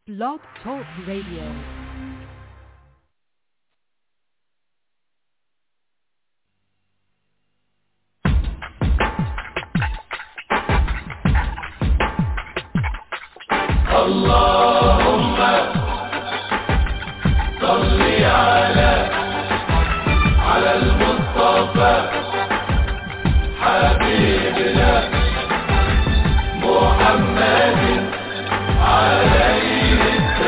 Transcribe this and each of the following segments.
Blog Talk Radio. اللهم صل على على المصطفى حبيبنا محمد عليه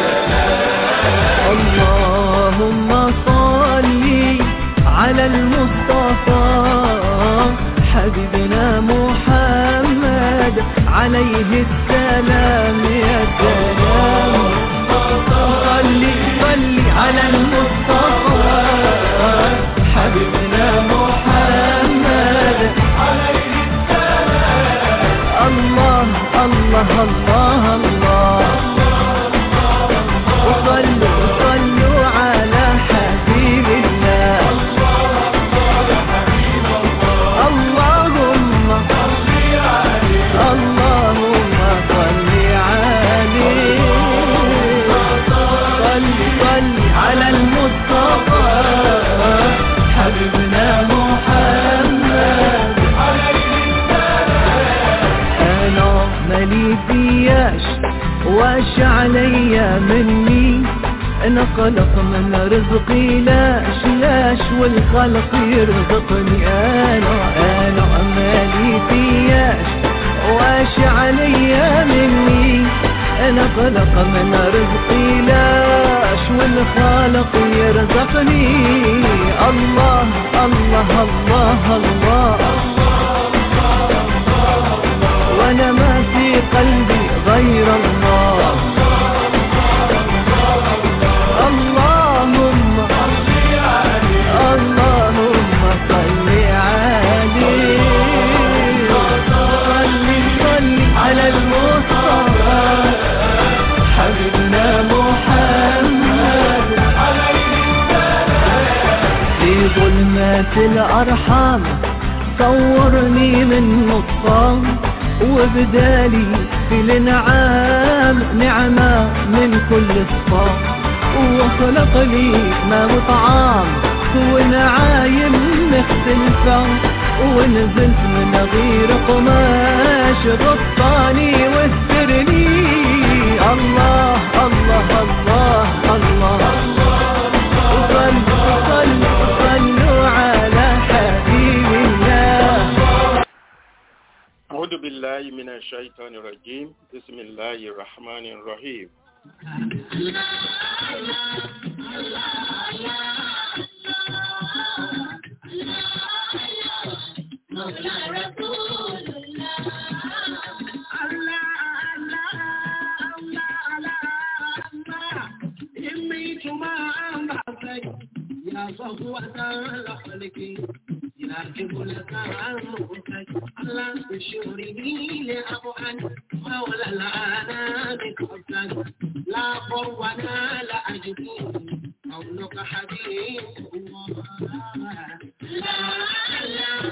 اللهم صل على المصطفى حبيبنا محمد عليه السلام يا سلام صل صل على المصطفى حبيبنا محمد عليه السلام الله الله الله الله وصلوا صلوا على حبيب الله اللهم اللهم صل عليه صل صل على المصطفى حبيبنا محمد انا مالي فياش واش عليا مني انا خلق من رزقي لاش لاش والخلق يرزقني انا انا مالي فياش واش عليا مني انا خلق من رزقي لاش والخالق يرزقني الله الله الله, الله وانا ما في قلبي غير الله اللهم اللهم صل عليه صل صل على المصطفى حبيبنا محمد في ظلمات الأرحام صورني من نطفان وبدالي في الانعام نعمة من كل صفام وخلق لي ما وطعام ونعايم مختلفة ونزلت من غير قماش غطاني واسترني الله الله الله الله, صلوا صلوا صلوا على حبيب الله أعوذ بالله من الشيطان الرجيم بسم الله الرحمن الرحيم لا قوانا لا أجدي قولك حبيب الله لا لا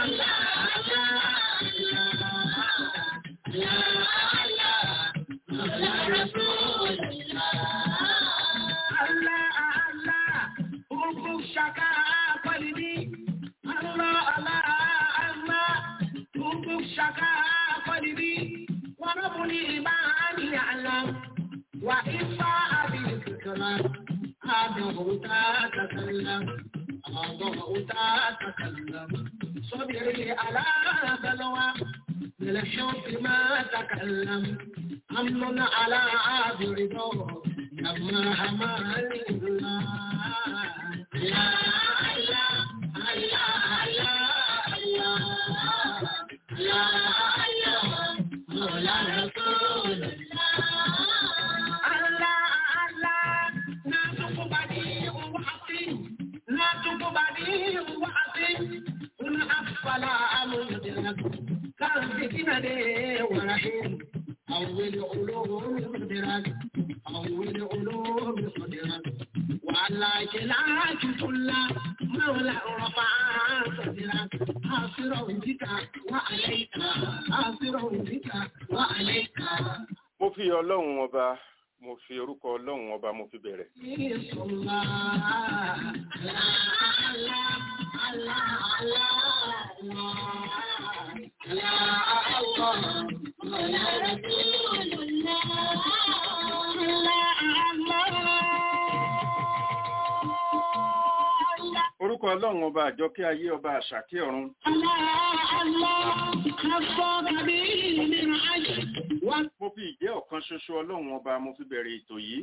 وإفاء بالفكرة أضعت تتكلم أضعت تتكلم صبري على بلوى بالحب ما تكلم أمن على عابر دور لما همالي الله لا لا لا لا لا لا مولى رسول الله لا تقبلي وحطي لا تقبلي وحطي من أسفل أمدرك قلبك ندي ورحيم أول علوم مدرك أول علوم صدرك وعلى كلاك كل مولى رفع صدرك حاصر بك وعليك حاصر بك وعليك mo fi ọlọ́run ọba mo fi orúkọ ọlọ́run ọba mo fi bẹ̀rẹ̀. orúkọ ọlọ́run ọba àjọkẹ́ ayé ọba àṣàkẹ́ ọ̀run mo fi ìjẹ́ ọ̀kan ṣoṣo ọlọ́run ọba mo fi bẹ̀rẹ̀ ètò yìí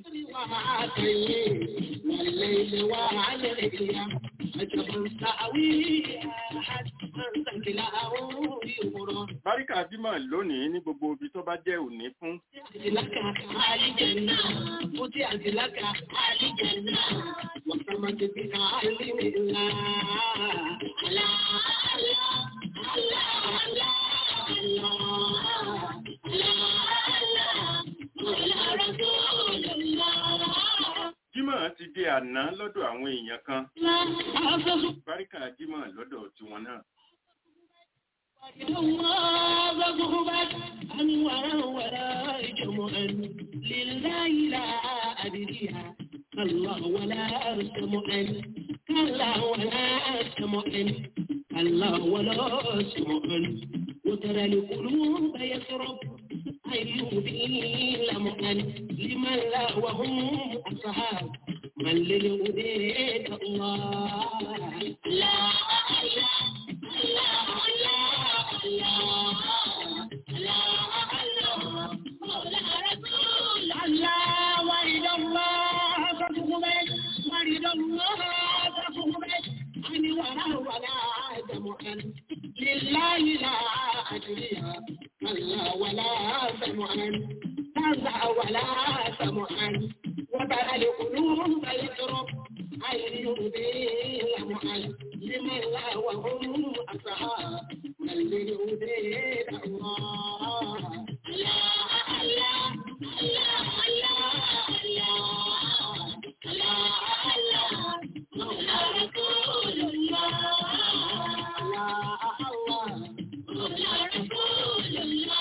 báríkà bímọ lónìí ní gbogbo ibi tó bá jẹ́ òní fún jímọ̀ ti di àná lọ́dọ̀ àwọn èèyàn kan báríkà jímọ̀ lọ́dọ̀ tiwọn náà لله لا أدريها كالله ولا أسمعن كالله ولا أسمعن كالله ولا أسمعن وترى القلوب يسرب أيوبين لمؤن لمن لا وهم أصحاب من للهديد الله لا لله لا أدريها كلا ولا سمعا كلا ولا سمعا وترى القلوب يضرب أي يهدي لمعا لمن لا وهم أصحاب من للهدي الله لا لا لا لا لا لا مولى رسول الله لا الله مولى رسول الله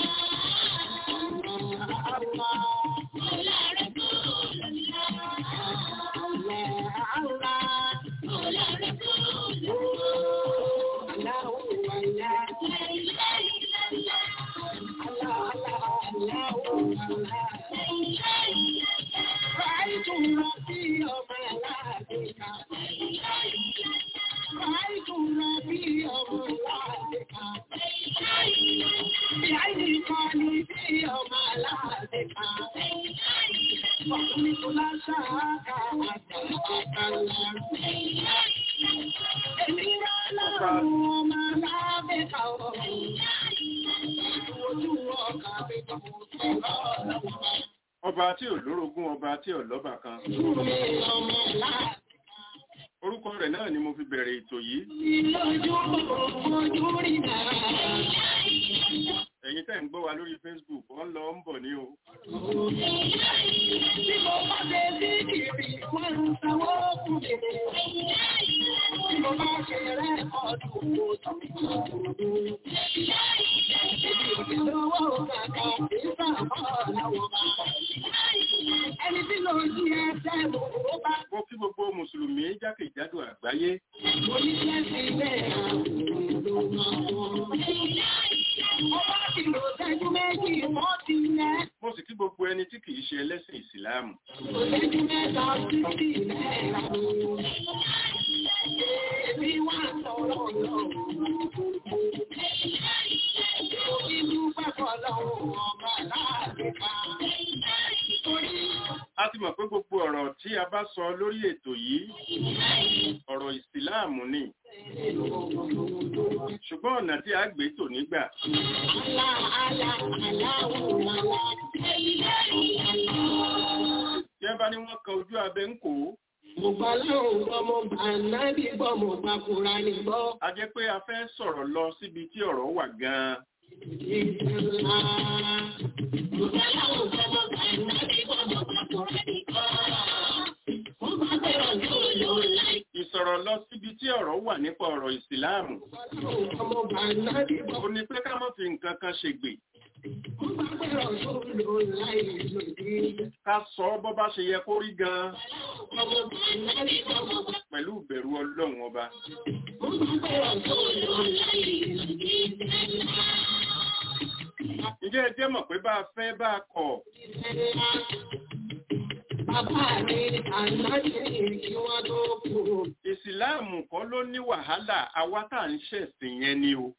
الله مولى رسول الله الله الله مولى رسول الله الله الله لا اله الا الله الله الله الله لا اله الا الله رأيت ربي يوم لابك رأيت ربي يوم لابك بعيني قلبي يوم لابك وقلت لا شاك أتكلم إني لا ما لابك وجوهك بك ọba tí ò lórogún ọba tí ò lọ́bà kan orúkọ rẹ̀ náà ni mo fi bẹ̀rẹ̀ ètò yìí ẹ̀yin tẹ́ ń gbọ́ wa lórí facebook wọ́n lọ ń bọ̀ ní o Ẹni tí ló ń jí ẹsẹ̀ mọ̀ ó bá mo kí gbogbo mùsùlùmí jákèjádò àgbáyé oníṣẹ́ sí ilé Ọba ti lò ṣẹ́jú méjì mọ́ ti lẹ́. mo sì kí gbogbo ẹni tí kìí ṣe ẹlẹ́sìn ìsìláàmù Ṣẹ́jú mẹ́ta títí náírà. Èmi wà sọ̀rọ̀ lọ. Òbí dúpẹ́ fọlọ́run ọba láàbíkà. Torí a ti mọ̀ pé gbogbo ọ̀rọ̀ tí a bá sọ lórí ètò yìí ọ̀rọ̀ ìsìláàmù ni ṣùgbọ́n ọ̀nà tí a gbé tò nígbà àlá àlá aláwọ̀ àlá. tí wọ́n bá ní wọ́n kan ojú abẹ ń kó Mo gbà lóhùn gbọ́, mo gbà nábì gbọ́, mo gbà Kùránì gbọ́. a jẹ́ pé a fẹ́ sọ̀rọ̀ lọ síbi tí ọ̀rọ̀ wà gan-an ìsọ̀rọ̀ lọ síbi tí ọ̀rọ̀ wà nípa ọ̀rọ̀ ìsìláàmù ó ní pé ká má fi nǹkan kan ṣègbè Mo gbà pé ọ̀ṣọ́ ló láì lòdì. ká sọ ọ́ bọ́ bá ṣe yẹ kó rí gan-an Ọmọ bàbá mi ọmọ bàbá. pẹ̀lú ìbẹ̀rù ọlọ́run ọba. Mo gbà pé ọ̀ṣọ́ ló láì lòdì. ǹjẹ́ ẹ jẹ́ mọ̀ pé bá a fẹ́ bá a kọ̀ Bàbá mi àlájì kí wọ́n tó kú. ìsìláàmù kọ́ ló ní wàhálà àwa tá à ń ṣẹ̀sìn yẹn ni o.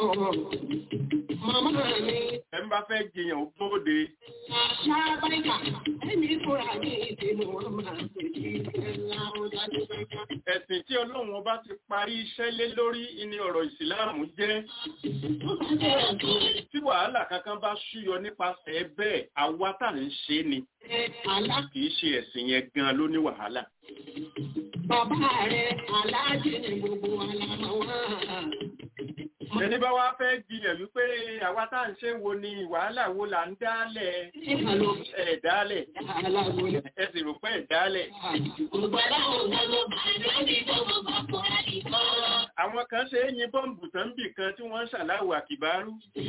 Màmá mi ẹ ń bá fẹ́ jiyàn ó bóde ṣáàbáìkà ẹni fúnra ní ìdènà wọn máa ń pè ní ẹ̀la ọ̀dájú bàbá. ẹ̀sìn tí ọlọ́run ọba ti parí iṣẹ́ lé lórí ní ọ̀rọ̀ ìsìláàmù jẹ́ Mo bá jẹ́ ọ̀dọ́ tí wàhálà kankan bá ṣúyọ nípasẹ̀ bẹ́ẹ̀ àwa tá à ń ṣe ni ẹ̀ àlá. kì í ṣe ẹ̀sìn yẹn gan ló ní wàhálà. Bàbá rẹ̀ aláàjì ní gbogbo àlàmọ́ wọn. ẹni bá wá fẹ́ jiyàn wípé àwa tá à ń ṣe wo ni wàhálà wo là ń dálẹ̀ Ìkàlọ́ ẹ̀ dálẹ̀ aláwo ni. ẹ sì rò pé ẹ̀ dálẹ̀. Gbogbo aláwọ̀ gbogbo bàbá mi gbogbo bàbá mi kọ́. àwọn kan ṣe é yin bọ́ǹbù tán bì kan tí wọ́n ń ṣàláwò àkìbárú.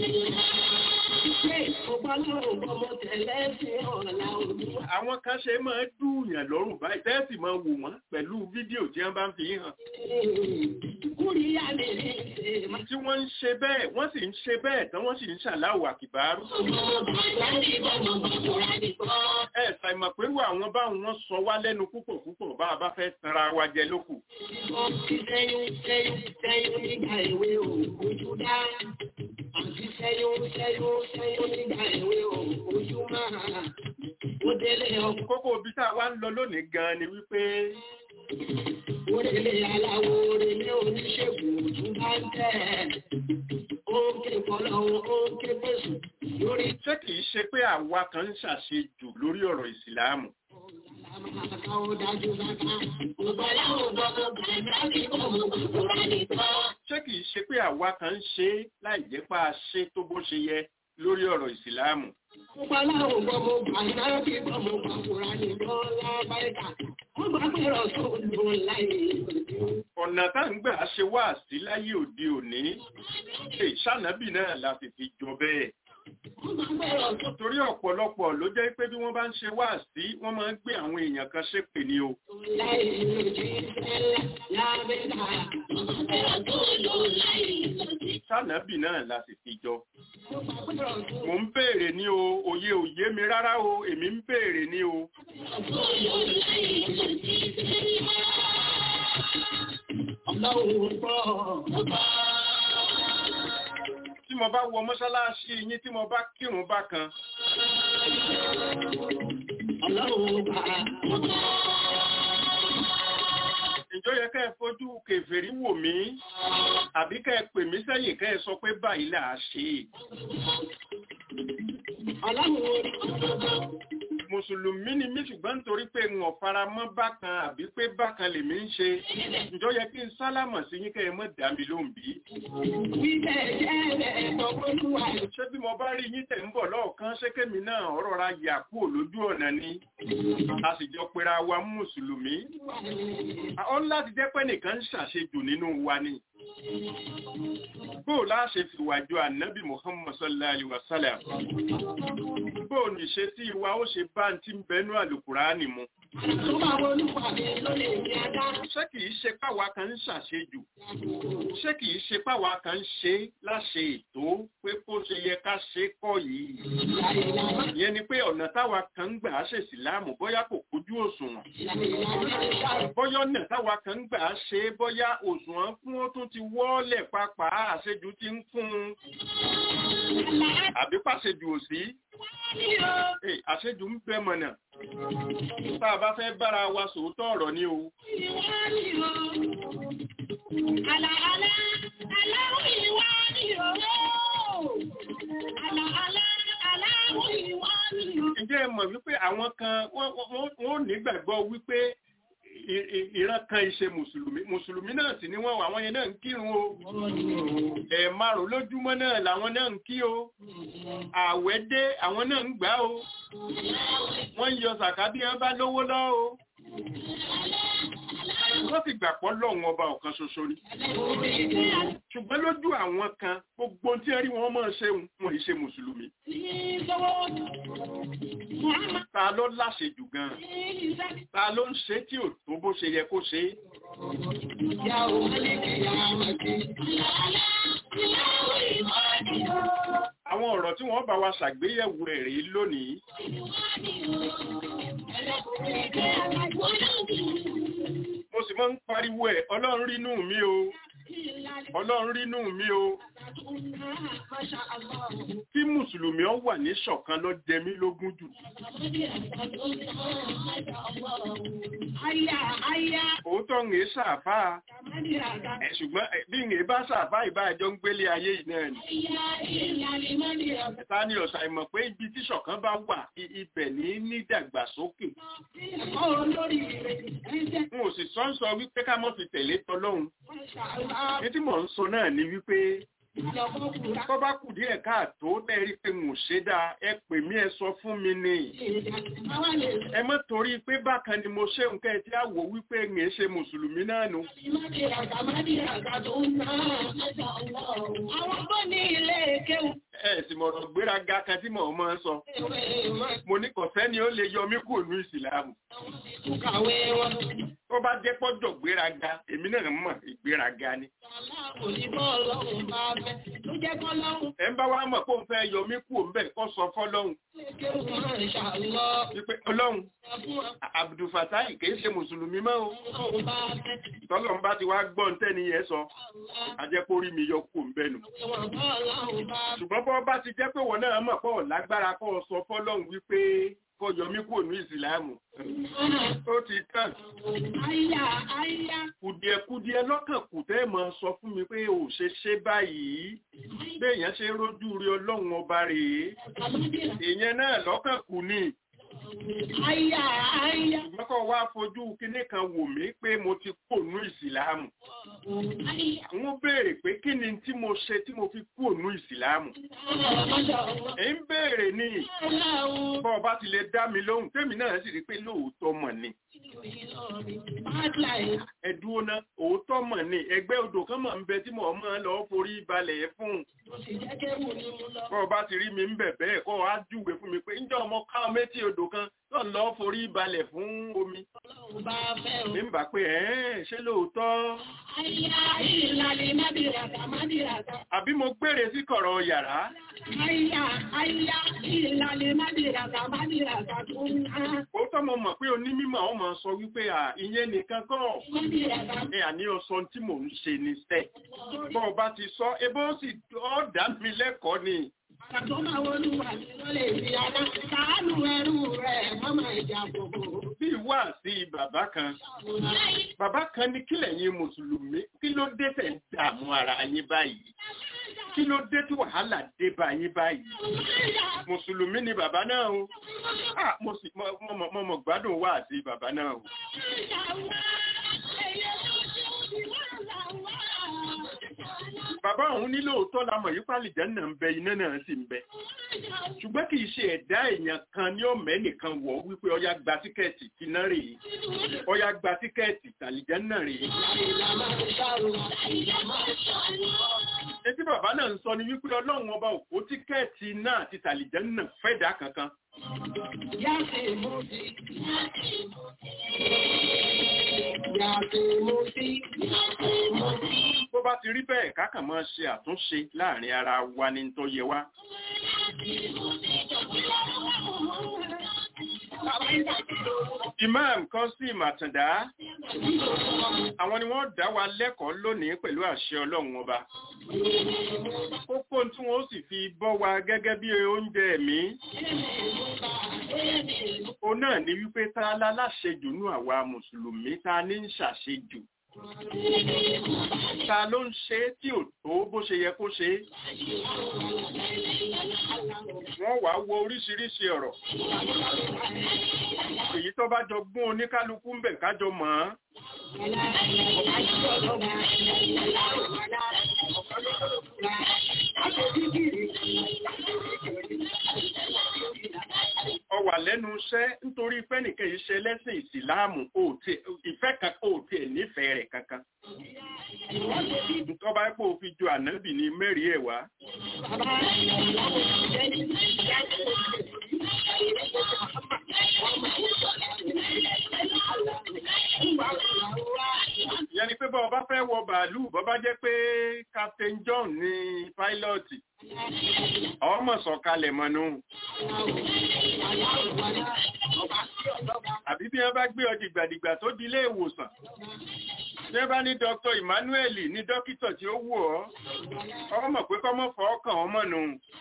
Ṣé gbogbo aláwọ̀ gbogbo tẹ̀lé sí ọ̀la olúwa? àwọn kan ṣe máa ń dùnyàn lọ́rùn báyìí tẹ́sì máa wò wọ́n pẹ̀lú fídíò tí wọ́n bá ń fi hàn. Kúrìyá mi ní ṣe máa. tí wọ́n ń ṣe bẹ́ẹ̀ wọ́n sì ń ṣe bẹ́ẹ̀ tán wọ́n sì ń ṣàláwò àkìbárú. ẹ ṣàìmọ̀ pẹ̀lú àwọn báwọn wọ́n sọ wá lẹ́nu púpọ̀ púpọ̀ bá a bá fẹ́ tanra wa jẹ lókù. Àti sẹ́yún sẹ́yún sẹ́yún nígbà ìwé òòjú dá. Àti sẹ́yún sẹ́yún sẹ́yún nígbà ìwé òòjú máa. Ó délé ọkọ̀, kókó ibi tá a wá ń lọ lónìí gan ni wípé ó délé aláwo relé oníṣègùn òòjú bá ń tẹ̀. Ó ń ké kọ́lọ́hún, ó ń ké pèsè lórí ṣé kìí ṣe pé àwa kan ń ṣàṣejù lórí ọ̀rọ̀ ìsìláàmù. àmàkà ó dájú bàtà. Gbogbo aláwọ̀ gbogbo bàbá mi gbogbo bàbá mi kọ́. ṣé kìí ṣe pé àwa kan ń ṣe é láì jẹ́ pé a ṣe tó bó ṣe yẹ lórí ọ̀rọ̀ ìsìláàmù. Gbogbo aláwọ̀ gbogbo bàbá mi gbogbo bàbá mi kọ́ lábáyíká. Wọ́n gbà pé ọ̀ṣọ́ ló láyé ìlú. ọ̀nà tá ń gbà ṣe wá sí láyé òde òní ṣe ìṣànábì náà la fi fi jọ bẹ́ẹ̀. Wọ́n gbà pé ọ̀ṣọ́ torí ọ̀pọ̀lọpọ̀ ló jẹ́ pé bí wọ́n bá ń ṣe wá sí wọ́n máa ń gbé àwọn èèyàn kan ṣépè ní o. láyé ìlú jí sẹ́lá lábẹ́ká. Wọ́n gbà pé ọ̀ṣọ́ ló láyé ìlú. ìṣànábì náà la sì fi jọ. Wọ́n gbà pé ọ̀ṣọ́ mò ń béèrè ní o òye òye mi rárá o èmi ń béèrè ní o. ló láyé ìlú jí sẹ́lá. Ọlọ́run gbọ́. tí mo bá wọ mọ́ṣáláṣí yín tí mo bá kírun bákan Ọlọ́run gbà. ìjọ yẹ kẹ́ ẹ fojú kèfèrí wò mí àbí kẹ́ ẹ pè mí sẹ́yìn kẹ́ ẹ sọ pé báyìí là á ṣe é. Ọlọ́run mùsùlùmí ni mí ṣùgbọ́n nítorí pé ń ọ̀fara mọ́ bákan àbí pé bákan lèmi ń ṣe ìjọ yẹ kí n sálámọ̀ sí yín kẹ́ ẹ mọ̀ dá mi lóhùn bí. wíbẹ̀ jẹ́ ẹ̀tọ́ olúwa ṣé bí mo bá rí yín tẹ̀ ń bọ̀ lọ́ọ̀kan ṣé kémi náà ọ̀rọ̀ ra yà kúrò lójú ọ̀nà ni a sì jọ pera wa mùsùlùmí. ó ń láti jẹ́ pé nìkan ń ṣàṣejù nínú wa ni. bó o láṣẹ fìwàjọ ànábì Muhammad sallallahu alaihi wa sallam bó o ní ṣe tí ìwà ó ṣe bá ń tí ń bẹnu àlùkùránì mu. tó bá olúwa mi ló lè ní adá ṣé kìí ṣe páwa kan ń ṣàṣejù ṣé kìí ṣe páwa kan ń ṣe láṣẹ ètò pé kó ṣe yẹ ká ṣe kọ́ yìí. láìláà ìyẹn ni pé ọ̀nà táwa kan ń gbà á ṣe ìsìláàmù bóyá kò kójú òṣùwọ̀n láìláà bóyá ọ̀nà táwa kan ń gbà á ṣe é bóyá òṣùwọ̀n fún ó tún ti wọ́ọ̀lẹ̀ pàápàá àṣejù ti ń fún un àbí pàṣejù ò sí Hey, àṣejù ń bẹ mọ̀nà tá a bá fẹ́ bára wa sòótọ́ ọ̀rọ̀ ni o Àlàálá, aláwọ̀ ìwà ni òó. Àlàálá, aláwọ̀ ìwà ni òó. ǹjẹ́ ẹ mọ̀ wípé àwọn kan wọ́n wọ́n- wọ́n ò nígbàgbọ́ wípé i- i- ìran kan ìṣe mùsùlùmí mùsùlùmí náà sì ni wọ́n wà àwọn yẹn náà ń kírun o ẹ̀ márùn lójúmọ́ náà làwọn náà ń kí o ààwẹ̀ dé àwọn náà ń gbà o wọ́n ń yọ sàká bí wọ́n bá lówó lọ́ o wọ́n sì gbà pọ́ lọ́hùn ọba ọ̀kan ṣoṣo ni ṣùgbọ́n lójú àwọn kan gbogbo tí wọ́n rí wọn máa ṣe wọn ì ṣe mùsùlùmí ta ló láṣejù gan ta ló ń ṣe tí ò tó bó ṣe yẹ kó ṣe é àwọn ọ̀rọ̀ tí wọ́n bá wa ṣàgbéyẹ̀wò ẹ̀ rí lónìí mo sì máa ń pariwo ẹ̀ ọlọ́run rínú mi o ọlọ́run rínú mi o kí mùsùlùmí ọ wà ní ṣọ̀kan ló jẹ mí lógún jù òótọ́ ń èé ṣàfà ẹ̀ ṣùgbọ́n ẹ̀, bí ń èé bá ṣàfà ìbájọ́ ń gbélé ayé yìí náà ni ta ni ọ̀sà ìmọ̀ pé ibi tí ṣọ̀kan bá wà i- ibẹ̀ ní nídàgbàsókè n ò sì sọ ń sọ wípé ká mọ́ fi tẹ̀lé tọlọ́hun ní tí mò ń sọ náà ni wípé tó bá kù díẹ̀ káàtó tẹ́rí pé n ò ṣe dáa ẹ pè mí ẹ sọ fún mi ni ẹ mọ́ torí pé bákan ni mo ṣe nǹkan ẹ tí a wò wípé n è ṣe mùsùlùmí náà nù Àwọn tó ní ilé kéwù. ẹ sì mọ̀rọ̀ gbéraga kan tí mò ń mọ́ sọ mo ní kọ̀fẹ́ ni ó lè yọ mí kúrò ní ìsìlámù Kàwé wọn. tó bá jẹ́ pọ́jọ̀ gbéraga èmi náà mọ̀ ìgbéraga ni Kò ní bọ́ ọlọ́run bá fẹ́. Ló jẹ́ kọ́ lọ́run ẹ ń bá wa mọ̀ pé òun fẹ́ yọ mí kúrò ńbẹ̀ kó sọ fọ́lọ́hun lè kéwù máa ń ṣàlọ́. wípé ọlọ́hun Fún Abdulfatai kìí ṣe mùsùlùmí mọ́ o ọlọ́run bá fẹ́. tọ́lọ́run bá ti wá gbọ́ ń tẹ́ni yẹn sọ ajẹ́pórí mi yọ kúrò ńbẹ̀ nù Ìwọ̀n bọ́ ọlọ́run bá fẹ́. ṣùgbọ́n bọ́ bá ti jẹ́ pé wọ́n náà mọ̀ pé ò lágbára kó o sọ fọ́lọ́hun wípé kó yọ mí kúrò ní ìsìlámù ó ti tàn Àyà àyà. kùdìẹ̀kùdìẹ̀ lọ́kàn kù tẹ́ mọ̀ sọ fún mi pé ò ṣe ṣe báyìí béèyàn ṣe rójú rí ọlọ́run ọba rèé èèyàn náà lọ́kàn kù ni Àyà àyà. ṣùgbọ́n kọ́ wá fojú kinní kan wò mí pé mo ti kò nú ìsìlámù àwọn béèrè pé kí ni tí mo ṣe tí mo fi kò nú ìsìlámù ẹ̀ ń béèrè ní bọ́ ọba ti lè dá mi lóhùn tèmi náà sì rí pé lóòótọ́ mọ̀ ni ẹ dúró ná òótọ́ mọ̀ ni ẹgbẹ́ odò kan mọ̀ ń bẹ tí mo máa lọ forí balẹ̀ fún bọ́ ọba ti rí mi ń bẹ̀ bẹ́ẹ̀ kọ́ á júwe fún mi pé ǹjọ́ ọmọ ká méjì odò kan tó ń lọ forí balẹ̀ fún omi mi ń bà pé ẹ̀ ṣé lóòótọ́ àbí mo gbére sí kọ̀rọ̀ yàrá òótọ́ mo mọ̀ pé onímọ̀ ọ máa sọ wípé à ìyẹn nìkan kọ́ ẹ àní ọsọ tí mò ń ṣe ní sẹ́ bọ́ ọba ti sọ ebó sì ọ́ dá mi lẹ́kọ̀ọ́ ni bí wà sí bàbá kan bàbá kan ní kílẹ̀ yín mùsùlùmí kí ló dé tẹ̀ ń dààmú ara yín báyìí kí ló dé tí wàhálà dé bá yín báyìí mùsùlùmí ni bàbá náà o ah mo sì mo mo mo mo gbádùn wà sí bàbá náà o bàbá òun ní lóòótọ́ la mọ̀ yípa àlìjẹ́ náà ń bẹ iná náà sì ń bẹ ṣùgbọ́n kì í ṣe ẹ̀dá èèyàn kan ní ọ̀mẹ́ nìkan wọ̀ wípé ọya gba tíkẹ́ẹ̀tì tìǹà rèé ọya gba tíkẹ́ẹ̀tì tàlìjẹ́ náà rèé etí bàbá náà ń sọ ni wípé ọlọ́run ọba òkú tíkẹ́ẹ̀tì náà àti tàlìjẹ́ náà fẹ́dà kankan bó bá ti rí bẹ́ẹ̀ kákàn máa ṣe àtúnṣe láàrin ara wa ní tó yẹ wá Imam Qasim Àtàndá àwọn ni wọ́n dá wa lẹ́kọ̀ọ́ lónìí pẹ̀lú àṣẹ ọlọ́run ọba kókó tí wọ́n sì fi bọ́ wa gẹ́gẹ́ bí oúnjẹ ẹ̀mí o náà ní wípé ta la láṣejù nú àwa mùsùlùmí ta ní ń ṣàṣejù ta ló ń ṣe é tí ò tó bó ṣe yẹ kó ṣe é wọ́n wá wo oríṣiríṣi ọ̀rọ̀ èyí tó bá jọ gún oníkálukú ń bẹ̀ kájọ mọ̀ ọ́n ọ wà lẹ́nu iṣẹ́ nítorí fẹ́nìkan yìí ṣe lẹ́sìn ìsìláàmù ìfẹ́ kan ò tiẹ̀ nífẹ̀ẹ́ rẹ̀ kankan. Ntọ́ba pé òfin ju ànábì ní mẹ́rin ẹ̀ wá. Ìyẹn ni pé bọ́ ọba fẹ́ wọ bàálù bọ́bá jẹ́ pé Captain John ní pílọ́ọ̀tì. Ọmọ sọ̀kalẹ̀ mọ́nú. Àbí bí wọ́n bá gbé ọ dìgbàdìgbà tó di ilé ìwòsàn. Tí wọ́n bá ní Dr. Emmanuel ní dókítà tí ó wù ọ́, ọmọ pé kọ́mọ́ fọ́ ọkàn ọmọ nù.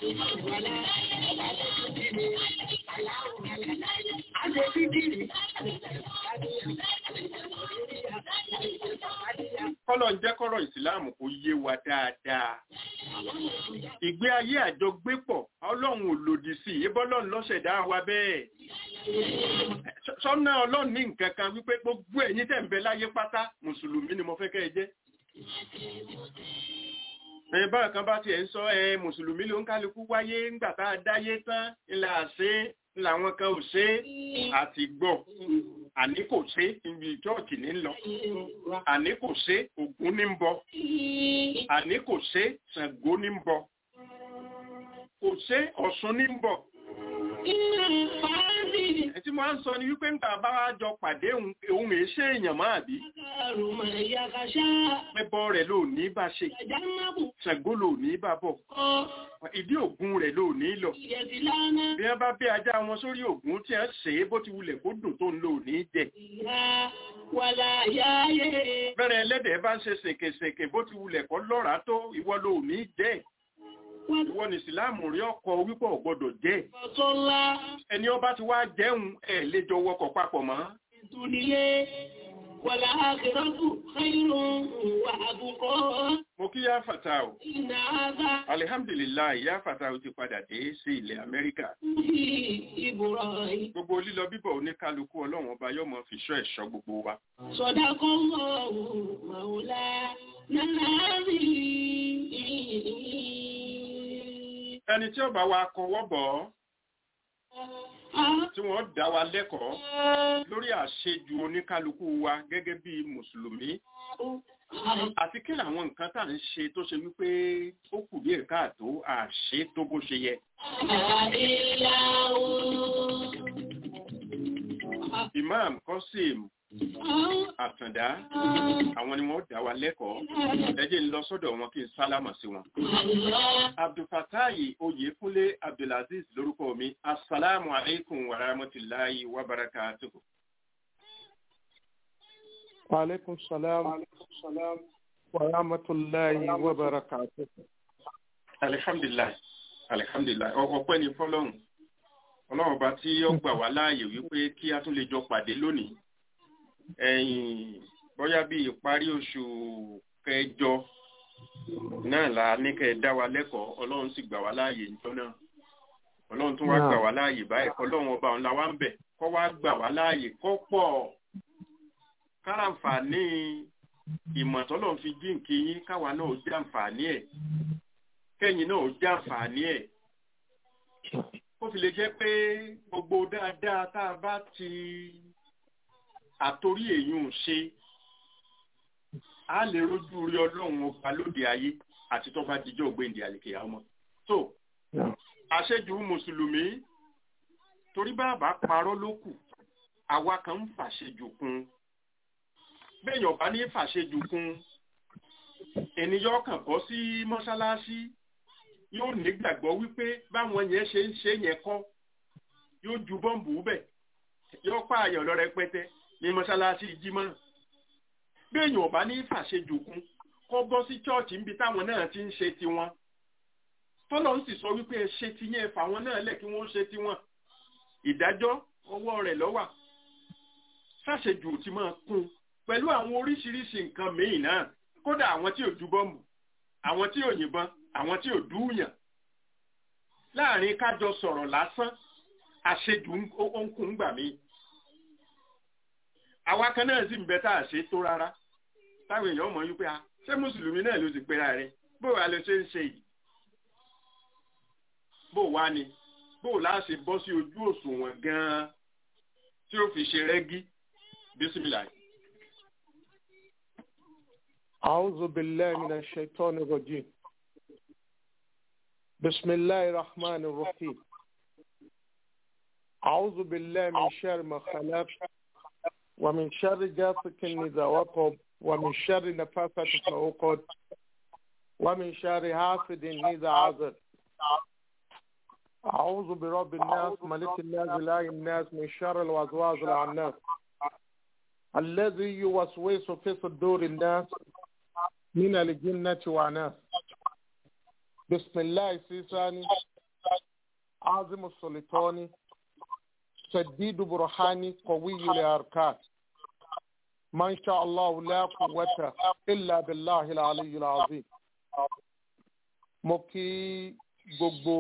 Kọ́lọ̀ ń jẹ́ kọ́rọ̀ ìsìláàmù kó yé wa dáadáa. Ìgbé ayé àjọgbépọ̀, ọlọ́run ò lòdì sí, ebọ́lọ́run lọ́ṣẹ̀dá wa bẹ́ẹ̀. Sọ́nà ọlọ́run ní nǹkan kan wípé gbogbo ẹ̀yin tẹ̀ ń bẹ láyé pátá, Mùsùlùmí ni mo fẹ́ kẹ́ ẹ jẹ́. Ẹ̀yin báyọ̀ kan bá tiẹ̀ ń sọ ẹ Mùsùlùmí ló ń kálukú wáyé ńgbà tá a dáyé tán, ńlá àṣẹ làwọn kan ò ṣe àti gbọ́ àní kò ṣe ibi chọ́ọ̀chì ní lọ àní kò ṣe Ògún ní ń bọ àní kò ṣe Ṣàngó ní ń bọ kò ṣe Ọ̀ṣun ní ń bọ. ẹ tí mo á ń sọ ni wípé nígbà bá wá jọ pàdé òun èé ṣe èèyàn máa bí. ẹbọ rẹ̀ ló ní bá ṣe Ṣàngó ló ní bá bọ̀ ìdí Ògún rẹ̀ ló ní lọ. bí wọ́n bá bẹ́ ajá wọn sórí Ògún tí wọ́n ṣe é bó ti wulẹ̀ kó dùn tó ń lò ní jẹ. bẹ́rẹ̀ ẹlẹ́dẹ̀ bá ń ṣe ṣèkèṣèkè bó ti wulẹ̀ kọ́ lọ́ràá tó ìwọ ló ní jẹ́. ìwọ ní ìsìláàmù rí ọkọ wípọ̀ gbọ́dọ̀ jẹ́. ẹni ọba ti wá jẹun ẹ̀ lè jọ wọkọ̀ papọ̀ mọ́. Wàlá àkìrọ́tù ṣẹ́yìnrún wà àbùkọ́. Mo kí yá fàtà o. Iná àbá Alihamdulilayi yá fàtà o ti padà dé sí ilẹ̀ Amẹ́ríkà. sí ìbúrọ̀ yìí. Gbogbo lílọ bíbọ̀ oníkálukú ọlọ́run ọba yóò mọ fi ṣọ́ ẹ̀ṣọ́ gbogbo wa. Sọ̀dá kan mọ̀ ọ́ màúlá náà rí. Ẹni tí ó bá wa kọwọ́ bọ̀ ọ́ tí wọ́n dá wa lẹ́kọ̀ọ́ lórí àṣejù oníkálukú wa gẹ́gẹ́ bí Mùsùlùmí àti kí làwọn nǹkan tá à ń ṣe tó ṣe wípé ó kù díẹ̀ káàtó àṣe tó bó ṣe yẹ. Imam Qasim Àtàndá àwọn ni wọ́n dá wa lẹ́kọ̀ọ́ ẹ jẹ́ n lọ sọ́dọ̀ wọn kí n sálámà sí wọn. Abdulfatayi Oyèkúnlé Abdulaziz lórúkọ mi asalaamu aleykum wa rahmatulahi wa barakatuhu. وعليكم السلام ورحمة الله وبركاته alihamdulilayi alihamdulilayi ọpẹ́ ni fọ́lọ́run Ọlọ́run bá tí ó gbà wá láàyè wípé kí a tún lè jọ pàdé lónìí ẹ̀yìn bóyá bí ìparí oṣù kẹjọ náà la ní kẹ́ ẹ dá wa lẹ́kọ̀ọ́ Ọlọ́run sì gbà wá láàyè níjọ́ náà Ọlọ́run tún wá gbà wá láàyè báyìí Ọlọ́run ọba ọ̀la wa ń bẹ̀ kọ́ wá gbà wá láàyè kọ́ pọ̀ káràǹfààní ìmọ̀ tọ́lọ́run fi jíǹkì yín káwa náà ó jàǹfààní ẹ̀ kẹ́yìn náà ó jàǹfààní ẹ̀ ó fi lè jẹ́ pé gbogbo dáadáa tá a bá ti àtorí èyún ṣe á lè rójú rí ọlọ́run ọba lóde ayé àti tó bá dijọ́ ògbéǹde àlèkè ọmọ tó àṣejù mùsùlùmí torí bàbá parọ́ ló kù àwa kan ń fàṣejù kún béèyàn bá ní fàṣejù kún ènìyàn kàn bọ́ sí mọ́ṣáláṣí yóò nígbàgbọ́ wípé báwọn yẹn ṣe ń ṣe yẹn kọ́ yóò ju bọ́ǹbù bẹ̀ yóò pààyàn lọ rẹpẹtẹ ní mọ́ṣáláṣí jímọ̀ béèyàn bá ní fàṣejù kún kọ́ bọ́ sí chọ́ọ̀chì níbi táwọn náà ti ń ṣe tiwọn tọ́lọ́ ń sì sọ wípé ẹ ṣe ti yẹn fàwọn náà lẹ̀ kí wọ́n ṣe tiwọn ìdájọ́ ọwọ́ rẹ̀ lọ́wà ṣàṣejù ti máa kún pẹ̀lú àwọn oríṣiríṣi nǹkan míì náà kódà àwọn tí ò ju bọ́ǹbù àwọn tí ò yìnbọn àwọn tí ò dúùyàn láàrin kájọ sọ̀rọ̀ lásán àṣejù ń kún gbà mí àwa kan náà sì ń bẹ tá a ṣe tó rárá táwọn èèyàn mọ̀ wípé a ṣé mùsùlùmí náà ló ti pera rẹ̀ bó wàá lọ ṣe ń ṣe yìí bó wàá ni bó o láà ṣe bọ́ sí ojú òṣùwọ̀n gan-an tí ó fi ṣe rẹ́gí bísímìlà. أعوذ بالله من الشيطان الرجيم بسم الله الرحمن الرحيم أعوذ بالله من شر ما خلق ومن شر جاسك إذا وقب ومن شر نفاثة في العقد ومن شر حاسد إذا عزل أعوذ برب الناس ملك الناس إله الناس من شر الوسواس العناس الذي يوسوس في صدور الناس من الجنة والناس بسم الله السيساني عظم السلطاني شديد برهاني قوي الأركان ما شاء الله لا قوة إلا بالله العلي العظيم mo kí gbogbo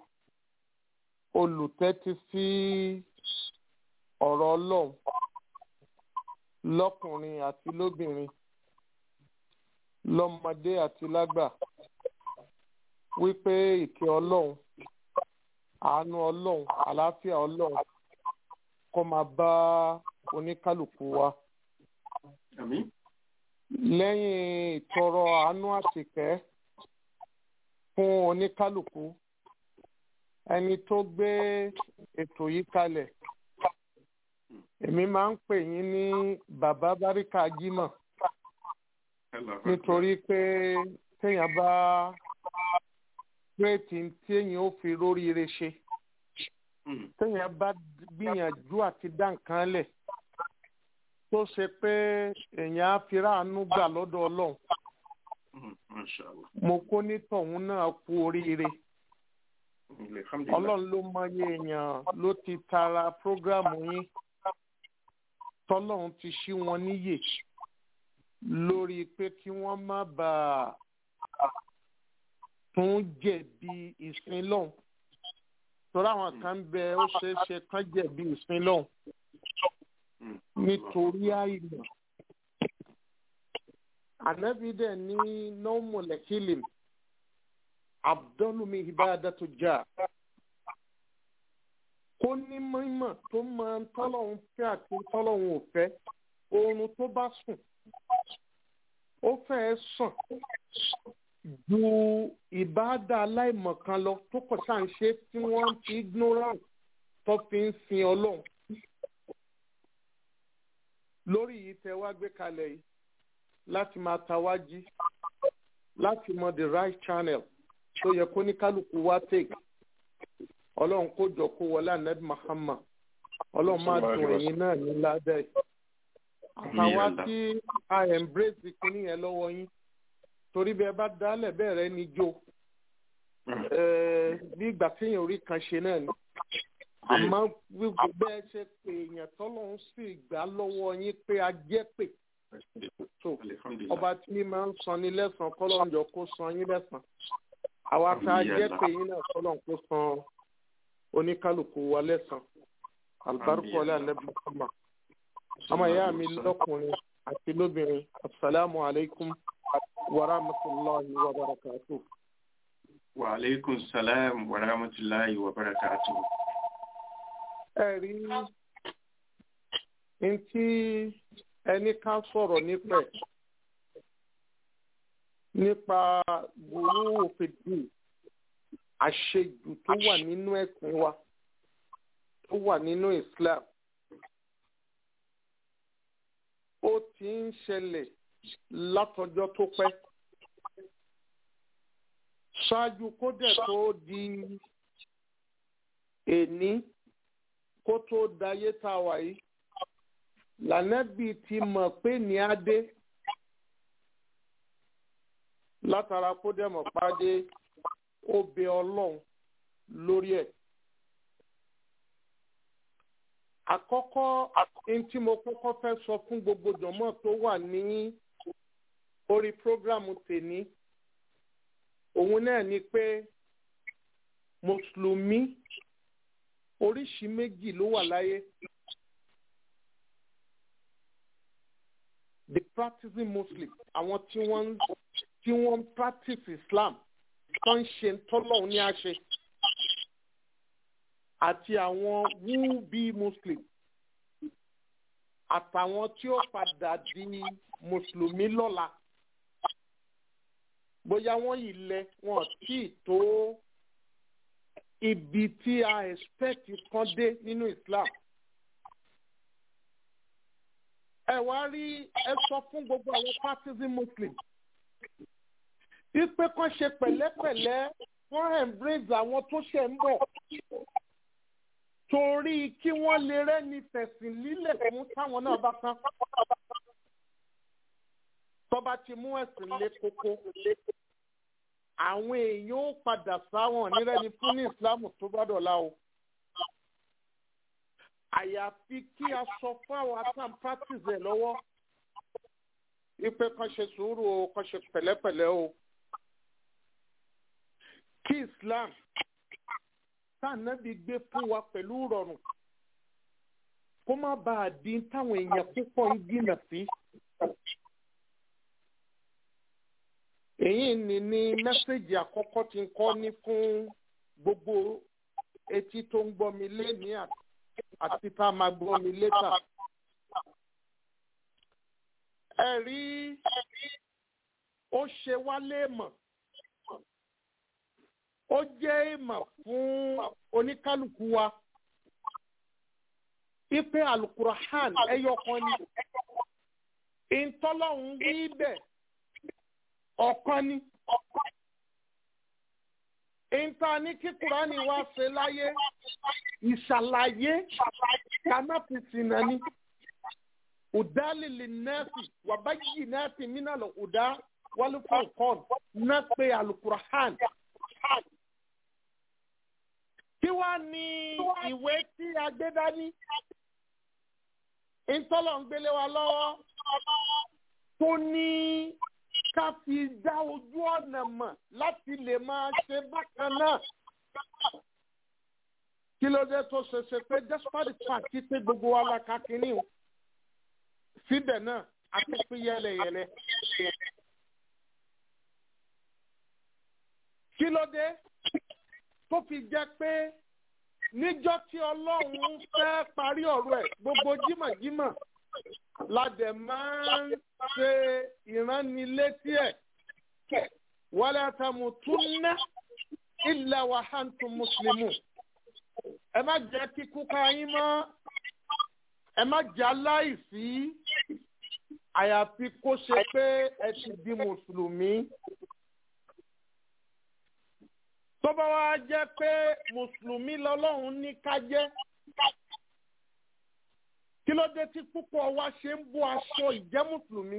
olùtẹ́tí sí ọ̀rọ̀ ọlọ́run lọ́kùnrin àti lóbìnrin lọ́mọdé àti lágbà wípé ìkẹ́ ọlọ́run àánú ọlọ́run àlàáfíà ọlọ́run kó máa bá oníkálukú wa. Àmín. lẹ́yìn ìtọrọ àánú àtìkẹ́ fún oníkálukú ẹni tó gbé ètò yìí kalẹ̀ èmi máa ń pè yín ní bàbá báríkà jímọ̀ nítorí pé téèyàn bá kírètì tí èèyàn ó fi róríire ṣe téèyàn bá gbìyànjú àti dá nǹkan lẹ̀ tó ṣe pé èèyàn á fi ráàánú gbà lọ́dọ̀ ọlọ́run mo kó nítọ̀hún náà kú oríire ọlọ́run ló mọyé èèyàn ló ti tara prógrámù yín tọ́lọ́run ti ṣí wọn níyè lórí pé kí wọ́n má bàa tún jẹ̀bi ìsìn lọ́hùn torí àwọn kan bẹ ó ṣeé ṣe kán jẹ̀bi ìsìn lọ́hùn nítorí àìmọ̀ ànábì dẹ̀ ní nọ́ọ̀mọ̀lẹ́kìlìm abdulmi ibadatu jà kó ní mímọ̀ tó máa ń tọ́lọ́hún fẹ́ àti tọ́lọ́hún ò fẹ́ oorun tó bá sùn ó fẹ́ẹ́ sàn ju ìbáàdà aláìmọ̀kan lọ tó kọ̀ sáà ń ṣe tí wọ́n fi ignorant tó fi ń sin ọlọ́run lórí yìí tẹ wá gbé kalẹ̀ yìí láti máa tawájí láti mọ the right channel tó yẹ kó ní kálukú wá take ọlọ́run kó jọ kó wọlé anabi Muhammad ọlọ́run máa dùn ẹ̀yin náà ní ládàá yìí àtàwa tí a embrace kínní yẹn lọ́wọ́ yín torí bẹ́ẹ̀ bá dálẹ̀ bẹ́ẹ̀ rẹ ní jó bí ìgbà téèyàn orí kan ṣe náà ni àmọ́ bẹ́ẹ̀ ṣe pé èèyàn tọ́lọ́run sì gbà lọ́wọ́ yín pé a jẹ́ pé tó ọba tí máa ń san ní lẹ́sàn-án kọ́lọ́njọ kó san yín lẹ́sàn-án àwa tá a jẹ́ pé yín náà kọ́lọ́n kó san oníkálukú wa lẹ́sàn-án alibarikọ́lá alẹ́bùkọ́mà ọmọ ìyá mi lọ́kùnrin àti lóbìnrin asalaamu alaykum wa rahmatulahi wa barakatuh. wa aleykum salaam wa rahmatulahi wa barakatuh ẹ̀rí ntí ẹni ká sọ̀rọ̀ nípa ẹ̀ nípa gbòòrò òfìdí àṣejù tó wà nínú ẹ̀sìn wa tó wà nínú Islam ó ti ń ṣẹlẹ̀ látọjọ́ tó pẹ́ ṣáájú kó dẹ̀ tó di èní kó tó dayé tá a wà yìí lànàbì ti mọ̀ pé ní adé látara kó dẹ̀ mọ̀ pàdé ó bẹ ọlọ́run lórí ẹ̀. àkọ́kọ́ ní tí mo kọ́kọ́ fẹ́ sọ fún gbogbo jọ̀mọ́ tó wà ní orí prógrámù tèmi òun náà ni pé mùsùlùmí oríṣi méjì ló wà láyé the practicing muslim àwọn tí wọ́n tí wọ́n ń practice islam tó ń ṣe tọ́lọ́hún ní àṣẹ àti àwọn who be muslim àtàwọn tí ó padà di mùsùlùmí lọ́la bóyá wọ́n yìí lẹ wọn tí ì tó ibi tí a expect kan dé nínú islam ẹ wá rí ẹ sọ fún gbogbo àwọn partisan muslim wípé kán ṣe pẹ̀lẹ́pẹ̀lẹ́ wọ́n embrace àwọn tó ṣẹ̀ ń bọ̀ torí kí wọ́n lè rẹ́ni fẹ̀sìn lílẹ̀ fún táwọn náà bá tán tọ́ba ti mú ẹ̀sìn lé kókó àwọn èèyàn ó padà sáwọn nírẹ́ni fún ní ìsìlámù tó bá dọ̀la o àyàfi kí a sọ fún àwọn atam practice ẹ̀ lọ́wọ́ ipe kan ṣe sùúrù o kan ṣe pẹ̀lẹ́pẹ̀lẹ́ o kí islam tànàbí gbé fún wa pẹ̀lú rọrùn kó má bàa di táwọn èèyàn púpọ̀ ń gbìnà sí. èyí ni ní mẹ́sẹ̀gì àkọ́kọ́ tí ń kọ́ ní fún gbogbo etí tó ń gbọ́ mi lénìí àti tá a máa gbọ́ mi létà. ẹ rí ó ṣe wá léèmọ̀ ó jẹ́ ìmọ̀ fún oníkálukú wa ipe alukurahan ẹyọkan ni ìtọ́lọ́hún wí bẹ́ẹ̀ ọ̀kan ni. Ìta ní kí Kùránì wá ṣe láyé ìṣàlàyé kanáfìsìnà ni. Ùdálìlì nẹ́ẹ̀sì wàbáyì nẹ́ẹ̀sì mínàlọ̀ ùdá wálúfọ̀nkọ́n náà pé alukurahan. Kí wá ní ìwé tí a gbé dání? Ìtọ́lọ̀ ń gbélé wa lọ́wọ́ tó ní ká fi dá ojú ọ̀nà mọ̀ láti lè máa ṣe bákan náà. Kí ló dé tó ṣe ṣe pé despite fact pé gbogbo wa la ka kínní o? Síbẹ̀ náà, a ti pín yẹlẹyẹlẹ. Kí ló dé tó fi jẹ́ pé níjọ́ tí Ọlọ́run fẹ́ parí ọ̀rọ̀ ẹ̀ gbogbo jímọ̀jímọ̀ ládẹ̀ máa ń ṣe ìránnilétí ẹ̀ wala tamutunna illa wa antum muslimun. ẹ má jẹ́ kíkú ká yín mọ́ ẹ má jẹ́ aláìsí àyàfi kó ṣe pé ẹ ti di mùsùlùmí. tó bá wá jẹ́ pé mùsùlùmí lọ́lọ́run ní ká jẹ́ kí ló dé tí púpọ̀ wa ṣe ń bó aṣọ ìjẹ́ mùsùlùmí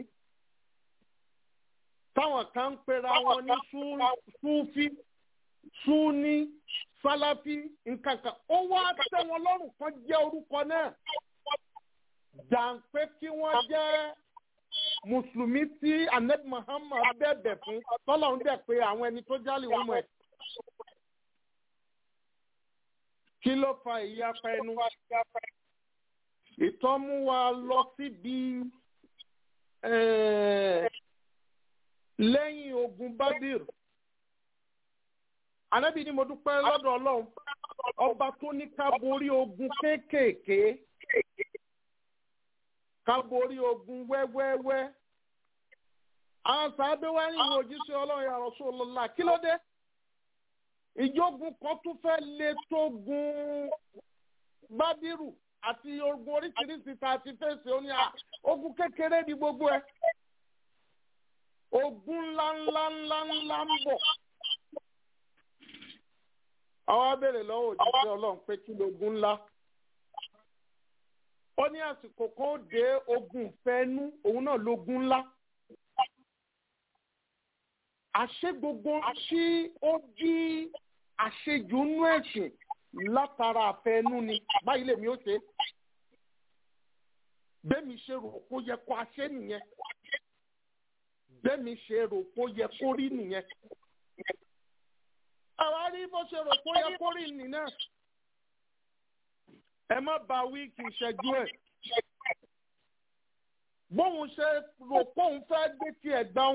táwọn kan ń pera wọn ní súfí súní sáláfí nǹkankan ó wá tẹ́ wọn lọ́rùn kan jẹ́ orúkọ náà jàǹpé kí wọ́n jẹ́ mùsùlùmí tí ahmed muhammad bẹ̀bẹ̀ fún tọ́lọ́run dẹ̀ pé àwọn ẹni tó jálè wọn mọ̀ ẹ́ kí ló fa ìyapa ẹnu ìtọ́ mú wa lọ síbi lẹ́yìn ogun badir anábì ni mo dúpẹ́ lọ́dọ̀ ọlọ́run ọba tó ní ká borí ogun kéékèèké ká borí ogun wẹ́wẹ́wẹ́ àwọn sàábẹ́ wá ní ìwé òjíṣẹ́ ọlọ́run ya Rasulullah kí ló dé ìjógun kan tún fẹ́ lé tó gun bádìrù àti ogun oríṣiríṣi tá a ti fèsì ó ní à ogun kékeré ní gbogbo ẹ ogun ńlá ńlá ńlá ńlá ń bọ̀ àwọn abẹ́rẹ́ lọ́wọ́ òjíṣẹ́ ọlọ́run pé kí lógun ńlá ó ní àsìkò kan ó dé ogun fẹ́ẹ́nú òun náà lógun ńlá àṣé gbogbo tí ó jí àṣejù nú ẹ̀sìn látara àfẹnú ni báyìí lèmi ó ṣe bẹ́ẹ̀mi ṣe rò kó yẹ kó a ṣe nìyẹn bẹ́ẹ̀mi ṣe rò kó yẹ kó rí nìyẹn àwa rí bó ṣe rò kó yẹ kó rí nìyẹn ẹ má ba wíìkì ìṣẹ́jú ẹ̀ bóun ṣe rò kóun fẹ́ gbé tiẹ̀ gbọ́n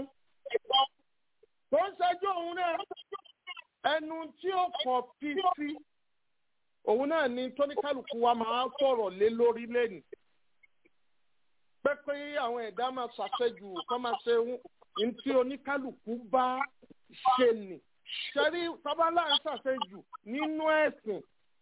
tó ń ṣẹ́jú òun náà ẹnu tí ó kọ̀ fi sí òun náà ni tóníkàlùkù wa máa sọ̀rọ̀ lé lórí lẹ́nu pé pé àwọn ẹ̀dá máa ṣàṣejù kọ́ máa ṣe ohun tí oníkàlùkù bá ṣe nì ṣẹ́rí tábàlà ń ṣàṣejù nínú ẹ̀sìn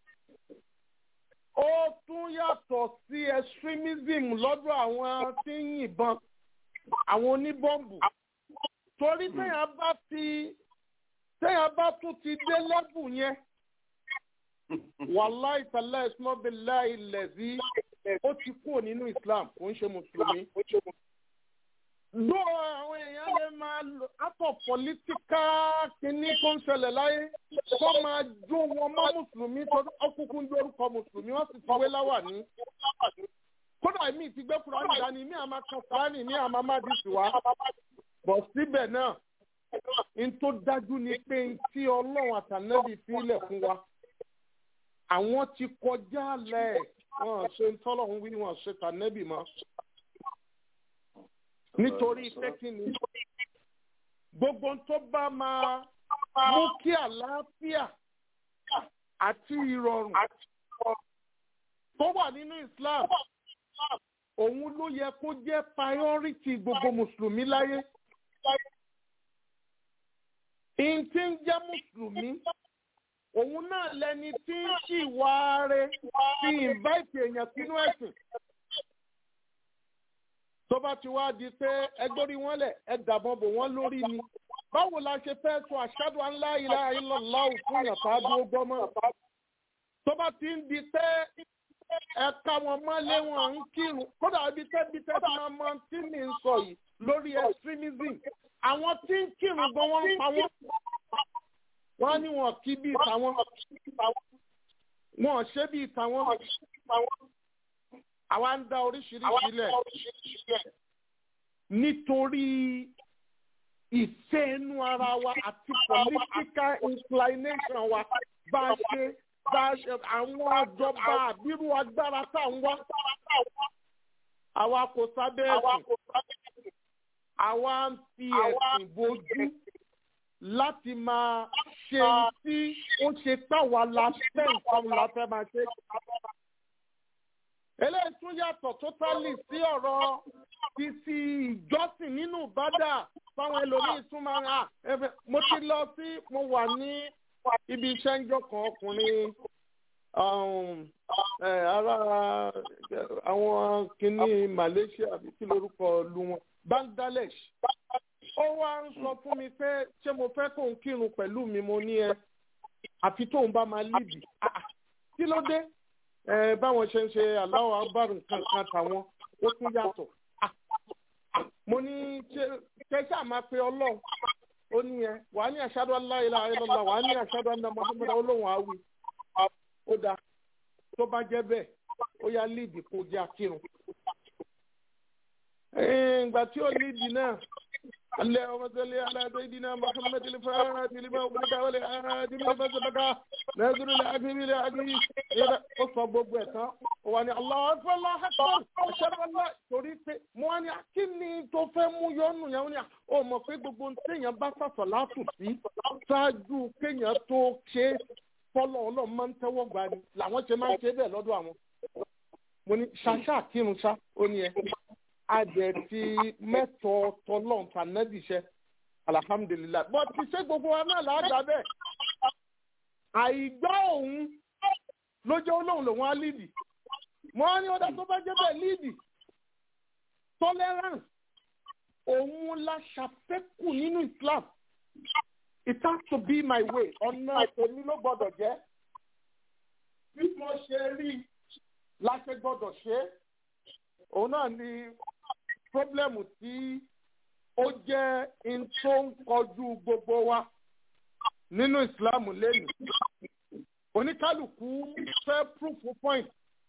ó tún yàtọ̀ sí extremism lọ́dọ̀ àwọn tí ń yìnbọn àwọn oníbọ́ǹbù torí téèyàn bá ti téèyàn bá tún ti dé lẹ́bù yẹn wàláì tàlá ìsúnmọ́bìlá ilẹ̀ bí ó ti kúrò nínú Islam kò ń ṣe mùsùlùmí. ló àwọn èèyàn lè máa lò àtọ̀ pọ̀lítíkà kínní tó ń ṣẹlẹ̀ láyé kó máa jó wọn mọ́ mùsùlùmí tó ọkùnkùn ń lórúkọ mùsùlùmí wọ́n sì ti wé láwà ní. kódà mi ti gbé kúránì dání mi àmà kan kúránì mi àmà má di sí wa. bọ̀ síbẹ̀ náà n tó dájú ni pé tí ọlọ́run àtànẹ́bì fílẹ̀ fún wa àwọn ti kọjá lẹ̀ wọ́n ṣe ń tọ́lọ́run wí wọ́n ṣe tànẹ́bì mọ́ nítorí pé kí ni gbogbo tó bá máa mú kí àlàáfíà àti ìrọ̀rùn tó wà nínú Islam òun ló yẹ kó jẹ́ priority gbogbo mùsùlùmí láyé ìntí ń jẹ́ mùsùlùmí òun náà lẹni tí ń ṣìwà rẹ̀ fi invite èèyàn sínú ẹ̀sìn tó bá ti wá di pé ẹgbórí wọn lẹ̀ ẹ dàbọn bò wọ́n lórí ni báwo la ṣe fẹ́ sọ ashadu an la ilaha illallah fún yàn tá a dúró gbọ́mọ́ tó bá ti ń di pé ẹ̀ka wọn mọ́lé wọn ń kírun kódà ibi tẹ́ bí tẹ́ ti máa mọ tí mi ń sọ yìí lórí extremism àwọn tí ń kírun gan wọ́n ń pa wọ́n wọ́n ní wọn kí bí ìtàwọn wọn ṣe bí ìtàwọn àwa ń dá oríṣiríṣi lẹ̀ nítorí ìfẹ́ inú ara wa àti political inclination wa bá a ṣe bá a ṣe àwọn àjọba àbírú agbára tá à ń wá àwa kò sábẹ́ ẹ̀sìn àwa ń fi ẹ̀sìn bojú láti máa ṣe tí ó ṣe táwa la fẹ́ nǹkan la fẹ́ máa ṣe eléyìí tún yàtọ̀ totally sí ọ̀rọ̀ ti ti ìjọsìn nínú ìbádà fáwọn ẹlòmíín tún máa ń hà mo ti lọ sí mo wà ní ibi iṣẹ́ ńjọ́ kan ọkùnrin ara àwọn kìíní Malaysia àbí kí lórúkọ lu wọn Bangladesh ó wá ń sọ fún mi pé ṣé mo fẹ́ kóun kírun pẹ̀lú mi mo ní ẹ àfi tóun bá máa lídìí kí ló dé ẹ báwọn ṣe ń ṣe aláwọ̀ abárùn kankan tàwọn ó tún yàtọ̀ mo ní ṣe ṣáà máa pe ọlọ́run ó ní ẹ wàá ní ashadu an la ilaha illallah wàá ní ashadu anna muhammad olóhùn àwì ó dáa tó bá jẹ́ bẹ́ẹ̀ ó yá líìdì kó jẹ́ akírun. ìgbà tí ó líìdì náà alẹ́ ọmọ sẹ́lẹ̀ aláàbẹ̀ ìdínà muhammad ilfaa tìlímà òkúta wọlé ààdì mi bá sọ̀bàkà nàìjíríà ilẹ̀ àgbẹ̀mí ilẹ̀ àgbẹ̀mí yẹ́dá ó sọ gbogbo ẹ̀ tán ó wà ní Allahu akbar Allahu akbar ashhadu an la torí pé mo wá ní akíní tó fẹ́ mú yọnu yẹn ó ní ó mọ̀ pé gbogbo téèyàn bá sàṣọ látù sí ṣáájú kéèyàn tó ṣe fọlọ́ ọlọ́run máa ń tẹ́wọ́ gbà ní làwọn ṣe máa ń ṣe bẹ́ẹ̀ lọ́dọ̀ àwọn mo ní ṣaṣá kírun ṣá ó ní ẹ adẹ ti mẹ́tọ̀ tọlọ́n tànẹ́bìṣẹ́ alihamudulilayi bọ́ ti ṣe gbogbo wa náà láàgbà bẹ́ẹ̀ àìgbá òun ló jẹ́ olóhùn lòun á lídì mo á ní ọ̀dà tó bá jẹ́ bẹ́ẹ̀ lídì tolerance òun la ṣàfẹ́kù nínú Islam it has to be my way ọ̀nà èmi ló gbọ́dọ̀ jẹ́ bí mo ṣe rí la ṣe gbọ́dọ̀ ṣe é òun náà ni pọ́blẹ́mù tí ó jẹ́ in tó ń kọjú gbogbo wa nínú ìsìláàmù lẹ́nu oníkálukú fẹ́ proof point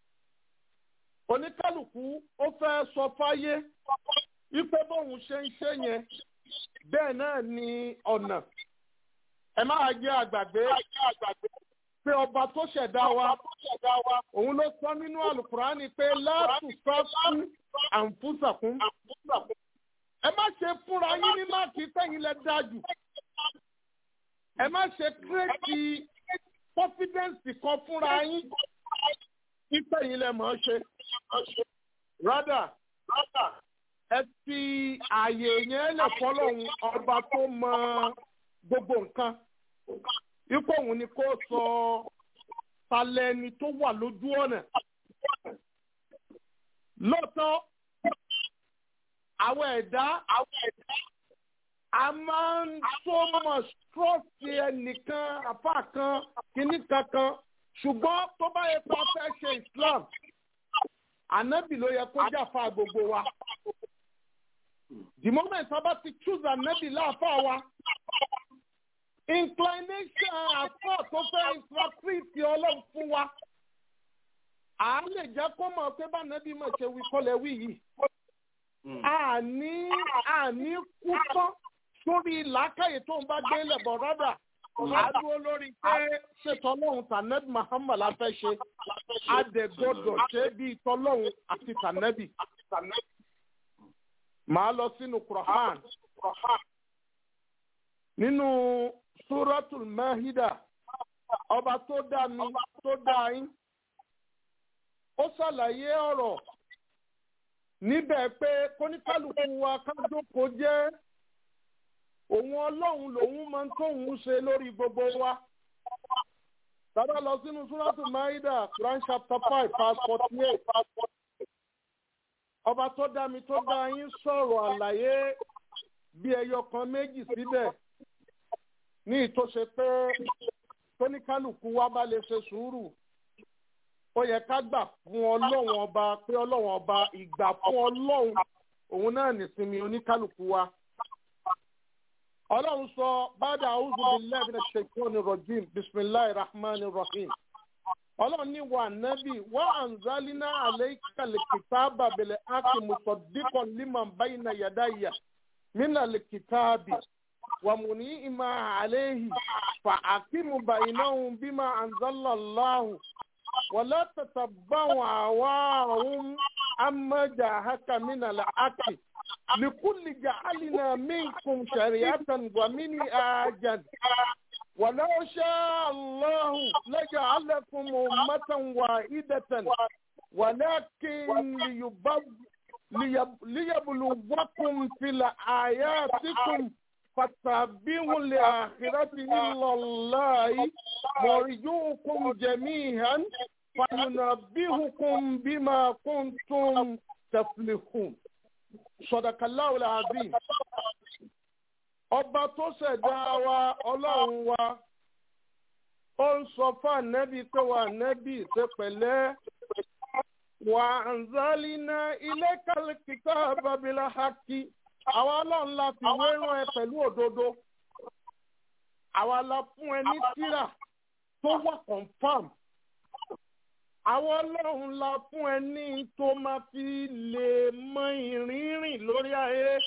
oníkálukú ó fẹ́ sọ fáyé wípé bóun ṣe ń ṣe yẹn bẹ́ẹ̀ náà ni ọ̀nà ẹ máa jẹ́ àgbàgbé pé ọba tó ṣẹ̀dá wa òun ló sọ nínú àlùkùránì pé láàtú sọ́kún àǹfùsàkún. ẹ má ṣe fúnra yín ní máàkì sẹ́yìn lẹ dájú. ẹ má ṣe kírètì confidence kan fúnra yín pípẹ́ yín lẹ mọ̀ ọ́ ṣe. rádà ẹ fi ààyè yẹn lẹ̀ fọlọ́hún ọba tó mọ gbogbo nǹkan ipò òun ni kó sọ talẹ́ni tó wà lójú ọ̀nà. lóòótọ́ àwọn ẹ̀dá a máa ń so much trust ẹnìkan àfa kan kìíní kankan ṣùgbọ́n tó bá yẹ kó a fẹ́ ṣe Islam ànábì ló yẹ kó jàfa gbogbo wa the moment a bá ti choose ànábì láàfà wa inclination àfà tó fẹ́ interpret ọlọ́run fún wa à á lè jẹ́ kó mọ̀ pé bá ànábì mọ̀ ṣe wí kọ́lẹ̀ wí yìí àní àní kú tán sórí làákàyè tó ń bá gbé lẹ̀bọ̀ rọ́dà àdúró lórí pé ṣe tọ́lọ́hún tànẹ́bì Muhammad la fẹ́ ṣe àdẹ̀gbọ́dọ̀ ṣe bí tọ́lọ́hún àti tànẹ́bì. màá lọ sínú Quran nínú Suratul Mahida ọba tó dá mi tó dá yín ó ṣàlàyé ọ̀rọ̀ níbẹ̀ pé kóníkálukú wa ká jókòó jẹ́ òun ọlọ́run lòun máa ń tóun ṣe lórí gbogbo wa. Tàbá lọ sínú Súrátù Máídà, Quran chapter five, verse forty eight. Ọba tó dá mi tó dá yín sọ̀rọ̀ àlàyé bí ẹyọ kan méjì síbẹ̀ ní ìtòṣe pé tóníkálùkù wa bá lè ṣe sùúrù. Ó yẹ ká gbà fún ọlọ́run ọba pé ọlọ́run ọba ìgbà fún ọlọ́run òun náà nìsinmi oníkálùkù wa ọlọ́run sọ bàdà àwùjọ billahi minash shaitani rajim bisimilahi rahman rahim ọlọ́run ní wà nábì wà anzalina alayka likitaba bil haqqi musaddiqan liman bayna yadayya mina likitabi wa muni'ima alayhi fa aqimu bainahum bima anzala Allahu ولا تتبعوا أهواءهم عما جاءك من الحق لكل جعلنا منكم شريعة ومنهاجا ولو شاء الله لجعلكم أمة واحدة ولكن ليب... ليبلوكم في آياتكم فتابعوا لآخرة إلا الله مرجوكم جميعا فينبهكم بما كنتم تفلحون صدق الله العظيم ọba tó ṣẹ̀dá wa ọlọ́run wa ó ń sọ fún ànẹ́bí pé wà ànẹ́bí ṣe pẹ̀lẹ́ wà anzalina ilaykal kitaba bil haqqi àwa ọlọ́run la fi wérán ẹ pẹ̀lú òdodo àwa la fún ẹ ní tírà tó wà confam àwa ọlọ́run la fún ẹ ní tó máa fi lè mọ ìrìnrìn lórí ayé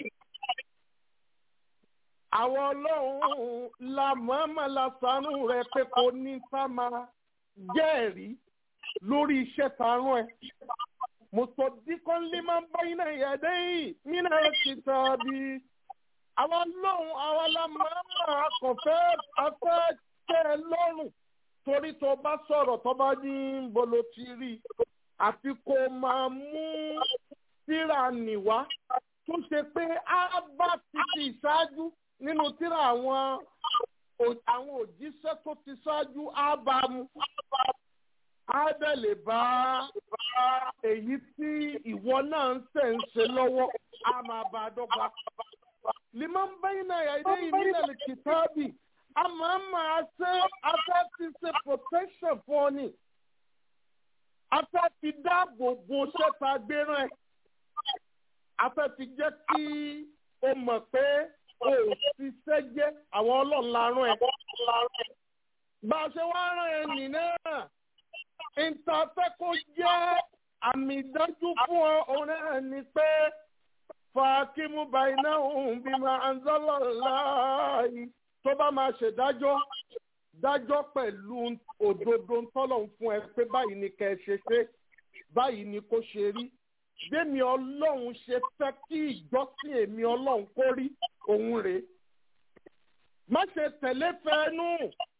àwa ọlọ́run la mọ̀ọ́mọ̀ la ṣàánú rẹ pé kò ní sá máa jẹ́rìí lórí iṣẹ́ tààrùn ẹ mùsọ̀díkọ́n lè máa ń bá iná ìyàdé yìí nínú ẹ̀kìtà bí àwọn lọ́hùn àwọn alámọ̀ọ́mọ̀ akọ̀fẹ́ afẹ́ tẹ́ ẹ lọ́rùn torí tó bá sọ̀rọ̀ tó bá ní bolo ti rí àfi kó máa mú tíra nìwá tó ṣe pé á bá ti ti ṣáájú nínú tíra àwọn àwọn òjíṣẹ́ tó ti ṣáájú á bá mu á bẹ̀ lè bá èyí tí ìwọ náà ń tẹ̀ ń ṣe lọ́wọ́ á máa bá a dọ́gba. liman bayna yadayhi minal kitabi a máa máa ṣe afẹ́ ti ṣe protection fún ọ ni afẹ́ ti dáàbò bo ṣẹ́ta gbéràn ẹ̀ afẹ́ ti jẹ́ kí o mọ̀ pé o ò ṣiṣẹ́ jẹ́ àwọn ọlọ́run larún ẹ̀. bá a ṣe wá rán ẹ nì náà ìtafẹ́ kó jẹ́ àmì ìdájú fún ọ òun náà ni pé fàákímù bàyìnà òun bí máa ń zọ́lọ̀ láàyè tó bá máa ṣèdájọ́ dájọ́ pẹ̀lú òdodo tọ́lọ̀ ń fún ẹ pé báyìí ni kẹ́ ẹ ṣe ṣe báyìí ni kó ṣe rí bẹ́ẹ̀ni ọlọ́run ṣe fẹ́ kí ìjọsìn èmi ọlọ́run kó rí òun rèé má ṣe tẹ̀lé fẹ́ẹ́nù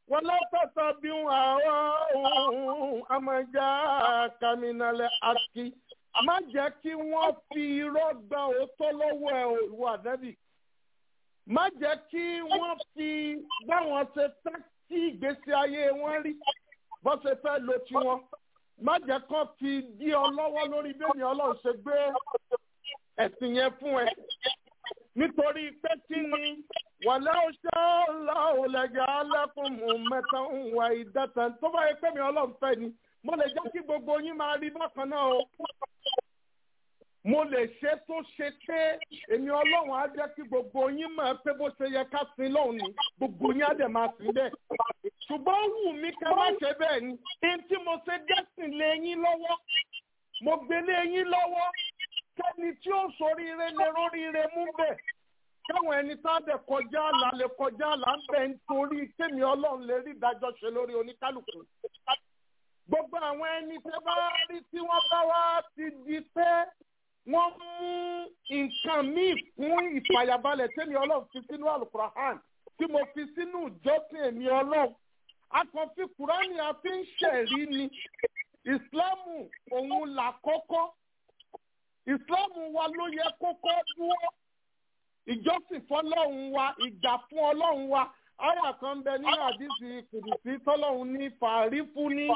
wọ́n lọ́tọ̀ọ̀tọ̀ bí àwọn ohun amọ̀já kàmínàlẹ̀ àkì má jẹ́ kí wọ́n fi irọ́ gba òótọ́ lọ́wọ́ ẹ̀ ìwọ ànábì má jẹ́ kí wọ́n fi báwọn ṣe fẹ́ tí ìgbésí ayé wọn rí bó ṣe fẹ́ lo tiwọn má jẹ́ kán fi dí ọ lọ́wọ́ lórí bẹ́ẹ̀ni ọlọ́run ṣe gbé ẹ̀sìn yẹn fún ẹ nítorí pé kí ni wàlẹ́ ọ̀ṣẹ́ ọ̀làwọ̀ lẹ́jà alẹ́kùn mú mẹ́ta ń wà ìdẹ́tẹ̀ tó bá yẹ pé mi ọlọ́run fẹ́ ni mo lè jẹ́ kí gbogbo yín máa rí bákan náà o mo lè ṣe tó ṣe pé èmi ọlọ́run á jẹ́ kí gbogbo yín máa pé bó ṣe yẹ ká sin lọ́hùn ni gbogbo yín á dẹ̀ máa sìn bẹ́ẹ̀ ṣùgbọ́n ó wù mí ká má ṣe bẹ́ẹ̀ ni ẹni tí mo ṣe dẹ́sìn lé yín lọ́wọ́ mo gbé lé yín lọ́wọ́ kẹ́ni tí ó soríire lè róríire mú bẹ́ẹ̀ káwọn ẹni tá a dẹ̀ kọjá àlà lè kọjá àlà ń bẹ̀ nítorí kémi ọlọ́run lè rí ìdájọ́ ṣe lórí oníkálukú gbogbo àwọn ẹni tẹ́ bá rí tí wọ́n bá wá ti di pé wọ́n mú nǹkan míì fún ìfàyàbalẹ̀ tẹ́mi ọlọ́run fi sínú àlùkùránì tí mo fi sínú ìjọsìn èmi ọlọ́run akànfi kùránì a fi ń ṣẹ̀rí ni ìsìláàmù òun là kọ́kọ́ ìsìláàmù wa ló yẹ kókó dúró ìjọsìn fọlọ́run wa ìgbà fún ọlọ́run wa àyà kan ń bẹ nínú àdìsí kùdùsí tọ́lọ́run ní fàárí fún ní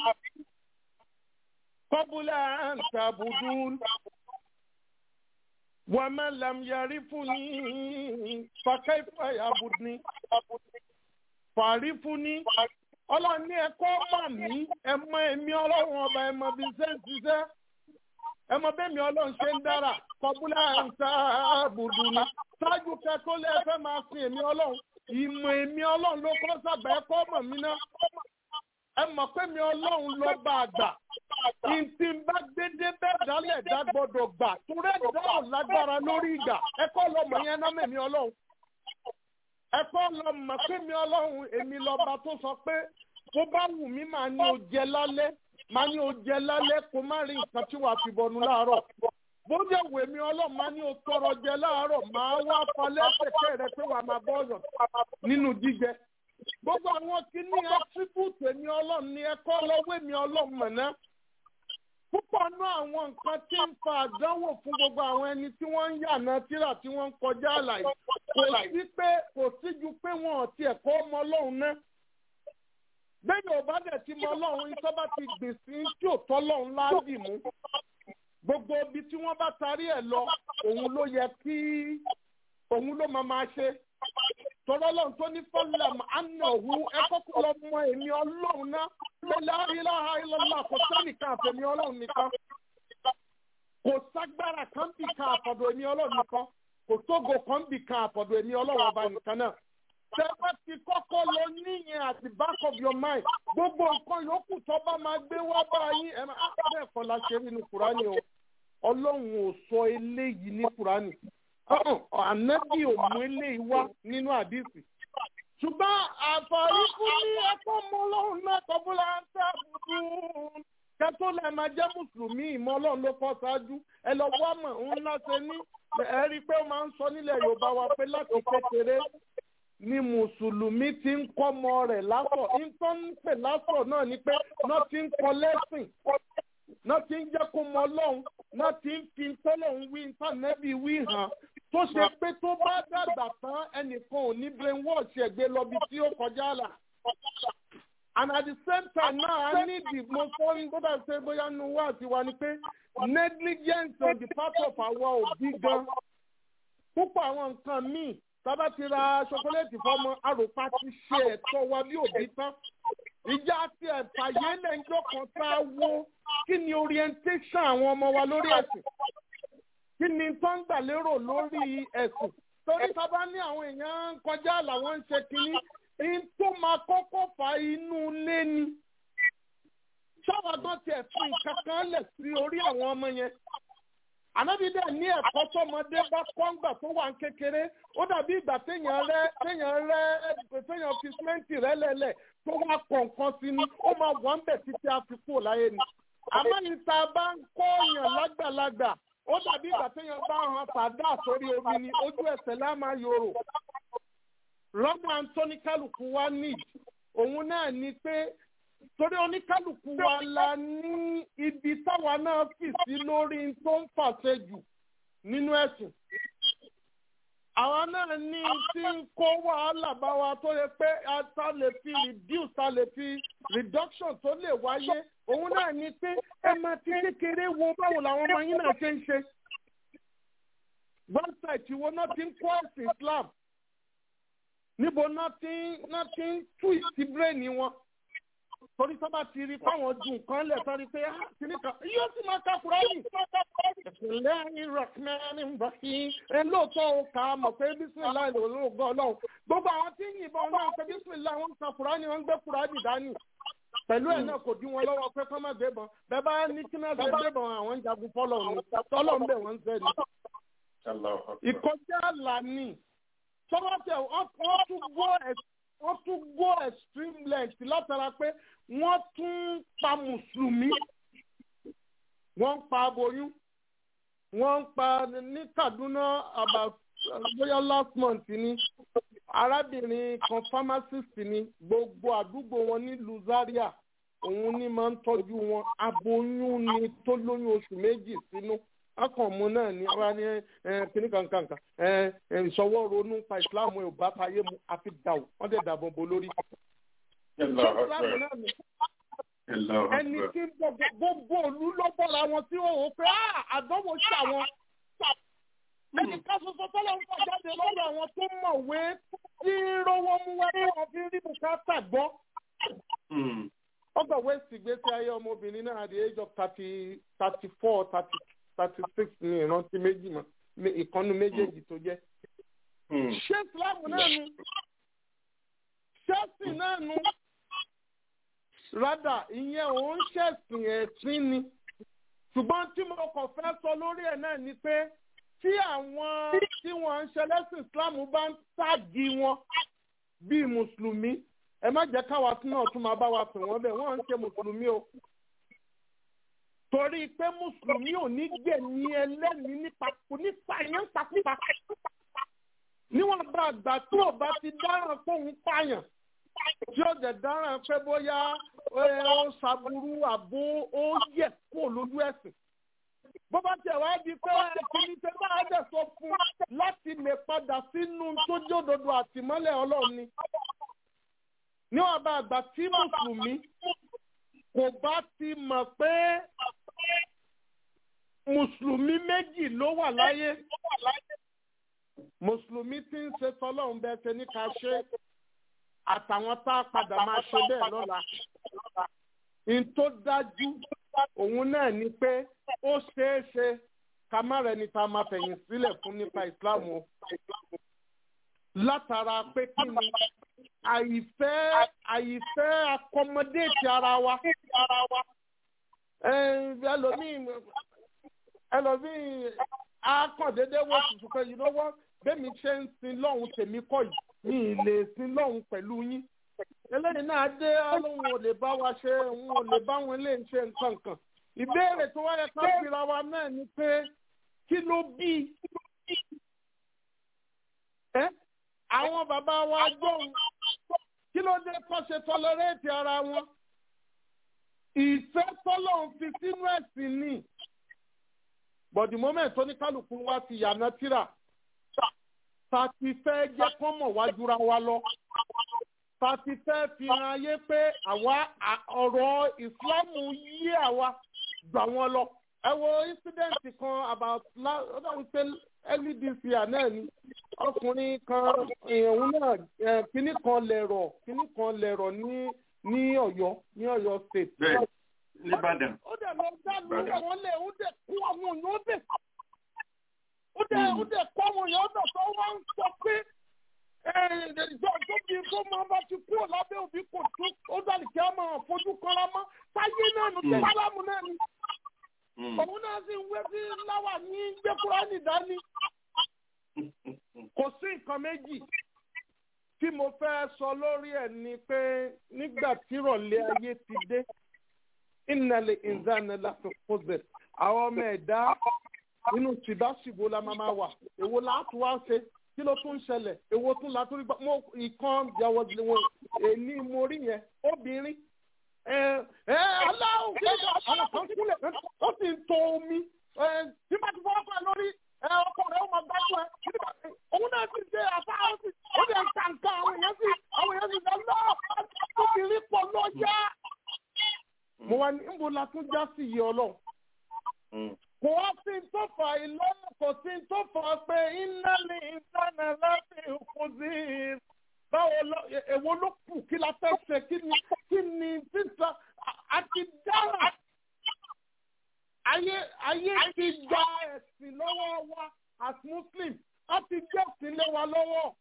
kọ́bùlà àǹtàbùdùn wàmẹ́ lẹ́mìyàrí fún ní fàkẹ́fà yàbùdùn fàárí fún ní ọlọ́run ní ẹ̀kọ́ mà mí ẹ̀mọ èmi ọlọ́run ọba ẹ̀mọ bíi sẹ́ńtìsẹ́ ẹ̀mọ bẹ́ẹ̀ mi ọlọ́run ṣe ń dára kọ́bùlà àǹtàbùdùn ní ṣáájú kẹ́kọ̀ọ́ lé ẹfẹ́ máa sin èmi ọlọ́run ìmọ̀ èmi ọlọ́run ló kọ́ sàgbà ẹ̀kọ́ mọ̀ mí náà ẹ mọ̀ pé mi ọlọ́run ló bá a gbà ìtì ń bá gbédé bẹ́ẹ̀ dálẹ̀ dá gbọ́dọ̀ gbà túrẹ́ dáhùn lágbára lórí ìgbà ẹ̀kọ́ lọ́mọ yẹn náà mẹ́mi ọlọ́run ẹ̀kọ́ lọ́mọ pé mi ọlọ́run èmi lọ́ba tó sọ pé tó bá wù mí màá ní o jẹ lálẹ́ màá ní o jẹ lálẹ́ kó má rí nǹkan tí wàá fi bọnu láàárọ̀ bójú ẹ̀wò èmi ọlọ́run máa ní o tọrọ jẹ láàárọ̀ máa wá falẹ́ pẹ̀kẹ́ rẹ pé wàá máa bọ́ ọ̀yọ̀ nínú jíjẹ. gbogbo àwọn kìíní attribute èmi ọlọ́run ní ẹ̀kọ́ lọ́wọ́ èmi ọlọ́run mọ̀ná. púpọ̀ nú àwọn nǹkan tí ń fa àdánwò fún gbogbo àwọn ẹni tí wọ́n ń yànà tíra tí wọ́n ń kọjá àlàyé kò sí pé kò sí ju pé wọn ò tiẹ̀ kọ́ ọmọ ọlọ́run náà. bẹ́ẹ̀ ni ò bá dẹ̀ ti mọ ọlọ́run ìtọ́ bá ti gbèsè tí ò tọ́ ọlọ́run láàbì mú gbogbo ibi tí wọ́n bá tarí ẹ̀ lọ òun ló yẹ kí òun ló máa máa ṣe tọ́lọ́ lọ́run tó ní fọ́lẹ̀m ánàwó ẹ kọ́kọ́ lọ mọ èmi ọlọ́run náà lọ́lá ilaha illallah kò sẹ́nìkan àfẹ̀mí ọlọ́run nìkan kò ságbára kan bì kan àfọ̀dọ̀ èmi ọlọ́run nìkan kò sógo kan bì kan àfọ̀dọ̀ èmi ọlọ́run ọba nìkan náà tẹ́fẹ́ ti kọ́kọ́ lọ níyẹn at the back of your mind gbogbo nǹkan yòókù tó bá máa gbé wá bá yín ẹ máa bẹ́ẹ̀ kọ́ la ṣe nínú kùránì o ọlọ́run ò sọ eléyìí ní kùránì ànábì ò mú eléyìí wá nínú àdìsí ṣùgbọ́n àfààní fún ní ẹ̀kọ́ mọ́ ọlọ́run náà kọ́bùlà ń tẹ́ àbùkù kẹ́tọ́ lẹ́ máa jẹ́ mùsùlùmí ìmọ̀ ọlọ́run ló kọ́ ṣáájú ẹ lọ wá mọ̀ ńlá ṣe ní ẹ rí i pé ó máa ń sọ nílẹ̀ yorùbá wa pé láti kékeré ni mùsùlùmí ti ń kọ́mọ rẹ̀ lásọ̀ nǹkan ń pè lásọ̀ náà ni pé náà ti ń kọ lẹ́sìn náà ti ń jẹ́ kó mọ ọlọ́run náà ti ń fi tọ́lọ́run wí ntànẹ́bí wí hàn tó ṣe pé tó bá dàgbà tán ẹnìkan ò ní brainwash ẹ̀gbẹ́ lọ́bi tí ó kọjá là. and at the same time náà a ní ìdìbò sọ́yìn tó dà ṣe bóyá nu wá àti wa ni pé negligence on the part of àwa òbí gan púpọ̀ àwọn nǹkan míì tábà ti ra ṣokoléètì fọmọ àròpá ti ṣe ẹ̀tọ́ wa bí òbí tán ìjà àti ẹ̀fàyé lẹ́jọ́ kan tá a wo kí ni orientation àwọn ọmọ wa lórí ẹ̀sìn kí ni tó ń gbà lérò lórí ẹ̀sìn torí tábà ní àwọn èèyàn ń kọjá làwọn ń ṣe kínní ní tó máa kọ́kọ́ fa inú ilé ni sábà gan tiẹ̀ fi nǹkan kan lẹ̀ sí orí àwọn ọmọ yẹn ànábi dẹ̀ ní ẹ̀kọ́ tọmọdé bá kọ́ngbà tó wà ń kékeré ó dàbí ìgbà téèyàn rẹ téèyàn rẹ téèyàn fi símẹ́ǹtì rẹ lẹ̀lẹ̀ tó wá kọ̀ọ̀kan sí ni ó máa wà ń bẹ̀ títí a fi kúrò láyé ni. àmọ́ ní ta bá ń kọ́ èèyàn lágbàlagbà ó dàbí ìgbà téèyàn bá hàn sàdá sórí omi ni ojú ẹsẹ̀ lá máa yòrò. rọ́bà antóní kálukú wa ní òun náà ni pé torí oníkálukú wa la ní ibi táwa náà fì sí lórí tó ń fàṣẹ jù nínú ẹ̀sìn àwa náà ní tí ń kó wàhálà bá wa tó yẹ pé a ta lè fi reduce ta lè fi reduction tó lè wáyé òun náà ni pé ẹ máa ti kékeré wo báwo làwọn ọmọ yín náà ṣe ń ṣe website wo náà ti ń kọ́ ẹ̀sìn Islam níbo náà ti náà ti ń tú ìsìbírẹ́ẹ̀nì wọn torí sábà ti rí fáwọn ju nǹkan lẹ̀ sọ́rí pé kìnnì kan yóò sì máa ka kúrọ́ọ̀nì. ìpínlẹ̀ ìrọ̀kùnrin ń bọ̀ sí ẹ lóòótọ́ o kà á mọ̀ pé bísímìlá ìlú olóògùn ọlọ́run gbogbo àwọn tí ń yìnbọn náà pé bísímìlá wọn ń ka kúrọ́ọ̀nì wọn ń gbé kúrọ́ọ̀nì dání pẹ̀lú ẹ̀ náà kò dí wọn lọ́wọ́ pé kọ́ máa gbébọn bẹ́ẹ̀ bá ní kí náà ṣe gbébọn àwọn ń jagun fọ́lọ̀ ní tọ́lọ̀ ń bẹ̀ wọ́n ń sẹ́ni. ìkọjá àlà ni tọ́wọ́tẹ̀ wọ́n tún go extreme length látara pé wọ́n tún pa mùsùlùmí wọ́n ń pa aboyún wọ́n ń pa ní Kaduna about bóyá last month ni arábìnrin kan pharmacist ni gbogbo àdúgbò wọn nílùú Zaria òun ni máa ń tọ́jú wọn aboyún ni tó lóyún oṣù méjì sínú akọ̀mù náà ni wọ́n ní kíní kankankan ìṣọwọ́ ronú pa ìsìláàmù ẹ̀ ò bá fàyè mu àfi dàwọ̀ wọ́n dẹ̀ dàbọ̀ bò lórí ẹni tí gbogbo òlu ló bọ́ra wọn tí ó wò pé àdánwò ṣà wọn. ẹni ká soso tọ́lọ̀ ń fọ jáde lọ́dọ̀ àwọn tó mọ̀wé tí rówó mú wá tí wọ́n fi rí bùkátà gbọ́. ọgbà west ìgbésí ayé ọmọbìnrin náà at the age of thirty thirty four thirty thirty six ní ìrántí méjì mọ́ ìkànnì méjèèjì tó jẹ́. ṣé islam náà nu ṣẹ́ẹ̀sì náà nu rádà ìyẹn òun ṣẹ̀sìn ẹ̀sìn ni ṣùgbọ́n tí mo kàn fẹ́ sọ lórí ẹ̀ náà ni pé tí àwọn tí wọ́n ń ṣe lẹ́sìn Islam bá ń tàgì wọn bíi mùsùlùmí ẹ má jẹ́ káwa tí náà tún máa bá wa pè wọ́n bẹ́ẹ̀ wọ́n ń ṣe mùsùlùmí o torí pé mùsùlùmí ò ní gbẹ̀mí ẹlẹ́mìí nípa nípa yẹn pakúpa níwọ̀n bá àgbà tí ò bá ti dáràn fóun pààyàn tí ó dẹ̀ dáràn pé bóyá ó ṣàbùrú àbó ó yẹ kó lójú ẹ̀sìn. bó bá tẹ̀ wá di pé kìíní tẹ bá dẹ̀ sọ fún láti lè padà sínú tó jódodo àtìmọ́lẹ̀ ọlọ́run ni. níwọ̀n bá àgbà tí mùsùlùmí kò bá ti mọ̀ pé mùsùlùmí méjì ló wà láyé mùsùlùmí tí ń ṣe tọ́lọ́run bẹ́ẹ̀ ṣe ní ká ṣe àtàwọn tá a padà máa ṣe bẹ́ẹ̀ lọ́la. n tó dájú òun náà ni pé ó ṣeé ṣe ká má rẹni tá a máa fẹ̀yìn sílẹ̀ fún nípa ìsìláàmù o. látara pé kí ni àyìfẹ́ àyìfẹ́ akọmọdéètì ara wa. ẹlòmíì ẹlòmíì akọ̀dédé wọ́n tuntun pé you know what bẹ́ẹ̀ mi ṣe ń sin lọ́hùn tèmi kọ́ yìí mi ì lè sin lọ́hùn pẹ̀lú yín. eléyìí náà dé ọlọ́run ò lè bá wa ṣe òun ò lè bá wọn lè ṣe nǹkan kan. ìbéèrè tó wáyé ká fira wa náà ni pé kí ló bí ẹ àwọn bàbá wa gbóhùn kí ló dé kọ́ ṣe tọ́lọ́rẹ́ẹ̀tì ara wọn. ìfẹ́ tọ́lọ́run fi sínú ẹ̀sìn ni but the moment tó ní kálukú wa ti yànnà tíra ta ti fẹ́ jẹ́ kán mọ̀ wá jura wa lọ ta ti fẹ́ fi hàn ayé pé àwa ọ̀rọ̀ ìsìlámù yí àwa gbà wọ́n lọ. ẹ wo incident kan about ọdún pé early this year náà ni ọkùnrin kan òun náà kínní kan lẹ̀rọ̀ kínní kan lẹ̀rọ̀ ní ní Ọ̀yọ́ ní Ọ̀yọ́ state. bẹ́ẹ̀ nìbàdàn. ó dẹ̀ lọ dánú àwọn lẹ̀ ó dẹ̀ kú àwọn èèyàn ó dẹ̀ ó dẹ̀ ó dẹ̀ kọ́ àwọn èèyàn ó dẹ̀ tó wá ń sọ pé ìjọ tó bí tó máa bá ti kúrò lábẹ́ òbí kò tó ó dàlí kí á máa fojú kanra mọ́ táyé náà nù tó sálámù náà ni. òun náà sì ń wé sí láwà ní gbẹ́kúránì dání. kò sí nǹkan méjì tí mo fẹ́ sọ lórí ẹ̀ ni pé nígbà tí ìrọ̀lẹ́ ayé ti dé ìnàlẹ̀ ìzánà láti kóze àwọn ọmọ ẹ̀dá nínú tìbáṣìbò la máa wà èwo láti wá ṣe kí ló tún ń ṣẹlẹ̀ èwo tún la tún rí gbọ́ mo ìkan ìyàwó wọn èní mo rí yẹn obìnrin ẹ ẹ aláwọ̀ kí ló àwọn kan kúlẹ̀ ó sì ń to omi ẹ tí bá ti fọwọ́ fún ẹ lórí ẹ ọkọ rẹ ó máa gbájú ẹ nígbà tí òun náà sì ṣe àbá ó sì ó sì ń ta nǹkan àwọn èèyàn sì àwọn èèyàn sì sọ lọ́ọ̀ obìnrin pọ̀ lọ́jà. mo wá ní níbo la tún já sí iye ọlọ́run kò wá sí tó fà ìlọ́nà kò sí tó fà pé iná ní ìdáná láti kù sí i. báwo lọ èwo ló kù kí la fẹ́ ṣe kí ni kí ni sísọ àti dára. ayé ayé ti gba ẹ̀sìn lọ́wọ́ wa as muslim a ti gbẹ̀sìn lé wa lọ́wọ́.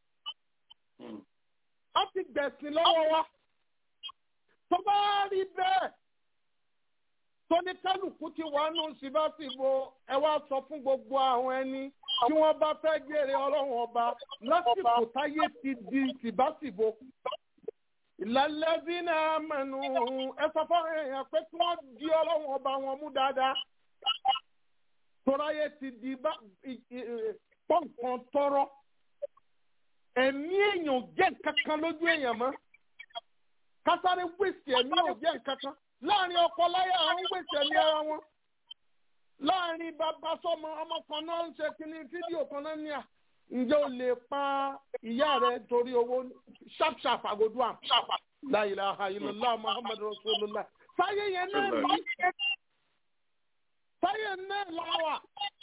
a ti gbẹ̀sìn lọ́wọ́ wa. tó bá rí bẹ́ẹ̀ tóní kálukú ti wà nù síbáṣìbò ẹ wá sọ fún gbogbo àwọn ẹni tí wọ́n bá fẹ́ gbére ọlọ́run ọba lásìkò táyé ti di síbáṣìbò. ìlàlẹ́bí náà mẹ́nu ẹ sọ fún èèyàn pé kí wọ́n di ọlọ́run ọba wọn mú dáadáa. tọ́láyé ti di pọ́ǹkan tọrọ. ẹ̀mí èèyàn jẹ́ nǹkan kan lójú èèyàn mọ́. kásáré wíṣì ẹ̀mí ò jẹ́ nǹkan kan láàrin ọkọ láyà àwọn gbèsè ní ara wọn láàrin bàbá sọmọ ọmọ kan náà ń ṣe kíní fídíò kan náà ní à ǹjẹ́ o lè pa ìyá rẹ torí owó sharp sharp àgọ́dù àm la ilaha illallah muhammadu rasulullah sáyé yẹn náà ní sáyé náà láwà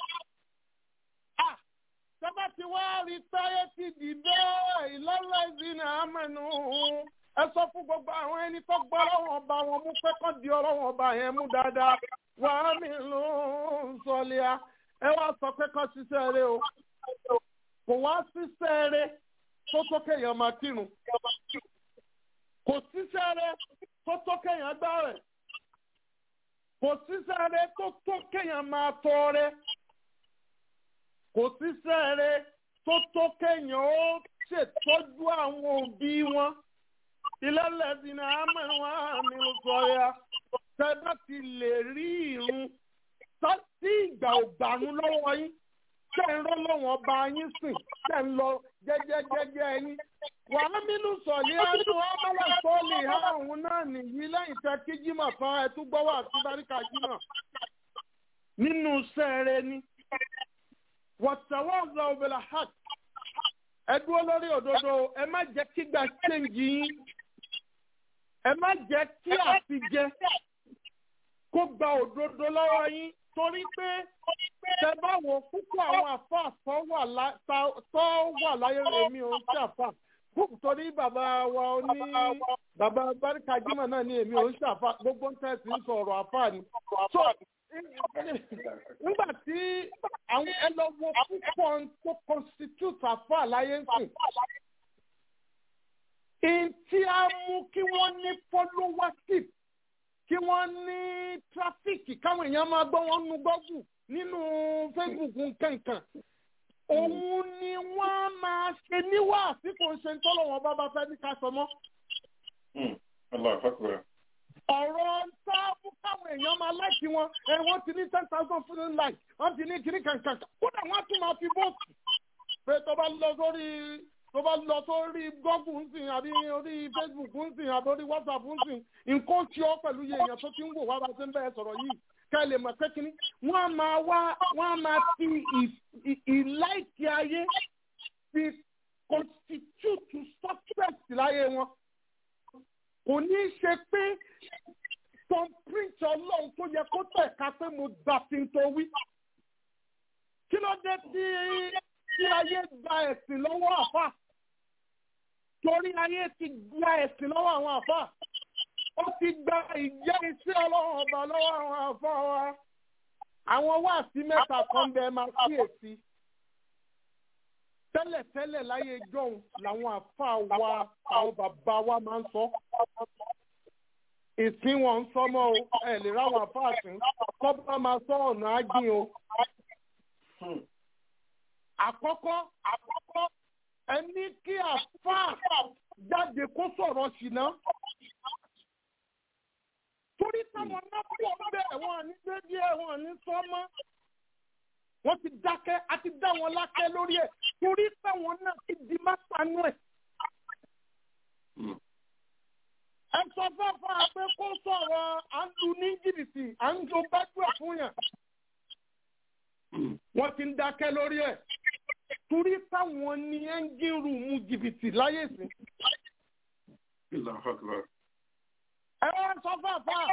sábà tí wàá rí táyé ti dì bẹ́ẹ̀ ìlọ́lá ìdínà àmẹ́nu ẹ sọ fún gbogbo àwọn ẹni tó gbọ́ ọlọ́wọ́n ọba wọn mú pé kán di ọlọ́wọ́n ọba yẹn mú dáadáa wà á mi ló ń sọlẹ́à ẹ wá sọ pé kán ṣiṣẹ́ rẹ o kò wá ṣiṣẹ́ rẹ tó tó kéèyàn máa kírun kò ṣiṣẹ́ rẹ tó tó kéèyàn gbá rẹ̀ kò ṣiṣẹ́ rẹ tó tó kéèyàn máa tọ́ rẹ kò ṣiṣẹ́ rẹ tó tó kéèyàn ó ṣètọ́jú àwọn òbí wọn ìlẹ́lẹ́dínà àmọ́wá mi ò sọ ya tẹ́lá ti lè rí irun tí ìgbà ògbàrún lọ́wọ́ yín tẹ́ ń rọ́ lọ́wọ́ ọba yín sìn tẹ́ ń lọ jẹ́jẹ́jẹ́jẹ́ yín. wàá mínú sọ̀lí ẹnu ọmọlá sọ́ọ̀lì àwọn náà nìyí lẹ́yìn tẹ́ kí jímọ̀ tán ẹ tún gbọ́wọ́ àti báríkà jímọ̀ nínú sẹ́ẹ̀rẹ́ ni. wọ̀tẹ̀wọ́ ọ̀gá òbẹ̀là hàk ẹ dúró lórí òdodo ẹ má jẹ́ kígbà ṣéǹjì yín ẹ má jẹ́ kí àtijẹ kó gba òdodo lọ́wọ́ yín torí pé tẹ bá wo púpọ̀ àwọn àfáà tó wà láyé èmi ò ń ṣàfà torí bàbá wa ní bàbá Báríkà Jímọ̀ náà ní èmi ò ń ṣàfà gbogbo ń tẹ̀sí ń sọ̀rọ̀ àfáà ni. so nígbà tí àwọn ẹlọ́wọ́ púpọ̀ tó constitute àfáà láyé ń sìn ntí a mú kí wọ́n ní followership kí wọ́n ní tráfíkì káwọn èèyàn máa gbọ́ wọn nu gọ́gù nínú Facebook nkankan òun ni wọ́n máa ṣe níwá àsìkò ṣe ń tọ́lọ̀ wọn bá bá fẹ́ ní ká sọ mọ́. ọ̀rọ̀ sáàbù káwọn èèyàn máa láìkí wọn ẹ wọ́n ti ní ten thousand fún like wọ́n ti ní kíní kankan kódà wọ́n á tún máa fi bóòtù pé tó bá lọ sórí tó bá lọ sórí gọ́gù ń sìn àbí orí facebook ń sìn àbí orí whatsapp ń sìn nǹkan tí ó pẹ̀lú iye èèyàn tó ti ń wò wá bá ṣe ń bẹ̀rẹ̀ sọ̀rọ̀ yìí ká lè mọ̀ pé kínní wọ́n á máa wá wọ́n á máa fi ìláìkí ayé fi constitute success láyé wọn kò ní í ṣe pé tom prince ọlọ́run tó yẹ kó tẹ̀ ká pé mo gbà fi ń tó wí kí ló dé tí tí ayé gba ẹ̀sìn lọ́wọ́ àfà torí ayé ti gba ẹ̀sìn lọ́wọ́ àwọn àfà ó ti gba ìjẹ́ iṣẹ́ ọlọ́run ọba lọ́wọ́ àwọn àfà wa àwọn wáàsí mẹ́ta kan bẹ máa kíyèsí tẹ́lẹ̀tẹ́lẹ̀ láyé jọ̀hún làwọn àfà wa àwọn bàbá wa máa ń sọ ìsìn wọn ń sọmọ o ẹ lè ráwọn àfà àsìn kọ́ bá máa sọ ọ̀nà ágìn o àkọ́kọ́ àkọ́kọ́ ẹni kí àfáà jáde kó sọ̀rọ̀ ṣìnà. torí táwọn náà pọ̀ bẹ́ẹ̀ wọ́n ní dédé wọ́n ní sọ́mọ́. wọ́n ti dákẹ́ àti dá wọn lákẹ́ lórí ẹ̀ torí táwọn náà ti di mátánú ẹ̀. ẹ sọ fẹ́fẹ́ pé kó sọ̀rọ̀ à ń lu ní jìbìtì à ń jo gbájúẹ̀ fún yàn. wọ́n ti ń dákẹ́ lórí ẹ̀ torí táwọn ní ẹ́ńgìn rúùmù jìbìtì láyé sí. ẹ wá sọ fẹ́fẹ́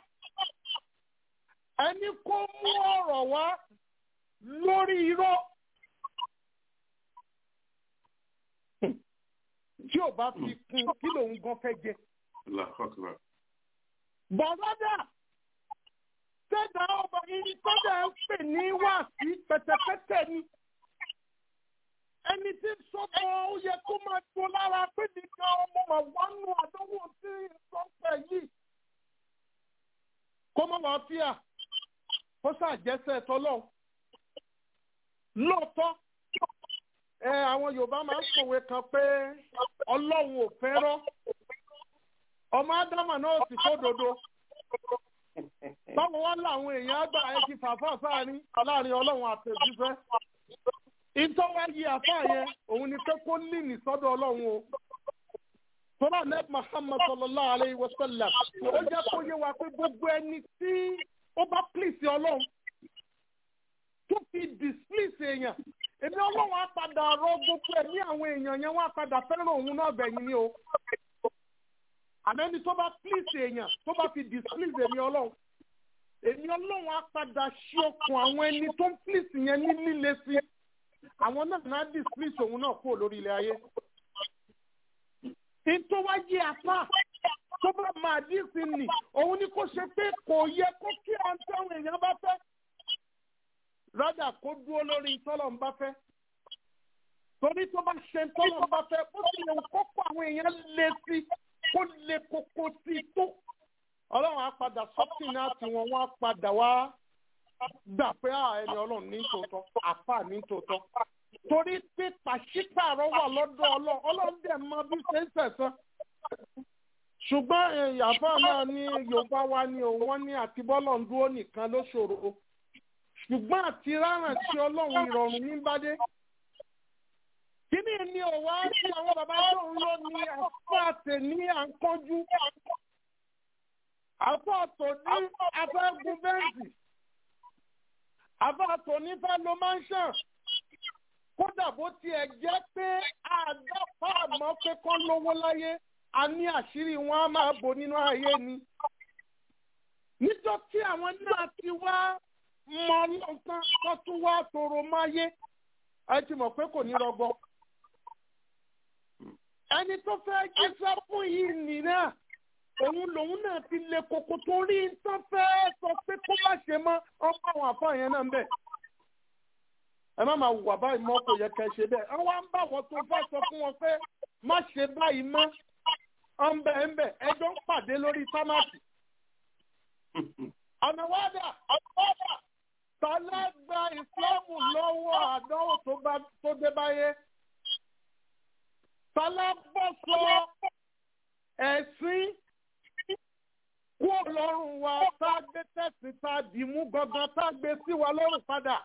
ẹni kó mú ọ̀rọ̀ wá lórí irọ́. tí ò bá fi kún kí lòun gan fẹ́ jẹ. bọ̀dọ́dà tẹ́jà ọba yìí tẹ́jà ń pè ní wáàsí pẹ̀tẹ̀pẹ̀tẹ̀ ni. ẹni tí ń sọ́kọ̀ ó yẹ kó máa tó lára pé nìkan ọmọ mà wánú àdánwò tí ìsọ̀pẹ̀ yìí. kó mọ̀ wá fíà kó ṣàjẹsẹ̀ tọ́lọ́ lóòótọ́ ẹ àwọn yorùbá máa ń sòwe kan pé ọlọ́run ò fẹ́rọ́ ọmọ ádámà náà sì sódodo báwo wá làwọn èèyàn àgbà ẹ ti fàáfà sáàrin láàrin ọlọ́run àtẹ̀jíṣẹ́ ìtọ́wá yí àfáà yẹn òun ni pé kó lìnì sọ́dọ̀ ọlọ́run o tọ́lá nẹ́ẹ̀bù Muhammad sallallahu alayhi wa sallam ó jẹ́ kó yé wa pé gbogbo ẹni tí ó bá pìlìsì ọlọ́run tó fi displease èèyàn èmi ọlọ́run á padà rọ gbogbo ẹ̀ ní àwọn èèyàn yẹn wọ́n á padà fẹ́ràn òun náà bẹ̀yìn ni o àmẹ́ni tó bá please èèyàn tó bá fi displease èmi ọlọ́run èmi ọlọ́run á padà ṣí ọkàn àwọn ẹni tó ń please yẹn ní líle sí àwọn náà náà displease òun náà kúrò lórí ilẹ̀ ayé ìtọ́wájú apá tó bá máa dín sí nì òun ni kò ṣe pé kò yẹ kó kí à ń tẹ́wọ̀n èèyàn bá fẹ́ rádà kó dúró lórí tọ́lọ̀ ń bá fẹ́. torí tó bá ṣe tọ́lọ̀ ń bá fẹ́ ó sì lè kókó àwọn èèyàn lé sí kó lè kókó sí tó. ọlọ́run á padà sọ́kìn náà tí wọ́n wá padà wá gbà pé ẹni ọlọ́run ní tòótọ́ àfà ní tòótọ́. torí pé pàṣípààrọ̀ wà lọ́dọ̀ ọlọ́run ọlọ́run dẹ̀ mọ bí ṣe ń sẹ̀sán. ṣùgbọ́n ìyàbọ̀ náà ní yorùbá wa ni òun wọ́n ní àtibọ́lọ̀ ń dúró nìkan ló ṣòro ṣùgbọ́n àti rárán tí ọlọ́run ìrọ̀rùn ní bádé. Kíní ni ọ̀wá tí àwọn bàbá tó ń lò ní àfáàtè ní àǹkọ́jú. Àfáàtò ní afẹ́gun bẹ́ǹsì. Àfáàtò ní fẹ́ lo mansion. Kódà bó tiẹ̀ jẹ́ pé àdáfà àmọ́ pé kán lówó láyé, a ní àṣírí wọn á máa bò nínú ayé ni. Níjọ́ tí àwọn náà ti wá mọ nǹkan tó tún wá tòrò máyé ẹ ti mọ̀ pé kò ní rọgbọ. ẹni tó fẹ́ jíṣẹ́ fún yìí nìyẹn òun lòun náà ti le koko torí nǹkan fẹ́ sọ pé kó má ṣe mọ́ ọmọ àwọn àfọ yẹn náà ń bẹ̀. ẹ má máa wà báyìí mọ́ kò yẹ kẹ́ ṣe bẹ́ẹ̀ ẹ wá ń bá wọn tó fẹ́ sọ fún wọn pé má ṣe báyìí mọ́ ọ ń bẹ̀ ń bẹ̀ ẹjọ́ ń pàdé lórí támàtì. ọ̀nà wádà ọ̀nà wádà tọ́lá gba ìsìlámù lọ́wọ́ àdánwò tó dé báyé. tọ́lá bọ́ sọ ẹ̀sìn kú lọ́rùn wa tá a gbé tẹ̀sí tá a dì mú gangan tá a gbé sí wa lọ́rùn padà.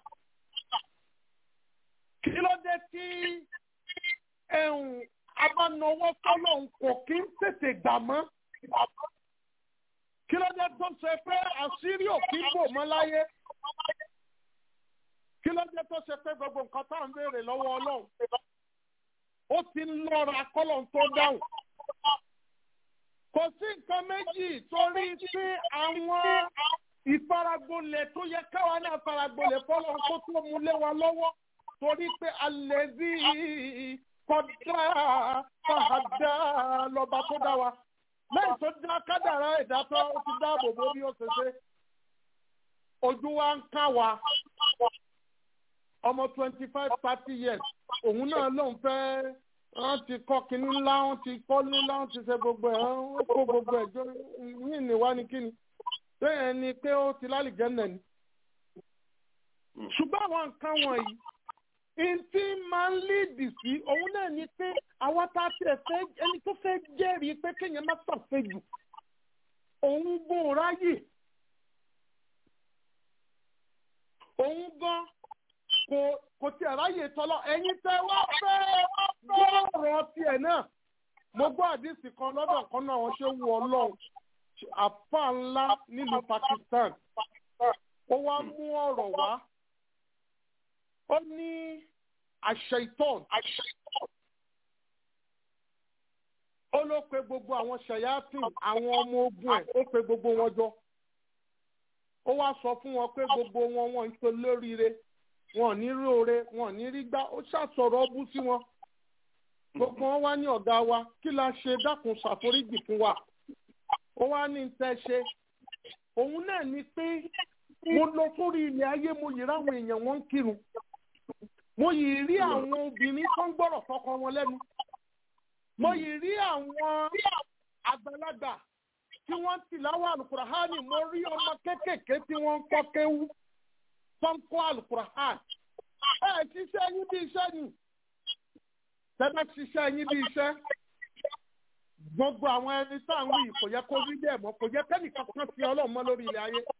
kí ló dé tí ẹ̀hún abánáwó fọlọ́hún kò kí ń tètè gbà mọ́? kí ló dé tó ṣe pé àṣírí ò kí ń bò mọ́ láyé? kí ló dé tó ṣe pé gbogbo nǹkan tá à ń béèrè lọ́wọ́ ọlọ́run ó ti ń lọ́ra kọ́lọ̀ tó dáhùn. kò sí nǹkan méjì torí pé àwọn ìfaragbolẹ̀ tó yẹ káwa náà faragbolẹ̀ fọlọ́ kó tó mú lé wa lọ́wọ́ torí pé alẹ́ bí kọ́dá fàdá lọ́ba tó dá wa lẹ́yìn tó dá kádàrá ẹ̀dá tó ti dáàbò bò bí ó ṣe ṣe ojú wa ń ká wa ọmọ twenty five thirty years òun náà lòun fẹ́ wọ́n ti kọ́ kínní ńlá wọ́n ti kọ́ ńlá wọ́n ti ṣe gbogbo ẹ̀ wọ́n kó gbogbo ẹ̀ jọ yín ní wá ní kíni bẹ́ẹ̀ ni pé ó ti lálìjẹ́ nẹ̀ ni. ṣùgbọ́n àwọn nǹkan wọ̀nyí ntí máa ń líìdì sí òun náà ni pé àwa tá a tiẹ̀ fẹ́ ẹni tó fẹ́ jẹ́rìí pé kéèyàn má ṣàfẹ́jù òun gbọ́ ráyè òun gan kò kò tí tiẹ̀ ráyè tọ́lọ́ ẹ̀yin tẹ́ wá fẹ́ gbọ́rọ̀ tiẹ̀ náà mo gbọ́ àdìsí kan lọ́dọ̀ kan náà wọ́n ṣe wù ọlọ́run àfa ńlá nílùú Pakistan ó wá mú ọ̀rọ̀ wá ó ní àṣẹ ìtọ́n ó ló pe gbogbo àwọn ṣẹ̀yàtìn àwọn ọmọ ogun ẹ̀ ó pe gbogbo wọn jọ ó wá sọ fún wọn pé gbogbo wọn wọn ń ṣe lóríire wọn ò ní rí oore wọn ò ní rí gbá ó ṣàṣọrọ ọbú sí wọn gbogbo wọn wá ní ọ̀gá wa kí la ṣe dákun ṣàforíjì fún wa ó wá ní tẹ́ ṣe òun náà ni pé mo lọ sórí ilẹ̀ ayé mo yìí ráwọn èèyàn wọn ń kírun mo yìí rí àwọn obìnrin tó ń gbọ́rọ̀ fọkọ wọn lẹ́nu mo yìí rí àwọn àgbàlagbà tí wọ́n ti láwọ́ alukurahani mo rí ọmọ kéékèèké tí wọ́n ń kọ́ kéwú tó ń kọ́ alukurahani ẹ ṣiṣẹ́ yín bí iṣẹ́ ni tẹ́lẹ̀ ṣiṣẹ́ yín bí iṣẹ́ gbogbo àwọn ẹni tá à ń wí kò yẹ kó rí bẹ́ẹ̀ mọ́ kò yẹ kẹ́nìkan kan fi ọlọ́run mọ́ lórí ilẹ̀ ayé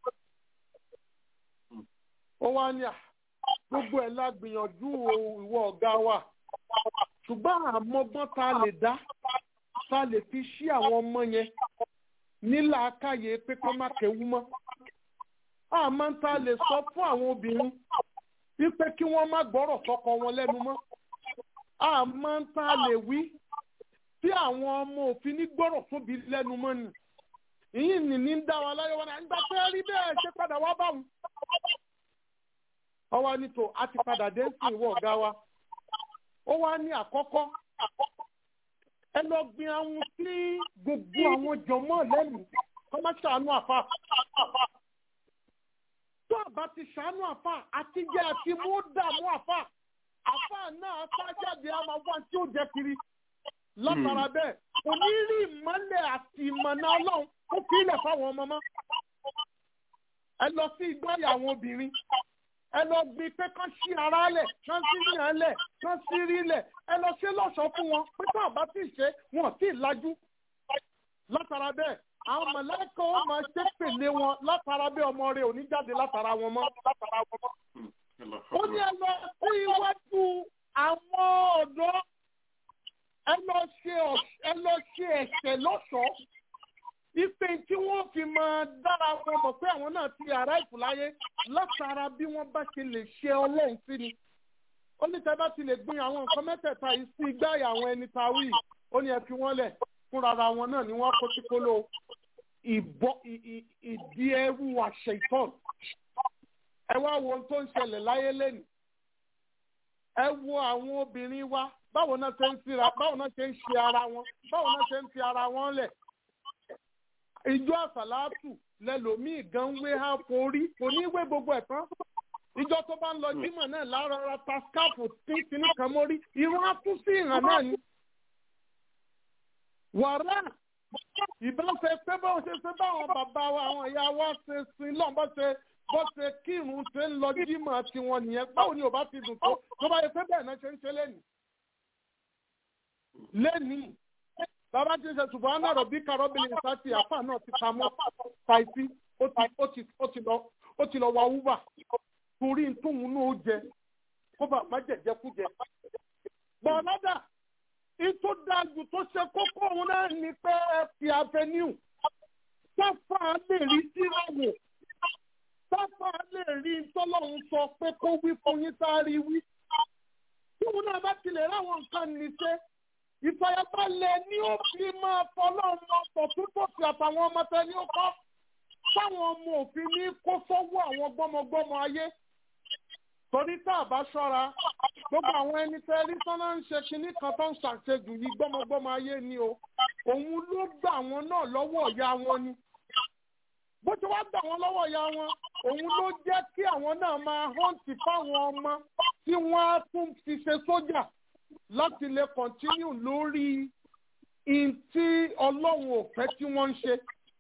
ó wá ní à gbogbo ẹ̀ la gbìyànjú ìwọ ọ̀gá wa ṣùgbọ́n àmọ́gbọ́n tá a lè dá tá a lè fi ṣí àwọn ọmọ yẹn nílà káyé pé kó má kéwú mọ́ àmọ́ tá a lè sọ fún àwọn obìnrin wípé kí wọ́n má gbọ́rọ̀ sọ́kọ wọn lẹ́nu mọ́ àmọ́ tá a lè wí tí àwọn ọmọ òfin ní gbọ́rọ̀ tóbi lẹ́nu mọ́ ni ìyìn ní ní ń dá wa láyọ̀ wọn náà nígbà pé rí bẹ́ẹ̀ ṣe padà wá báwọn. ọwọ́ ní tò a ti padà dé sí ìwọ ọ̀gá wa ó wá ní àkọ́kọ́ ẹ lọ gbin àwọn sí gbogbo àwọn jọmọ́ lẹ́nu kọ́ má ṣàánú àfa tó àbá ti ṣàánú àfa àtijọ́ àti mú dààmú àfa àfa náà sájáde àmọ́ wá tí ó jẹ kiri látara bẹ́ẹ̀ kò ní rí ìmọ́lẹ̀ àti ìmọ̀nà ọlọ́run ó fi ilẹ̀ fáwọn ọmọ mọ́ ẹ lọ sí ìgbáyà àwọn obìnrin ẹ lọ gbin pé kán sí ara lẹ̀ kán sí yàn lẹ̀ kán sí rí lẹ̀ ẹ lọ ṣe lọ́ṣọ̀ọ́ fún wọn pé tó àbá tí ì ṣe wọn ò tí ì lajú látara bẹ́ẹ̀ àwọn mọ̀lẹ́kọ̀ ó máa ṣe pèlè wọn látara bẹ́ẹ̀ ọmọ rẹ̀ ò ní jáde látara wọn mọ́ ó ní ẹ lọ sí iwájú àwọn ọ̀dọ́ ẹ lọ ṣe ẹ lọ ṣe ẹ̀ṣẹ̀ lọ́ṣọ̀ọ́ ipe tí wọ́n fi máa dára wọn mọ̀ pé àwọn náà ti ara ìfúláyé látara bí wọ́n bá ṣe lè ṣe ọlọ́run sí ni. ó ní tẹ́ bá ti lè gbin àwọn nǹkan mẹ́tẹ̀ẹ̀ta yìí sí igbáyà àwọn ẹni ta wí ó ní ẹ fi wọ́n lẹ̀ fúnra ara wọn náà ni wọ́n kó sí kóló ìdí ẹrú àṣẹ ìtọ́n. ẹ wá wo ohun tó ń ṣẹlẹ̀ láyé lẹ́nu. ẹ wo àwọn obìnrin wa báwo náà ṣe ń fira báwo náà ṣe ń ṣe ara wọn báwo náà ṣe ń fi ara wọn lẹ̀ ìjọ àsàlátù lẹlòmíì gan wé ha forí kò ní wé gbogbo ẹ̀ tán ìjọ tó bá ń lọ jímọ̀ náà lára ta skáàpù tí kìíní kan mórí irun á tún sí ìhàn náà ni. wàrà ìbáṣe pé báwọn ṣe ṣe báwọn bàbá wa àwọn ìyá wa ṣe sin lọ́n bá ṣe bó ṣe kírun ṣe ń lọ jímọ̀ tiwọn nìyẹn báwo ni ò bá ti dùn tó tó bá yẹ pé bẹ́ẹ̀ náà ṣe ń ṣe lẹ́nìí. lẹ́nìí bàbá tí ń ṣe ṣùgbọ́n náà rọ̀ bí karọ́bìnrin ìsáàtì àpá náà ti ta mọ́ ṣáìsì ó ti lọ wa wúbà torí tóun náà ó jẹ kó bá má jẹjẹ kú jẹ. bọ̀ọ̀lọ́dà ìtò dájú tó ṣe kókó òun náà ní pé fi avenue sáfà lè rí síráwò sáfà lè rí tọ́lọ́hún sọ pé kó wí fún yín sáré wí. tóun náà bá tilẹ̀ ráwọn nǹkan ní ṣe ìfàyàbalẹ̀ ni ó fi máa fọlọ́run ọ̀pọ̀ púpọ̀ sí àtàwọn ọmọ tẹ ní ó kọ́ táwọn ọmọ òfin ní kó sọ́wọ́ àwọn gbọ́mọgbọ́mọ ayé torí tá a bá ṣọ́ra gbogbo àwọn ẹni tẹ́ rí sọ́nà ń ṣe kinní kan tó ń ṣàṣejù yìí gbọ́mọgbọ́mọ ayé ni o òun ló gbà wọn náà lọ́wọ́ ìyá wọn ni bó ti wá gbà wọn lọ́wọ́ ìyá wọn òun ló jẹ́ kí àwọn náà máa họ́ǹtì fáwọn ọmọ tí wọ́n á tún fi ṣe sójà láti lè kọ̀ntínú lórí in tí ọlọ́run ò fẹ́ tí wọ́n ń ṣe.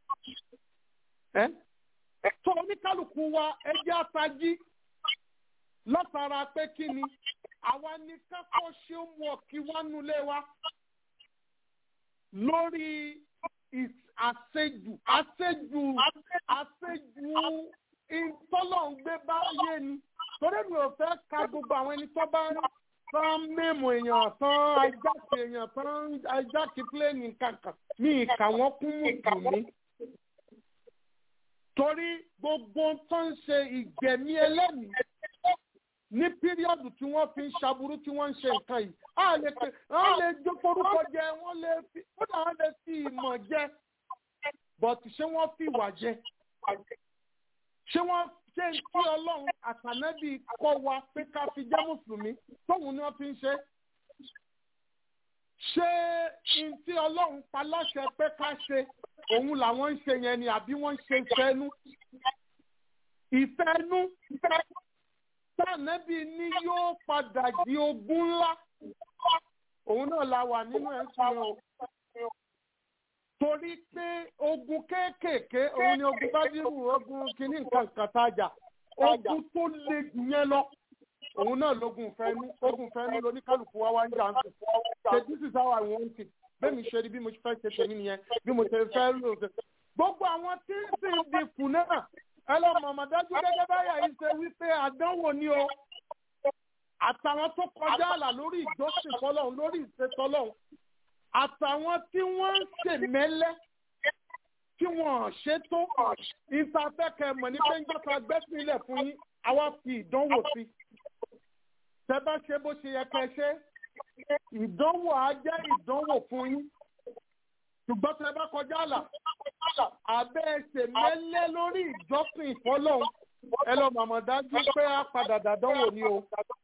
tó oníkálukú wa ẹjẹ́ àtají látara pé kí ni àwa ní kákọ́ ṣe ń wọ̀ kí wọ́n nulẹ̀ wa lórí àṣejù àṣejù àṣejù ìtọ́lọ̀ ń gbé báyé ni torí mi ò fẹ́ ka gbogbo àwọn ẹni tó bá tán mímu èèyàn tán ajáke èèyàn tán ajáke pílẹ̀nì kankan mi ìkà wọ́n kún mùsùlùmí torí gbogbo tó ń ṣe ìgbẹ̀mí ẹlẹ́mìí ní píríọ̀dù tí wọ́n fi ń ṣaburú tí wọ́n ń ṣe nǹkan yìí á lè pe wọ́n lè jó forúkọ jẹ wọ́n lè fi kódà wọ́n lè fi ìmọ̀ jẹ bọ̀tù ṣé wọ́n fi ìwà jẹ ṣé wọ́n ṣe ń tí ọlọ́run àtànẹ́bí kọ́ wa pé ká fi jẹ́ mùsùlùmí tóun ni wọ́n fi ń ṣe ṣé n tí ọlọ́run pa láṣẹ pé ká ṣe òun làwọn ń ṣe yẹn ni àbí wọ́n ń ṣe ìfẹ́nu ìfẹ́nu tànẹ́bí ni yóò padà di ogun ńlá òun náà la wà nínú ẹ̀sìn o torí pé ogun kéékèèké òun ni ogun bádìrú ogun kìíní nǹkan kan tájà ogun tó le jù yẹn lọ òun náà lógun fẹnu ogun fẹnu lóníkálùkù wa wá ń jà ń sùn ṣe this is how I want it bẹ́ẹ̀ mi ṣe rí bí mo fẹ́ ṣe tèmi nìyẹn bí mo ṣe fẹ́ lò ó gbogbo àwọn tí ń sì ń di kù náà ẹ lọ mọ̀mọ́ dájú gẹ́gẹ́ báyà yìí ṣe wípé àdánwò ni o àtàwọn tó kọjá àlà lórí ìjọsìn fọlọ́run lórí ìṣètọ́lọ́run àtàwọn tí wọ́n ń ṣèmẹ́lẹ́ tí wọ́n ṣètò ìsàfẹ́kẹ̀ mọ̀ ní pé ń gbọ́ta gbẹ́sìn ilẹ̀ fún yín àwa fi ìdánwò sí. tẹ bá ṣe bó ṣe yẹ kẹ́ ṣe ìdánwò á jẹ́ ìdánwò fún yín ṣùgbọ́n tẹ bá kọjá àlà abẹ́ ṣèmẹ́lẹ́ lórí ìjọsìn ìfọlọ́run ẹ lọ màmá dájú pé á padà dàdánwò ni o.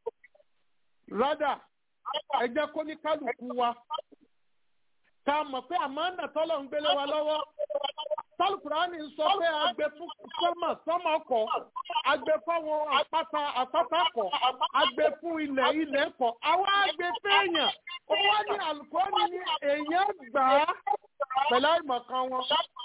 rádà ẹ jẹ́ kó ní kálukú wa ká mọ̀ pé àmọ́nà tọ́lọ̀ ń gbélé wa lọ́wọ́ tálùkùránì ń sọ pé agbe fún sọ́mọ̀ sọ́mọ̀ kọ̀ agbe fáwọn àpáta àpáta kọ̀ agbe fún ilẹ̀ ilẹ̀ kọ̀ àwọn agbe fẹ́ẹ̀yàn ó wá ní àlùkọ́ni ní èèyàn gbà á pẹ̀lú àìmọ̀kan wọn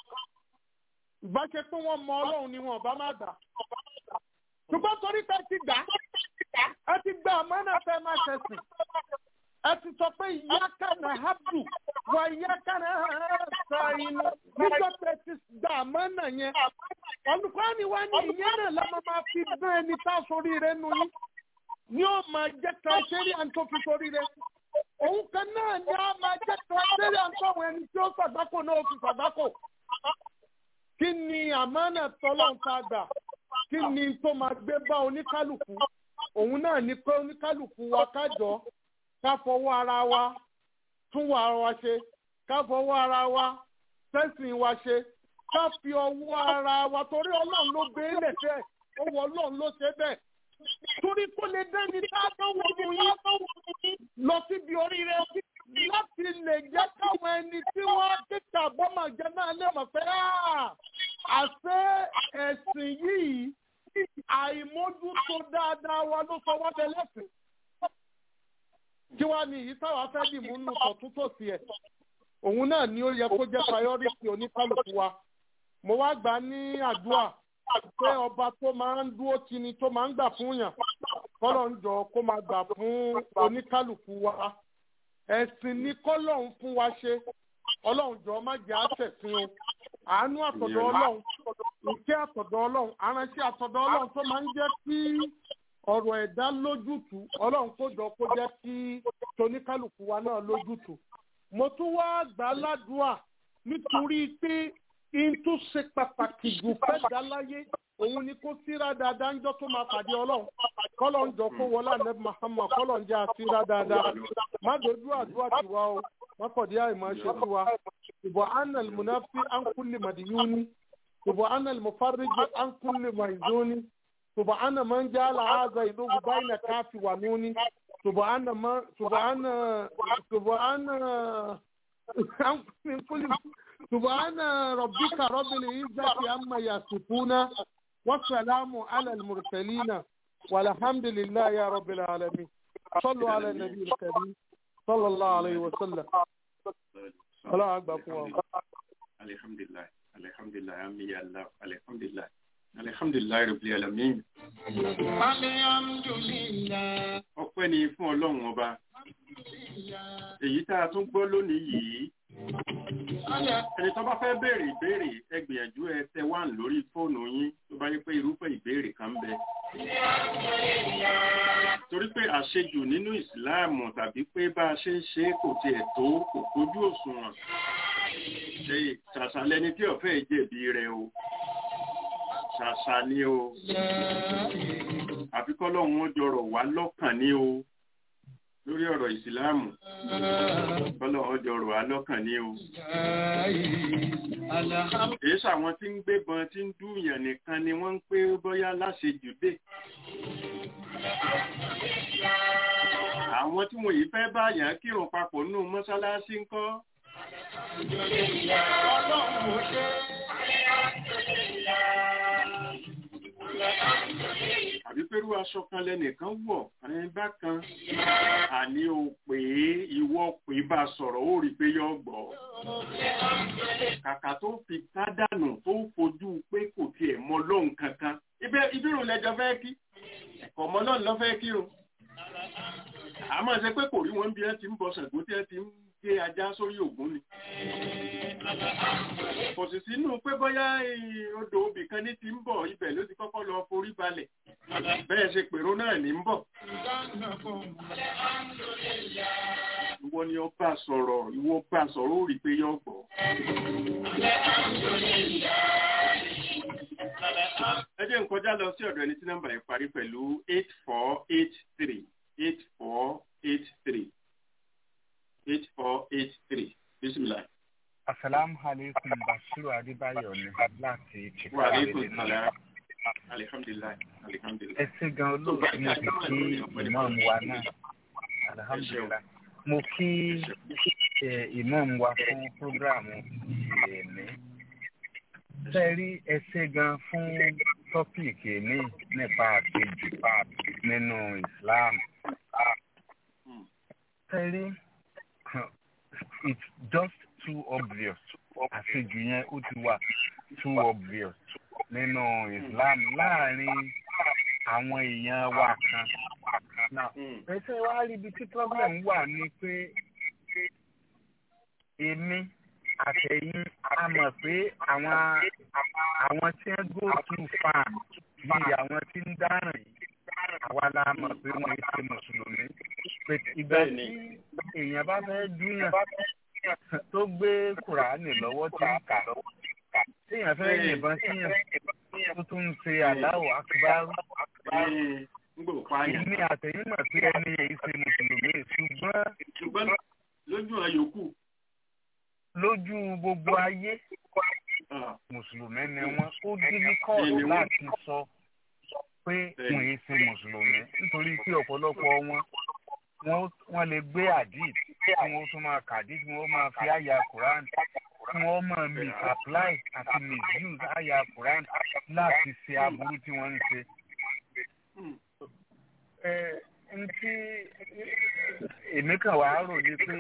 ìbáṣe pé wọ́n mọ ọlọ́run ni wọn bá má gbà ṣùgbọ́n torí pé ti gbà ẹ ti gba àmọ́nà fẹ́ má ṣẹ̀sìn ẹ ti sọ pé ìyáka na habdu wà ìyáka na sàyìn nígbà tẹ ti gbà àmọ́nà yẹn olùkọ́ni wa ní ìyẹn náà lọ́mọ máa fi dán ẹni tá a sórí rẹ nu yín ni ó máa jẹ́ kàṣẹ́rì àǹtó fi sórí rẹ òun kan náà ni a máa jẹ́ kàṣẹ́rì àǹtó àwọn ẹni tí ó sàgbákò náà ó fi sàgbákò kí ni àmọ́nà tọ́lọ́n ta gbà kí ni tó máa gbé bá oníkálukú òun náà ní pé oníkálukú wa kájọ ká fọwọ́ ara wa tún wà wa ṣe ká fọwọ́ ara wa tẹ́sìn wa ṣe ká fi ọwọ́ ara wa torí ọlọ́run ló gbé lẹ́sẹ̀ owó ọlọ́run ló ṣe bẹ́ẹ̀ torí kó lè dẹ́ni tá a tó wọ inú yín lọ síbi oríire láti lè jẹ́ káwọn ẹni tí wọ́n kíkà bọ́mọ̀ jẹ́ náà lè mọ̀ pé àṣẹ ẹ̀sìn yìí àìmójútó dáadáa wa ló sọ wọ́n dẹ lẹ́sìn kí wàá ní èyí táwa fẹ́ dì mú nù tọ̀tún tòsí ẹ̀ òun náà ni ó yẹ kó jẹ́ priority oníkálukú wa mo wá gbà ní àdúrà pé ọba tó máa ń dúró tì ní tó máa ń gbà fún yàn kọ́lọ̀ ń jọ kó máa gbà fún oníkálukú wa ẹ̀sìn ní kọ́lọ̀ ń fún wa ṣe ọlọ́run jọ má jẹ́ àṣẹ̀sìn o àánú àtọ̀dọ̀ ọlọ́run ìkẹ́ àtọ̀dọ̀ ọlọ́run aránṣẹ́ àtọ̀dọ̀ ọlọ́run tó máa ń jẹ́ kí ọ̀rọ̀ ẹ̀dá lójútùú ọlọ́run kó jọ kó jẹ́ kí toníkálukú wa náà lójútùú. mo tún wá gbà á ládùúà nítorí pé in tó ṣe pàtàkì jù fẹ́ dá láyé òun ni kó síra dáadáa ńjọ́ tó máa pàdé ọlọ́run kọ́lọ̀ ń jọ kó wọlé àná Muhammad kọ́lọ̀ ń jẹ́ àsíra dáadáa má dojú àdúrà tiwa o má kọ̀dí àìmọ̀ ṣe fún wa ìbò anal munafi an kulli madiyuni ìbò anal mufarriji an kulli maizuni سبحان من جعل هذا يذوب بين كاف ونون سبحان ما سبحان سبحان من كل سبحان ربك رب العزة عما يصفون والسلام على المرسلين والحمد لله يا رب العالمين صلوا على النبي الكريم صلى الله عليه وسلم الله أكبر الحمد لله الحمد لله يا الله الحمد لله alihamdulilayi rabbil alamin. ọpẹ́ ni fún ọlọ́run ọba èyí tá a tún gbọ́ lónìí yìí ẹni tó bá fẹ́ béèrè ìbéèrè ẹ gbìyànjú ẹ tẹ wá lórí fóònù yín tó bá yẹ pé irúfẹ́ ìbéèrè kan ń bẹ. torí pé àṣejù nínú ìsìláàmù tàbí pé bá a ṣe ń ṣe é kò tiẹ̀ tó kò kójú òṣùwọ̀n ṣe ṣàṣà lẹni tí ọ̀fẹ́ jẹ̀bi rẹ̀ o ṣàṣà ni o àfikọ́ lọ́hún ó jọrọ̀ wá lọ́kàn ní o lórí ọ̀rọ̀ ìsìláàmù kọ́lọ̀ ó jọrọ̀ wá lọ́kàn ní o. èyí sàwọn tí ń gbébọn tí ń dúyàn nìkan ni wọ́n ń pé bóyá láṣejù dé. àwọn tí wọ́n yìí fẹ́ báyàn kírun papọ̀ nínú mọ́ṣáláṣí ńkọ́. àbí pẹ̀lú aṣọ kan lẹ́nìkan wọ̀ ẹni bákan àní o pè é ìwọ pè bá sọ̀rọ̀ ó rí i pé yọ gbọ́. kàkà tó fi kádànù tó fojú pé kò tiẹ̀ mọ lóhùn kankan ibírùn lẹ́jọ́ fẹ́ kí ẹ̀kọ́ mọ́ náà lọ́ fẹ́ kírun. àmọ́ ṣe pé kò rí wọn bí ẹ ti ń bọ Ṣàngó tí ẹ ti ń gé ajá sórí Ògún ni kò sì sínú pé bóyá odò obì kan ní ti ń bọ̀ ibẹ̀ ló ti kọ́kọ́ lọ forí balẹ̀ bẹ́ẹ̀ ṣe pèrò náà ní ń bọ̀. ìwọ ni ọba sọ̀rọ̀ ìwọ bá sọ̀rọ̀ ó rí i pé yọ gbọ́. ẹ jẹ́ n kọjá lọ sí ọ̀dọ̀ ẹni tí nọ́mbà yẹn parí pẹ̀lú eight four eight three eight four eight three eight four eight three bisimilayi. Asalaamu alaikum Bashiru Adébáyọ̀ ni láti Wa Chicago alaikum Illinois. salam. Alihamdulilayi. Alihamdulilayi. Ẹ ṣé gan olóòtú mo sì kí ìmọ̀ọ́mù wa náà. Alhamdulilayi. Mo kí eh, ìmọ̀ọ́mù wa fún prógráàmù ìyẹ̀mí. Ṣé rí ẹ ṣé gan fún tọ́pìkì èmi nípa àṣejù nínú Islam. Hmm. Ṣé rí it's just too obvious àṣejù yẹn ó ti wà too obvious nínú Islam láàrin àwọn èèyàn wa kan. Now, Hmm. ẹsẹ̀ wa rí ibi tí problem wà ní pé èmi àtẹ̀yìn a mọ̀ pé àwọn àwọn tí ń go too far bíi àwọn tí ń dáràn yìí àwa la mọ̀ pé wọ́n ṣe mùsùlùmí. Pé ìgbà tí Bẹ́ẹ̀ni. èèyàn bá fẹ́ dúyàn tó gbé kùránì lọ́wọ́ tí ń kà téèyàn fẹ́ Bẹ́ẹ̀ni. yìnbọn síyàn tó tún ń ṣe Allahu Akbar Ee, ń gbò pààyàn. èmi àtẹ̀yìn mọ̀ pé ẹni èyí ṣe mùsùlùmí ṣùgbọ́n Ṣùgbọ́n lójú àyòkù. lójú gbogbo ayé ah, mùsùlùmí ni wọ́n ó difficult Bẹ́ẹ̀ni wọ́n. láti sọ pé Bẹ́ẹ̀ni. wọ́n èyí ṣe mùsùlùmí nítorí pé ọ̀pọ̀lọpọ̀ wọn wọ́n- wọ́n lè gbé àdìd kí wọ́n tún máa kàdí kí wọ́n máa fi àyà Quran kí wọ́n máa misapply àti misuse àyà Quran láti ṣe aburú tí wọ́n ń ṣe. hmm, ẹ n tí èmi kàn wá rò ní pé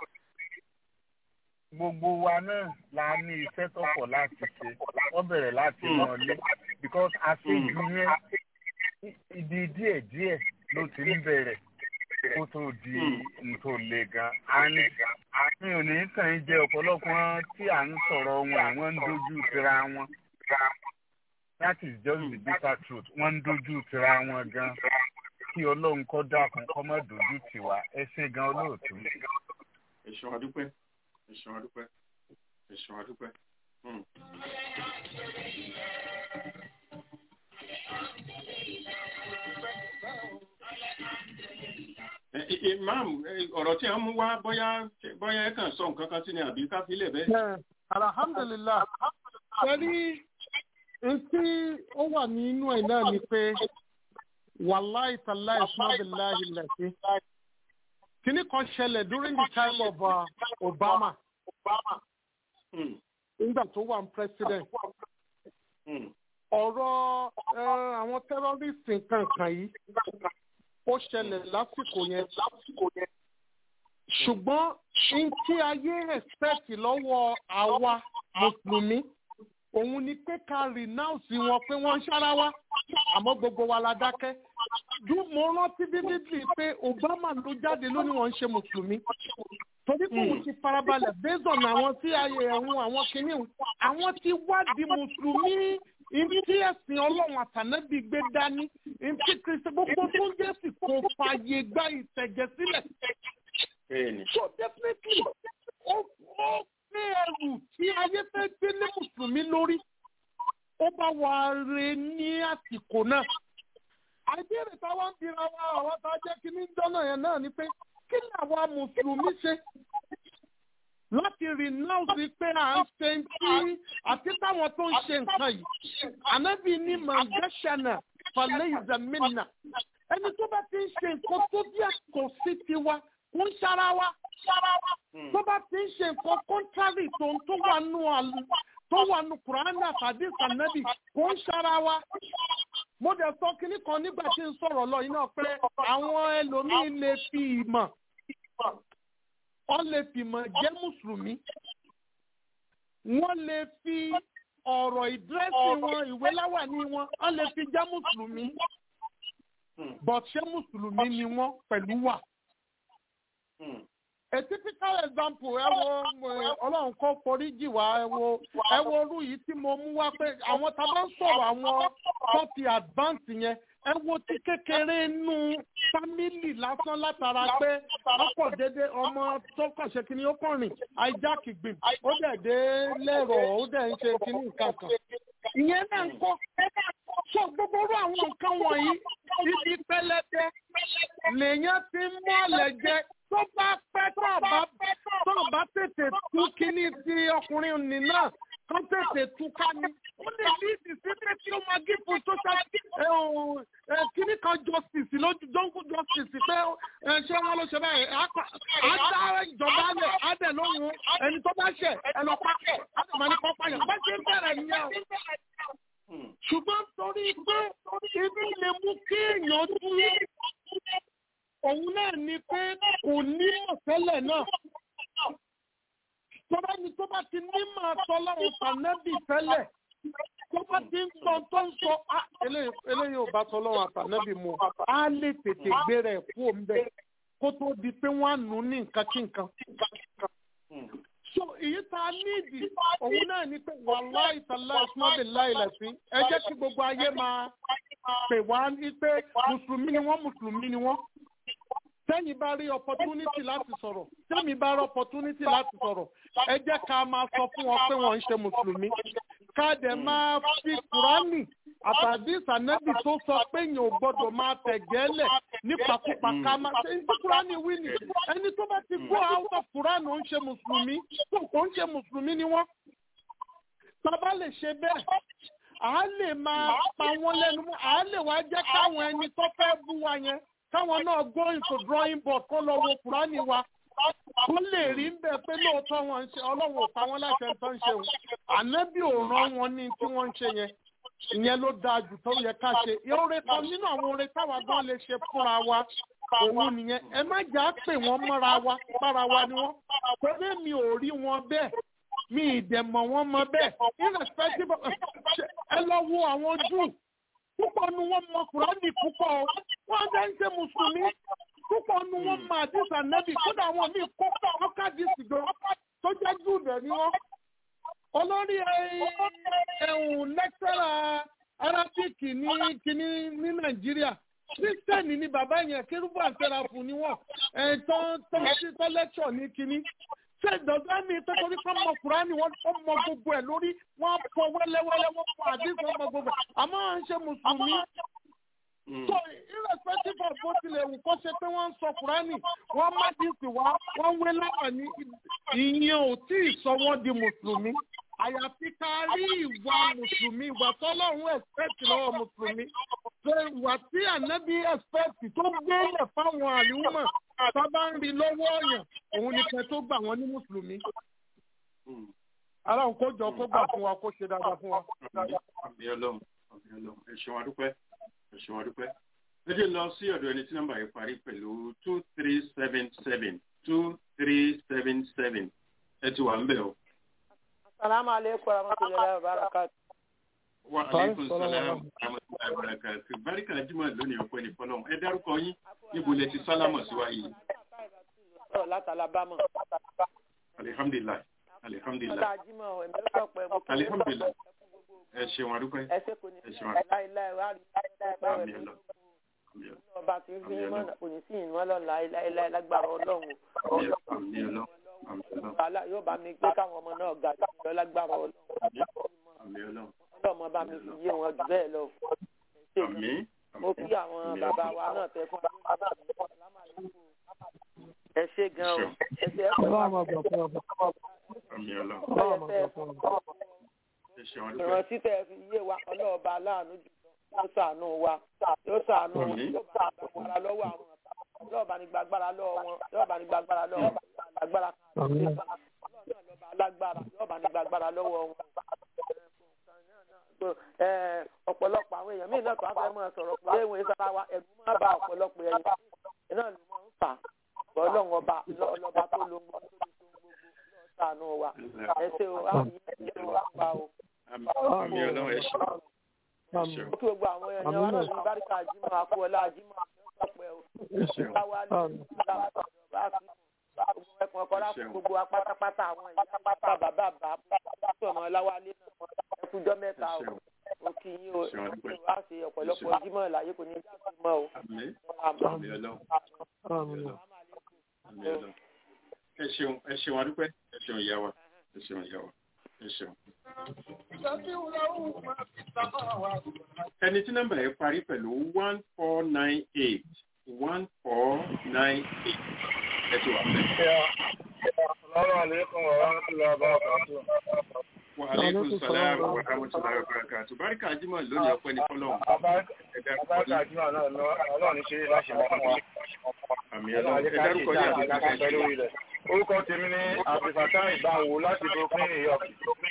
gbogbo wa náà la ní iṣẹ́ tó pọ̀ láti ṣe wọ́n bẹ̀rẹ̀ láti Mm. mọ̀ lé because àṣejù yẹn ibi díẹ̀ díẹ̀ ló ti ń bẹ̀rẹ̀ kó tó di Mm. nǹkan le gan. and mi ò ní kàn ń jẹ ọ̀pọ̀lọpọ̀ tí à ń sọ̀rọ̀ wọn wọ́n ń dojú tira wọn that is just the bitter truth wọ́n ń dojú tira wọn gan kí ọlọ́run kọ́ dákun kọ́ má dojú tì wá ẹ ṣé gan olóòtú. ẹ̀ṣọ́ adúpẹ́. Ẹ̀ṣọ́ adúpẹ́. Ẹ̀ṣọ́ adúpẹ́. Hmm. Ẹ- ẹ- Imam, ẹ, ọ̀rọ̀ tí a mú wá bóyá bóyá ẹ kàn sọ nǹkan kan sí ni àbí ká filẹ̀ bẹ́ẹ̀. Ẹ, alhamdulilah sẹ́rí etí ó wà nínú ẹ̀ náà ni pé wàláì tàláì sùnàbìláì lẹ́sí. Kìnní kan ṣẹlẹ̀ during the time of uh, Obama Hmm. nígbà tó wà ní president. Hmm. ọ̀rọ̀ ẹ, àwọn terrorist nǹkan kan yìí ó ṣẹlẹ̀ lásìkò yẹn ṣùgbọ́n n tí ayé expect lọ́wọ́ àwa mùsùlùmí òun ni pé ká renounce wọn pé wọ́n ń ṣára wá àmọ́ gbogbo wa la dákẹ́ dú mo rántí vividly pé Obama ló jáde lónìí wọ́n ń ṣe mùsùlùmí torí pé òun ti farabalẹ̀ based on àwọn tí ayé ẹ̀hún àwọn kìíní àwọn ti wádìí mùsùlùmí ìdí ẹ̀sìn ọlọ́run àtànẹ́bí gbé dání ìdí kristi gbogbo tó ń jẹ́ sì kò fààyè gba ìtẹ̀jẹ̀ sílẹ̀. bẹ́ẹ̀ni so definitely ó ó gbé ẹrù tí ayé fẹ́ gbé lé mùsùlùmí lórí ó bá wà re ní àsìkò náà. àìbéèrè táwa ń bira wa àwọn tá a jẹ́ kí ní jọ́nà yẹn náà ni pé kí ni àwa mùsùlùmí ṣe láti renounce pé à ń ṣe ń tí àti táwọn tó ń ṣe nǹkan yìí ànábì ní mangashana falẹ̀ ìzàmínà ẹni tó bá ti ń ṣe nǹkan tó bí àtọ̀ sí tiwa kò ń ṣara wa tó bá ti ń ṣe nǹkan contrary tó ń tó wà nù àlù tó wà nù kùránì àtàdé sànẹ́bì kò ń ṣara wa mo dẹ̀ sọ kínní kan nígbà tí ń sọ̀rọ̀ lọ yìí náà pé àwọn ẹlòmíín lè fi ìmọ̀ wọ́n lè fìmọ̀ jẹ́ mùsùlùmí wọ́n lè fi ọ̀rọ̀ ìdírẹ́sì wọn ìwé láwàní wọn wọ́n lè fi jẹ́ mùsùlùmí but ṣé mùsùlùmí ni wọ́n pẹ̀lú wà. a typical example ẹ wo eh, ọlọ́run kó foríjì wá ẹ wo ẹ wo orú yìí tí mo mú wá pé àwọn tá a bá ń sọ̀rọ̀ àwọn tó ti advance yẹn ẹ wo ti kékeré nú fámìlì lásán látara pé ọ̀pọ̀ dédé ọmọ tó kàn ṣe kínní ó kàn rìn hijack gbìn ó dẹ̀ dé lẹ́rọ̀ ó dẹ̀ ń ṣe kínní nǹkan kan. ìyẹn náà ń kọ́ sọ gbogbo orú àwọn nǹkan wọ̀nyí ibi pẹlẹbẹ lèèyàn ti ń mọ́lẹ̀ jẹ tó bá pẹ́ tó bá tó bá tètè tú kínní ti ọkùnrin nì náà kó tètè tú ká ní. ó lè ní ìdísí pé tí ó máa gé fún social kínní kan justice lójú jungle justice pé ẹ, ṣé wọn ló ṣe báyìí á kọ- á dá ìjọba lẹ̀ á dẹ̀ lóhùn ẹni tó bá ṣẹ̀ ẹ lọ pa á sì máa ní kọ́ pààyàn bá ṣe ń bẹ̀rẹ̀ nìyẹn o ṣùgbọ́n torí pé ibi lè mú kí èèyàn dúró òun náà ni pé kò ní mọ̀tẹ́lẹ̀ náà tọ́ba ni tó bá ti ní máa sọ lọ́wọ́ fànẹ́bì tẹ́lẹ̀ tó bá ti ń sọ tó ń sọ "Ah, eléyìí eléyìí ò bá sọ lọ́wọ́ fànẹ́bì mu á lè tètè gbé rẹ̀ kú òǹbẹ kó tó di pé wọ́n á nù ú ní nǹkan kí nǹkan so èyí tá a níìdì òun náà ni pé wàhálà ìtàlá ìsúnmọ́bì láìlẹ̀sí ẹ jẹ́ kí gbogbo ayé máa pè wá ní pé mùsùlùmí ni wọ́n mùsùlùmí ni wọ́n tẹ́yìn bá rí opportunity láti sọ̀rọ̀ tẹ́mi bá rí opportunity láti sọ̀rọ̀ ẹ jẹ́ ká máa sọ fún wọn pé wọ́n ń ṣe mùsùlùmí ká dẹ̀ máa fi kùránì àtàdé ìsànẹ́bì tó sọ pé èèyàn ò gbọ́dọ̀ máa tẹ̀gẹ́lẹ̀ nípakúpa ká máa ṣe ní kùránì wí ni ẹni tó bá ti kó out of kùránì ó ń ṣe mùsùlùmí tó kò ń ṣe mùsùlùmí ni wọ́n. Bàbá lè ṣe bẹ́ẹ̀ à lè máa pa wọ́n lẹ́nu mọ́ à lè wá jẹ́ káwọn ẹni tó fẹ́ bú wa yẹn káwọn náà go into drawing board kó lọ wo kùránì wa kó lè rí ń bẹ pé lóòótọ́ wọn ń ṣe ọlọ́run ò pa wọ́n láṣẹ tó ń ṣe o ànábì ò rán wọn ní tí wọ́n ń ṣe yẹn ìyẹn ló dáa jù tó yẹ ká ṣe oore kan nínú àwọn oore táwa gan lè ṣe fúnra wa òun nìyẹn ẹ má jà á pè wọ́n mọ́ra wa bára wa ni wọ́n torí mi ò rí wọn bẹ́ẹ̀ mi ì dẹ̀ mọ̀ wọ́n mọ bẹ́ẹ̀ irrespective of ẹ lọ wo àwọn jù púpọ̀ nu wọn mọ kùránì púpọ̀ o wọ́n jẹ́ ń ṣe mùsùlùmí púpọ̀ nu wọn mọ àdìsá nẹ́bì kódà àwọn míì kó ọkàdì sìgbò tó jẹ́ jù dẹ̀ ni wọ́n. olórí ẹ̀hún lẹ́kítọ́rà arábíkì ní kíní ní nàìjíríà kírísítẹ́nì ni bàbá yẹn kérúbù àtẹ̀ràfù ni wọ́n ẹ̀ tó tó sí tó lẹ́kṣọ̀ ní kíní ṣé ìdọ̀gá mi tó torí kọ́ mọ kùránì wọ́n ó mọ gbogbo ẹ̀ lórí wọ́n fọ wẹ́lẹ́wẹ́lẹ́ wọ́n fọ àdìsí wọ́n mọ gbogbo ẹ̀ àmọ́ à ń ṣe mùsùlùmí. so irrespective of bó tilẹ̀ wù kó ṣe pé wọ́n ń sọ kùránì wọ́n má dìísì wá wọ́n wé láwà ní ìyẹn ò tí ì sọ wọ́n di mùsùlùmí àyàfi ká rí ìwà mùsùlùmí ìwà tọ́lọ́run ẹ̀sẹ̀tì lọ́wọ́ mùsùlùmí ṣe ìwà tí ànábì ẹ̀sẹ̀tì tó gbélé fáwọn àlùmọ̀ sábà ń rí lọ́wọ́ ọ̀yàn òun ni kẹ́ tó gbà wọ́n ní mùsùlùmí. aláwọn kó jọ kó gbà fún wa kó ṣe dáadáa fún wa. àbí ọlọ́run àbí ọlọ́run ẹ ṣeun adúpẹ́ ẹ ṣeun adúpẹ́. ẹ jẹ́ lọ sí ọ̀dọ̀ ẹni tí nọ́mbà yìí parí pẹ̀lú two three seven seven two three seven seven ẹ ti wà ń bẹ̀ o. Assalamu alaikum warahmatullahi wabarakatuh. wa aleykum salaam rahmatulahi barakatu barika jimoh lónìí ọpẹ́ ní fọlọ́run ẹ dárúkọ yín níbo lẹ ti sálámọ̀ sí wa yìí. láti alabama. alihamdulilayi alihamdulilayi ọlá ajímọ̀ ẹ̀mí ló pẹ́ mo kí alihamdulilayi ẹ ṣeun adúpẹ́ ẹ ṣe kò ní ẹ sí ṣeun láéláé wá rí láéláé àmì rẹ̀ ẹlọ àmì ẹlọ ọba tí ń fi Àmín mọ́nà kò ní sí ìwọ́n lọ láéláé lágbára ọlọ́run o. àmì ẹlọ àmì ẹlọ àmì ẹlọ wàhálà yóò bá mi gbé káwọn ọmọ náà ga jù lọ lágbára ọlọ́run àmì ẹlọ ọlọ́mọ bá mi fi yé wọn jù bẹ́ẹ̀ lọ. Ẹ ṣé gan. àmì mo kí àwọn bàbá wa náà tẹ fún ẹ ṣé gan o ẹ ṣé ẹ pẹ̀lú ọlọ́run àgbà fún ọba àmì ẹlọ ọlọ́run àgbà fún ọba. ẹ ṣeun adúpẹ́ ìrántí tẹ fi yé wa ọlọ́ọ̀ba aláàánú jù yóò ṣàánú wa yóò ṣàánú wọn Àmín. yóò bá agbára lọ́wọ́ àwọn yóò bá ní gbàgbára lọ́wọ́ wọn yóò bá ní gbàgbára lọ́wọ́ wọn agbára kan Àmín. ọlọ́ọ̀ba lọ́ba alágbára yóò bá ní gbàgbára lọ́wọ́ wọn. Ẹ, ọ̀pọ̀lọpọ̀ àwọn èèyàn míì náà tó wá fẹ́ máa sọ̀rọ̀ pé ìwé sára wa ẹ̀rù máa bá ọ̀pọ̀lọpọ̀ ẹ̀yìn iná ló máa ń fà ọlọ́run ọba ọlọ́ba tó lo gbogbo tó lo gbogbo lọ́ọ́ ṣàánú wa ẹ ṣe o àwọn yìí ẹ wá pa o àmì àmì ẹlọ ẹ ṣeun ẹ ṣeun kí gbogbo àwọn èèyàn wa náà ní báríkà jímọ̀ àkúọlá jímọ̀ àjọpọ̀ ẹ̀ ẹ ṣeun láwálé ẹkùn ọkọ láti gbogbo wa pátápátá àwọn ìyá pátá bàbá bàbá pátá ọmọ láwálé náà ẹkùjọ mẹ́ta o Ṣeun. ó kì í yín o Ṣeun, adúpẹ́. wá sí ọ̀pọ̀lọpọ̀ jímọ̀ láyé kò ní í jáde mọ́ o. àmì àmì ẹlọ Àmín. àmì ẹlọ ẹ ṣeun ẹ ṣeun adúpẹ́ ẹ ṣeun ìyá wa ẹ ṣeun ìyá wa ẹ ṣeun. ẹni tí nọ́mbà yẹn parí pẹ̀lú one four nine eight one four nine eight ẹ ti wà fẹ́. Assalamu alaikum wa rahmatullahi wa barakatuh. wa aleykum salaam wa rahmatulahi wa barakatuh barika ajima lónìí ọpẹ́ ní fọ́lọ́run ẹ̀dá Abájá àjùmọ̀ náà lọ, ọlọ́run ní ṣe é láṣẹ mọ́ fún wa. àmì Ọlọ́run ẹlọ ajé ẹ ká ṣe dárúkọ ní ìjà àgbà àbẹ̀tẹ̀ pẹ̀lú ilẹ̀. Orúkọ tèmi ní Abdulfatah Ìbáwo láti Brooklyn, New York.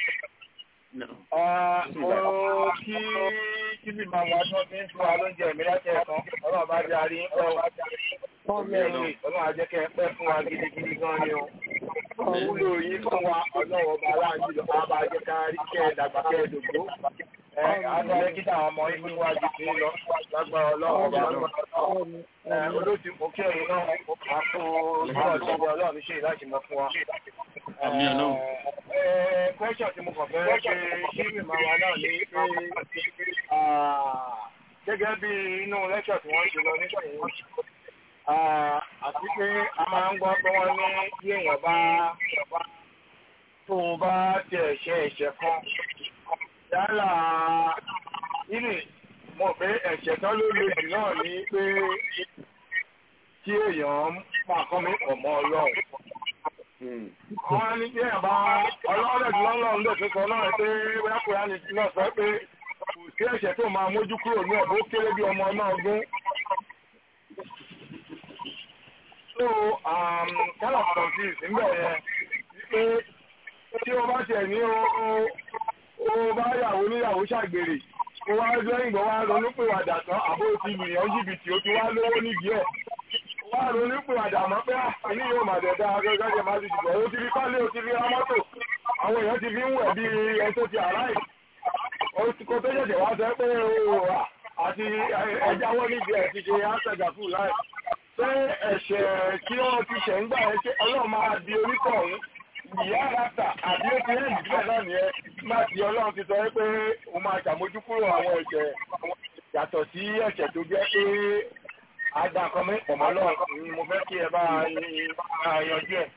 Ah, Mo kí kí bí màmú wa tí wọ́n ti ń fún wa lóúnjẹ mi láti ẹ̀kan. Ọlọ́run bá jẹ́ àrí ń pẹ́ o. Ọlọ́run á jẹ́ kẹ́ ẹ pẹ́ fún wa gidigidi gan ni o. Wúlò yín fún wa ọlọ́run ọba aláàjì lọ, á bá jẹ́ ká rí kẹ́ ẹ dàgbà kẹ́ ẹ dògbó. Ẹ àtọ́ ẹ kí táwọn ọmọ yín fún wa jù sí lọ lágbára ọlọ́run ọba lọ. Ẹ olóòtú mo kí ẹ̀yin náà, a kó ọjọ́ ìjọba ọlọ́run ṣe láti mọ fún wa. Àmì Ọlọ́run. Ẹ ẹ question tí mo kàn fẹ́ ṣe ṣí mi máa wà náà ní pé ah, gẹ́gẹ́ bí inú lecture tí wọ́n ṣe lọ nísìnyí Ah, àti pé a máa ń gbọ́ pé wọ́n ní bí èèyàn bá tó o bá tiẹ̀ ṣe ẹ̀ṣẹ̀ kan yálà ìní mo pé ẹ̀ṣẹ̀ kan ló le jù náà ní pé kí èèyàn máa kọ́ mi pọ̀ mọ́ ọlọ́run. Wọ́n ní bí èèyàn bá ọlọ́run lọ́lọ́run lè tún sọ náà pé bóyá kò yá ni náà sọ pé kò sí ẹ̀ṣẹ̀ tó máa mójú kúrò ní ọ̀bọ̀ ó kéré bí ọmọ náà gún. So, um, kind of confused nígbà yẹn pé tí o bá tiẹ̀ ní o o bá yàwó níyàwó ṣàgbèrè o wá lẹ́yìn ìgbà wá ronúpìwàdà tán àbó ti lùyàn jìbìtì o ti wá lówó nídìí ẹ̀ o wá ronúpìwàdà mọ́ pé àní yóò mà dẹ̀ dáa gẹ́gẹ́ bí máa ti dùgbọ́ o ti fi kálé o ti fi ra mọ́tò àwọn èèyàn ti fi ń wẹ̀ bí ẹni tó ti àráì o ti kó tó ṣẹ̀ṣẹ̀ wá sọ pé o àti ẹjáwọ́ nídìí ẹ̀ ti ṣe áṣẹ̀gà fún láì ṣé ẹ̀ṣẹ̀ tí wọ́n ti ṣẹ̀ ń gbà ẹ́ ṣé ọlọ́run máa di oríkọ̀ ọ̀hún ìyá àràtà àbí ó ti rìn ìdílé náà nìyẹn máa ti ọlọ́run ti sọ pé òun máa ṣàmójú kúrò àwọn ẹ̀ṣẹ̀ yàtọ̀ sí ẹ̀ṣẹ̀ tó jẹ́ pé àgbà kan mú ìpọ̀mọ́ lọ́run ni mo fẹ́ kí ẹ bá yanjú ẹ̀.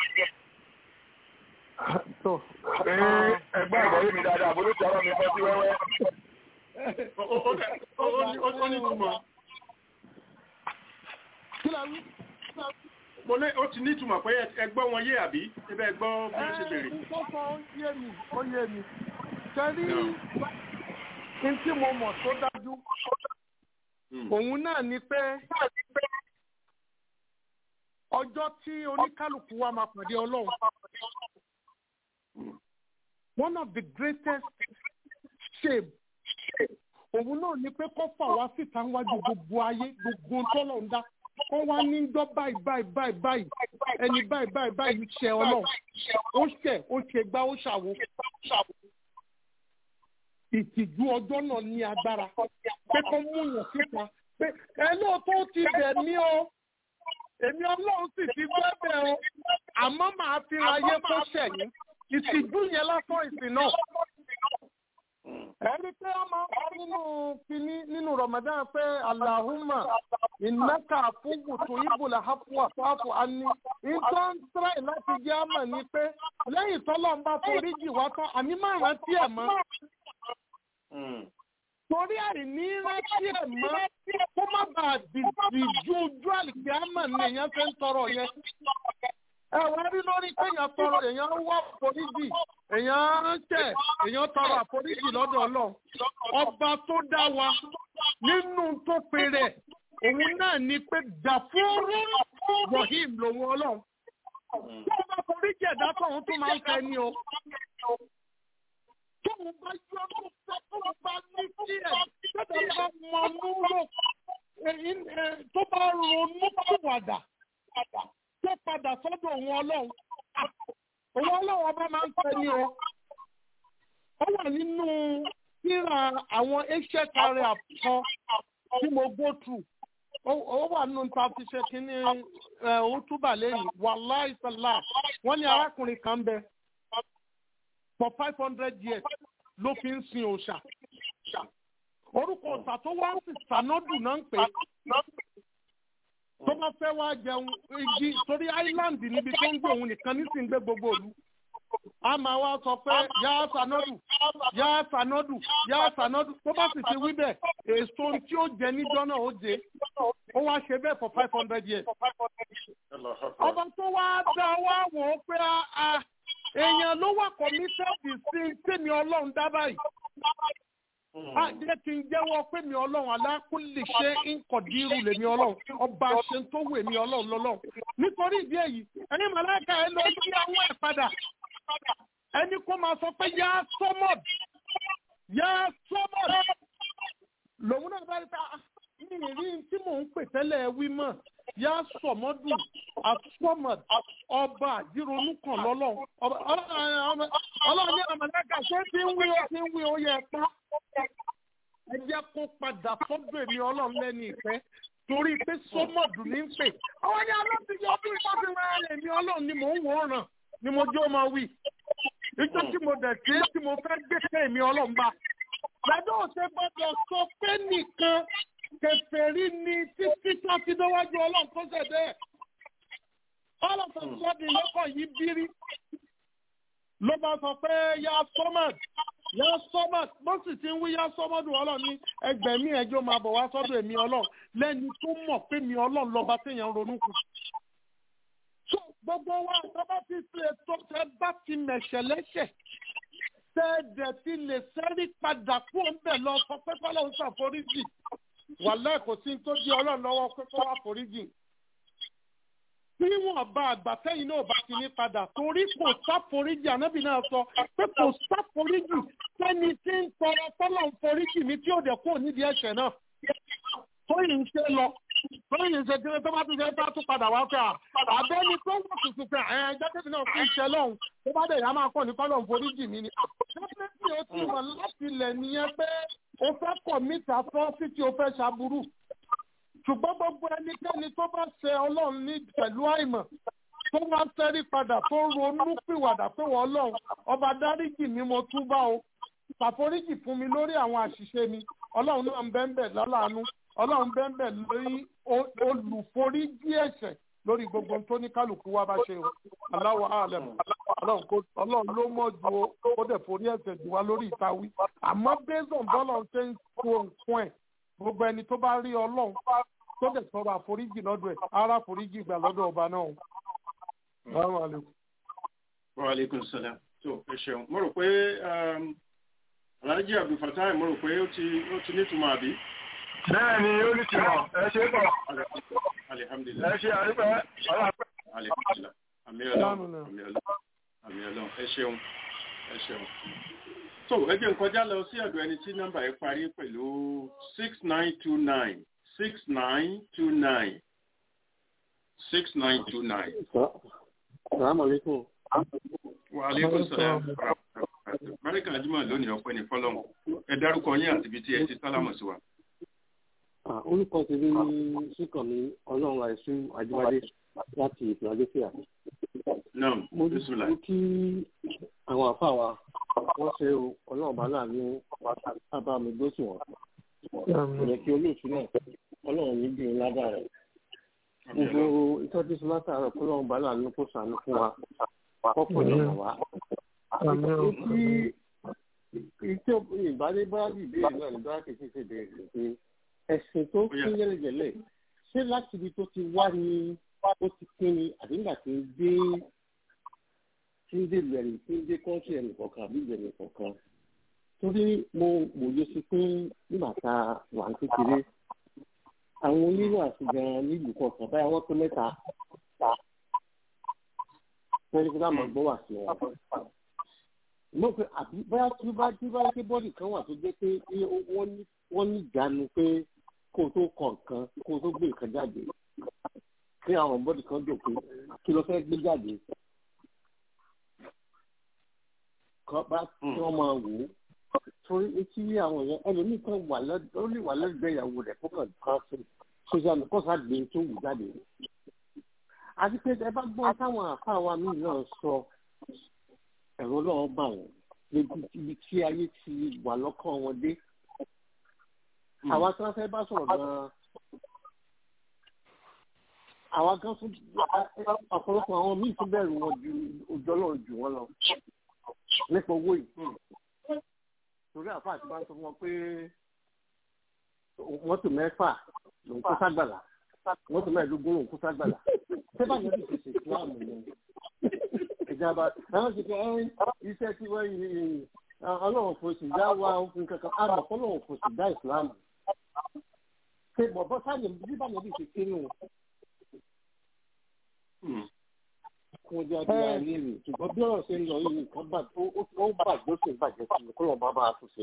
pé ẹgbẹ́ ìgbọ́rí mi dáadáa bó ló ti ọ̀rọ̀ mi fọ́ sí wẹ́wẹ́. ó ní túmọ̀. mo ní ó ti ní túmọ̀ pé ẹgbọ́ wọn yé àbí ẹbẹ́ ẹgbọ́ bí ó ṣe bèrè. Ìkọ́kọ́ ó yé mi, ó yé mi. Ṣẹ́rí ní tí mo mọ̀ tó dájú. Òun náà ni pé ọjọ́ tí oníkálukú wa máa pàdé Ọlọ́run. One of the greatest shame òun náà ni pé kó fà wá síta níwájú gbogbo ayé gbogbo tọ́lọ̀ ń dá kó wá ní gbọ́ báyìí báyìí báyìí báyìí ẹni báyìí báyìí báyìí ṣe ọlọ́run ó ṣẹ̀ ó ṣe gbá ó ṣàwo. ìtìjú ọjọ́ náà ní agbára pé kó mú yàn síta pé ẹ lóòótọ́ ó ti bẹ̀ mí o èmi ọlọ́run sì ti gbẹ́bẹ̀ o àmọ́ màá fi ra ayé kó ṣẹ̀yìn ìtìjú yẹn lásán ìsìn náà. ẹni pé ọmọ nínú kínní nínú Ramadan pé Allahumma innaka fúgùtù ibùlà hafuwa fáfù ani ìtọ́ ń tẹ́lẹ̀ láti jẹ́ àmọ̀ ni pé lẹ́yìn tọ́lọ́ ń bá foríjì wá tán àmì máa rántí ẹ̀ mọ́ torí àìní rántí ẹ̀ mọ́ kó má bàa dìdì ju ojú àlìkí àmọ̀ ni èèyàn fẹ́ ń tọrọ yẹn. ẹ wá rí lórí pé èèyàn tọrọ èèyàn wá àforíjì èèyàn ń tẹ̀ èèyàn tọrọ àforíjì lọ́dọ̀ ọlọ́run. ọba tó dá wa nínú tó pe rẹ̀ òun náà ni pé dàfúrú rahim lòun ọlọ́run. tó o bá foríjì ẹ̀dá tó òun tó máa ń fẹ́ ni o tóun bá yọ tó fẹ́ tóun bá ní kí ẹ̀ tẹ́tẹ́ bá mọ núrò tó bá ronú pìwàdà tó padà sọ́dọ̀ òun ọlọ́run òun ọlọ́run ọba máa ń fẹ́ ní o ó wà nínú síra àwọn ancient area kan tí mo go through ó wà nínú ta fi ṣe kínní òtúbà lẹ́yìn wàláì sàlá wọ́n ní arákùnrin kan bẹ for five hundred years ló fi ń sin òòṣà. orúkọ ọ̀sà tó wá sí sanadu náà ń pè é. tó bá fẹ́ wá jẹun igi torí island níbi tó ń gbé òun nìkan nísìnyí gbé gbogbo òlu. a máa wá sọ pé yá sanadu yá sanadu yá sanadu tó bá sì ti wí bẹ́ẹ̀ èso tí ó jẹ níjọ́ náà ó jẹ ó wá ṣe bẹ́ẹ̀ for five hundred years. ọba tó wá dá wá wò ó pé a èèyàn ló wà kọ́mítẹ́ẹ̀dì sí tèmi ọlọ́run dábàá yìí. a jẹ́ kí n jẹ́wọ́ pé mi ọlọ́run alákùnlé ṣe ń kọ̀dírù lèmi ọlọ́run ọba ṣe tó wù èmi ọlọ́run lọ́lọ́run. nítorí ìdí èyí ẹni màláìka ẹ lọ yí àwọn ẹ̀ padà ẹni kó máa sọ pé yá sọ́mọ̀d yá sọ́mọ̀d lòun náà bá rí ta mi ì rí tí mò ń pè tẹ́lẹ̀ wí mọ̀ yá sọmọdù asọmọd ọba àdìrònú kan lọ́lọ́run ọlọ́run ní àmàlẹ́kà ṣé tí ń wí ó ti ń wí ó yẹ pa ẹ jẹ́ kó padà sọ́dọ̀ èmi ọlọ́run lẹ́ni ìfẹ́ torí pé sọmọdù ní ń pè àwọn ní alábìyẹ ọdún ìtọ́jú rẹ̀ èmi ọlọ́run ni mò ń wò ó ràn ni mo jẹ́ ó máa wí ìjọ tí mo dẹ̀ sí tí mo fẹ́ gbé pé èmi ọlọ́run bá gbàdúrà òṣè gbọ́dọ̀ sọ pé nìkan kẹfẹ́rí ni títí tó ti déwájú ọlọ́run tó ṣẹ̀ bẹ́ẹ̀. ọlọ́sọ̀ sọ́ọ̀dì lọ́kọ̀ yìí bírí. ló bá sọ pé yá sọ́mọ̀d yá sọ́mọ̀d bó sì ti ń wí yá sọ́mọ̀dù ọlọ́run ní ẹgbẹ̀mí ẹjọ́ máa bọ̀ wá sọ́dọ̀ èmi ọlọ́run lẹ́ni tó mọ̀ pé mi ọlọ́run lọ́ba téèyàn ronú kù. so gbogbo wa tó bá ti ṣe tó tẹ bá ti mẹ̀ṣẹ̀ lẹ́ṣẹ̀ tẹ́ẹ̀dẹ̀ ti lè sẹ́rí padà kú ọ̀nbẹ̀ lọ sọ pé kọ́lọ́run ṣàforíjì wàlẹ́ kò sí tó di ọlọ́run lọ́wọ́ pé kó wá foríjì. Bí wọ́n bá àgbà sẹ́yìn náà bá ti ní padà torí kò sáforíjì ànábì náà sọ pé kò sáforíjì sẹ́ni tí ń tọrọ tọ́lọ̀ ń foríjì mi tí ò dẹ̀ kúrò nídìí ẹ̀ṣẹ̀ náà. Tóyìn ń ṣe lọ tóyìn ń ṣe kí tó bá tún ṣe bá tún padà wá fẹ́ à. Àbẹ́ni tó wọ̀ tuntun fẹ́ ẹ̀ ẹ́ jẹ́kẹ́bí náà fún iṣẹ́ lọ́hùn tó bá dẹ̀ yá máa kọ́ ní kọ́lọ̀ ń foríjì mi ni. Ṣé ó ti wọ̀ láti ilẹ̀ nìyẹn pé o fẹ́ kọ̀ mítà fún títí o fẹ́ ṣàbúrú ṣùgbọ́n gbogbo ẹnikẹ́ni tó bá ṣe ọlọ́run ní pẹ̀lú àìmọ̀ tó wá sẹ́rí padà tó ronú pìwàdà pé wọ́n ọlọ́run ọba dáríjì mi mo túbá o ṣàforíjì fún mi lórí àwọn àṣìṣe mi ọlọ́run náà ń bẹ́ńbẹ̀ lọ́làánú ọlọ́run bẹ́ńbẹ̀ lórí olùforíjì ẹ̀ṣẹ̀ lórí gbogbo tó ní kálukú wa bá ṣe o aláwọ̀ àlẹ́ ọlọ́run ló mọ̀ ju ó dẹ̀ forí ẹ̀ṣẹ̀ jù wá lórí ìtawí àmọ́ bẹ́sàn bọ́lọ̀ ṣe ń kó nǹkan ẹ̀ gbogbo ẹni tó bá rí ọlọ́run tó dẹ̀ sọ̀rọ̀ àforíjì lọ́dọ̀ ẹ̀ ara àforíjì gbà lọ́dọ̀ ọba náà. wa aleykum salaam tó ẹ ṣeun mo rò pé alhaji abdulfatai mo rò pé ó ti ó ti nítumọ̀ àbí. bẹ́ẹ̀ ni ó ní tìmọ̀ ẹ ṣe pọ̀ alihamdulilayi ẹ ṣe àrífẹ́ ọlọ́pẹ́. alihamdulilayi àmì ọlọ́run àmì ọlọ́run àmì ọlọ́run ẹ ṣeun ẹ ṣeun. so ẹ jẹ́ n kọjá lọ sí ọ̀dọ̀ ẹni tí nọ́mbà yẹn parí pẹ̀lú six nine two nine six nine two nine six nine two nine. Salaamaleykum. Wa aleykum salaam. Báríkà Júmọ̀ lónìí ọpẹ́ ní fọ́lọ́mù. Ẹ dárúkọ yín àti ibi tí ẹ ti sálámù sí wa. Ah, orúkọ ti rí síkànnì ọlọ́run àìsú àjíwádé láti philadelphia. náà mo ní bísúlà mo kí àwọn àfáà wa wọ́n ṣe o ọlọ́run bá láàánú sábà mi gbó sí wọn. kò yẹ kí olóòtú náà ọlọ́run ní bí ládà rẹ̀. gbogbo ìtọ́jú sí látàárọ̀ kó ọlọ́run bá láàánú kó sànú fún wa kọ́pọ̀ lọ́wọ́ wa. Etí ìtí ìbádé bá ìbéèrè náà ní bá kìí ṣe béèrè pé ẹ̀sìn tó kí yẹ́lẹ̀yẹ́lẹ̀ ṣé láti ibi tó ti wá ní ó ti pín ni àbí nígbà tí ń dé tí ń dé ìlú ẹ̀rì tí ń dé kọ́ńtì ẹnì kọ̀ọ̀kan àbí ìlú ẹnì kọ̀ọ̀kan torí mo wòye sí pé nígbà tá a wà ní kékeré àwọn onírò àti gan nílùú kọ̀ọ̀kan báyà wọ́n tó mẹ́ta wọ́n ní kí wọ́n máa gbọ́ wà sí wọn mo pe àbí bóyá tí ó bá tí ó bá yẹ kí bọ́ọ̀lì kan wà tó jẹ́ pé wọ́n ní wọ́n ní ìjánu pé kó o tó kọ nǹkan kó o tó gbé nǹkan jáde kí àwọn bọ́ọ̀lì kan dò pé kí ló fẹ́ gbé jáde kọ́ bá kí wọ́n máa wò ó torí etí àwọn èèyàn ẹlòmíì kan wà lọ́dọ̀ ó lè wà lẹ́gbẹ̀ẹ́ ìyàwó rẹ̀ kó kàn kan sí sójà mi kọ́sà gbé tó wù jáde àti pé ẹ bá gbọ́ táwọn àfa wa míì náà sọ ẹ̀rọ náà bà wọ́n lójú ibi tí ayé ti wà lọ́kàn wọn dé. àwa tí wọ́n fẹ́ bá sọ̀rọ̀ gan-an àwa gan tún ọ̀pọ̀lọpọ̀ àwọn míì tún bẹ̀rù wọn ju ojú ọlọ́run jù wọ́n lọ nípa owó yìí. torí àfa àti bá ń sọ fún wọn pé mọ́tò mẹ́fà lòún kó ságbàlá mọ́tò mẹ́ẹ̀ẹ́dógún lòún kó ságbàlá. sẹ́fà yẹn ti ṣèṣe ìsìláàmù yẹn ìjàmbá àwọn ti kẹ ẹ iṣẹ́ tí wọ́n yí ọlọ́run fòsì dá wa òfin kankan àmọ́ ọlọ́run fòsì dá ìsìlámù ṣe bọ̀bọ̀ sáyẹ bíbá yẹn bí ṣe kínú kó jẹ́ adé ayé rè ṣùgbọ́n bí ọ̀rọ̀ ṣe ń lọ yìí nǹkan bà ó bàjẹ́ ó sì ń bàjẹ́ sí i kó lọ́ọ́ bá bá a tún ṣe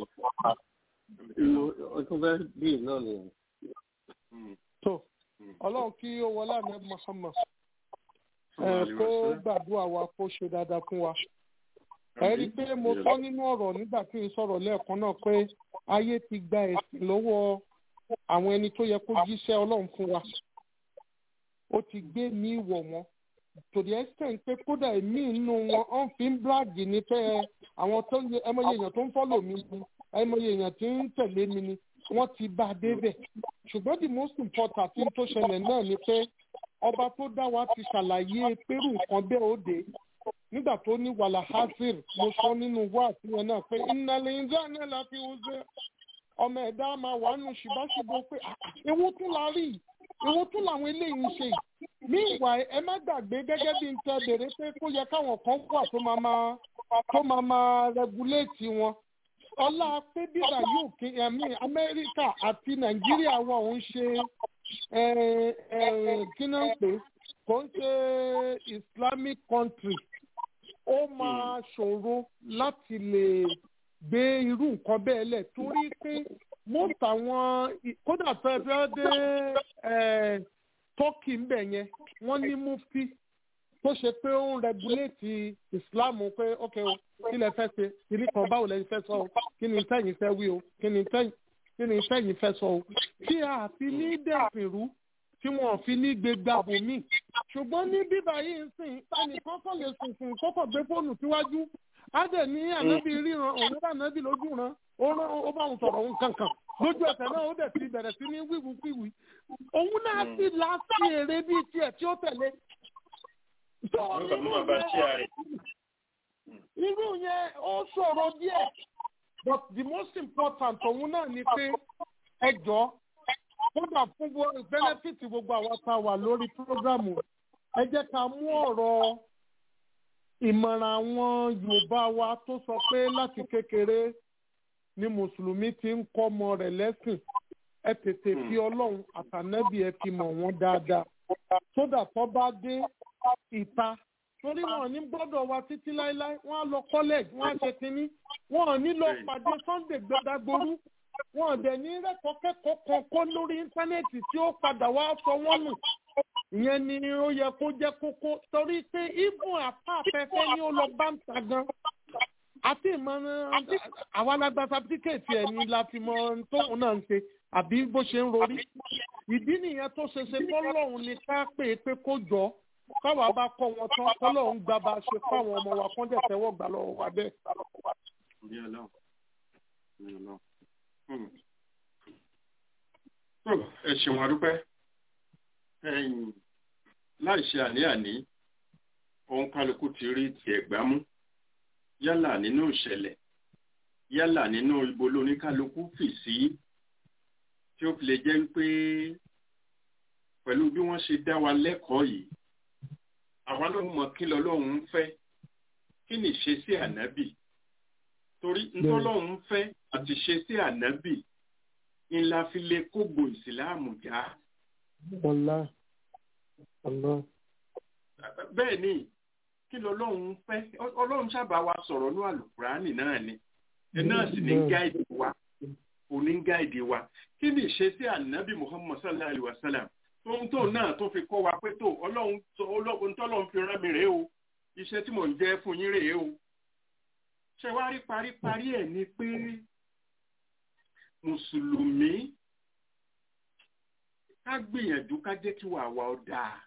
ọtún fẹ́ bí náà nìyẹn. tó ọlọ́run kí ó wọlé àmì Muhammad kó gbàdúrà wa kó ṣe dáadáa fún wa. ẹ rí i pé mo sọ nínú ọ̀rọ̀ nígbà tí n sọ̀rọ̀ lẹ́ẹ̀kan náà pé ayé ti gba ẹ̀sìn lọ́wọ́ àwọn ẹni tó yẹ kó jíṣẹ́ ọlọ́run fún wa. ó ti gbé ní ìwọ̀ wọn. tòdì ẹ́sítẹ̀ pé kódà èmi inú wọn ọ̀n fi ń bíláàgì ní pé àwọn tó yẹ ẹmọye èèyàn tó ń fọ́lò mi ni ẹmọye èèyàn tí ń tẹ̀lé mi ni wọ́n ti bá a débẹ̀. ṣùgbọ́n the most important thing tó ṣẹlẹ̀ náà ni pé ọba tó dá wa ti ṣàlàyé pẹ̀rù nǹkan bẹ́ẹ̀ ó dé nígbà tó ní wàhálà hazir mo sọ nínú wáàsí yẹn náà pé ìnàlẹ̀ ìjà náà la fi ń ṣe ọmọ ẹ̀dá máa wà nù ṣùbáṣubú pé ewu tún la rí ewu tún làwọn eléyìí ń ṣe ní ìwà ẹ má gbàgbé gẹ́gẹ́ bí n tẹ bèrè pé kó yẹ káwọn kan wà tó máa máa tó máa máa rẹguléètì wọn ọlá pé bíbá yóò kí ẹ̀mí amẹ́ríkà àti nàìjíríà wọn ò ń ṣe kí náà ń pè kò ń ṣe islamic country ó máa ṣòro láti lè gbé irú nǹkan bẹ́ẹ̀ lẹ̀ torí pé most àwọn kódà tó ẹ fẹ́ dé turkey ń bẹ̀ yẹn wọ́n ní mufti tó ṣe pé ó ń regulate islam pé ok o kí lẹ fẹ́ ṣe kí ni kan báwo lẹ fẹ́ sọ o kí ni sẹ́yìn fẹ́ wí o kí ni sẹ́yìn kí ni sẹ́yìn fẹ́ sọ o tí a fi ní dẹ̀sìn rú tí wọn fi ní gbégbá bòmí ṣùgbọ́n ní bíbá yìí ń sìn ẹnìkan kọ́ lè sùn sùn kókò gbé fóònù síwájú á dẹ̀ ní ànábì ríran òun bá ànábì lójú ran ó rán ó bá òun sọ̀rọ̀ òun kankan lójú ẹsẹ̀ náà ó dẹ̀ ti bẹ̀rẹ̀ sí ní wíwú kíwì òun náà sì láti èrè bíi tiẹ̀ tí ó tẹ̀lé. irú yẹn ó ṣòro díẹ̀ but the most important òun náà ni pé ẹ jọ kódà fún benefit gbogbo àwọn tá a wà lórí programu ẹ jẹ́ ká mú ọ̀rọ̀ ìmọ̀ràn àwọn Yorùbá wa tó sọ pé láti kékeré ni mùsùlùmí ti ń kọ́ ọmọ rẹ̀ lẹ́sìn ẹ tètè fi ọlọ́run àtànẹ́bì ẹ fi mọ̀ wọ́n dáadáa sódà tó bá dé ìta torí wọn ní gbọ́dọ̀ wa títí láéláé wọ́n á lọ college wọ́n á ṣe kínní wọ́n ò ní lọ pàdé Sunday gbẹdàgbòrú wọn ò dẹ̀ ní rẹ́kọ̀ọ́ kẹ́kọ̀ọ́ kan kó lórí íńtánẹ́ẹ̀tì tí ó padà wá sọ wọ́n nù ìyẹn ni ó yẹ kó jẹ́ kókó torí pé ibùn àpá afẹ́fẹ́ ni ó lọ bá ń ta gan àti ìmọ̀ràn àwọn alágbá sátífíkẹ̀tì ẹ̀ ni la fi mọ tóun náà ń ṣe àbí bó ṣe ń rorí ìdí nìyẹn tó ṣe ṣe fọlọ́run ni ká pè é pé kó jọ káwa bá kọ́ wọn tán fọlọ́run gba bá a ṣe fáwọn ọmọ wa kán dẹ̀ tẹ́wọ́ gbà lọ́wọ́ wa bẹ́ẹ̀. Ní Ọlọ́run. Ní Ọlọ́run. Hmm. Tó, ẹ ṣeun adúpẹ́ ẹ̀yìn láì ṣe àní-àní ohun kálukú ti rí tiẹ̀ gbámú yálà nínú ìṣẹ̀lẹ̀ yálà nínú ibo lóníkálukú fì sí tí ó fi lè jẹ́ wípé pẹ̀lú bí wọ́n ṣe dá wa lẹ́kọ̀ọ́ yìí àwa ló mọ kí lọ́lọ́run ń fẹ́ kí ni ṣe sí ànábì torí ntọ́lọ́run ń fẹ́ àti ṣe sí ànábì ńlá fi lè kógbò ìsìláàmù já ọlá ọlá. bẹ́ẹ̀ ni kí lọ́lọ́run fẹ́ ọlọ́run sábà wa sọ̀rọ̀ ní àlùkùránì náà ni ẹ náà sì ní gáìdì wa òní gáìdì wa kí ni ìṣesí ànábì muhammad sallallahu alayhi wa sallam tóun tó náà tó fi kọ́ wa pé tó ọlọ́run ọlọ́run tọ́lọ́run fi rán mi rèé o iṣẹ́ tí mò ń jẹ́ fún yín rèé o ṣe wá rí paríparí ẹ̀ ni pé mùsùlùmí ká gbìyànjú ká jẹ́ kí wàá wa ọ dáa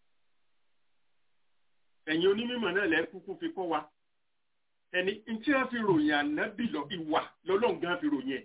ẹ̀yin onímọ̀ náà lẹ́ kúkú fi kọ́ wa ẹni tí wọ́n fi ròyìn ànábì lọ ìwà lọ́lọ́run gan fi ròyìn ẹ̀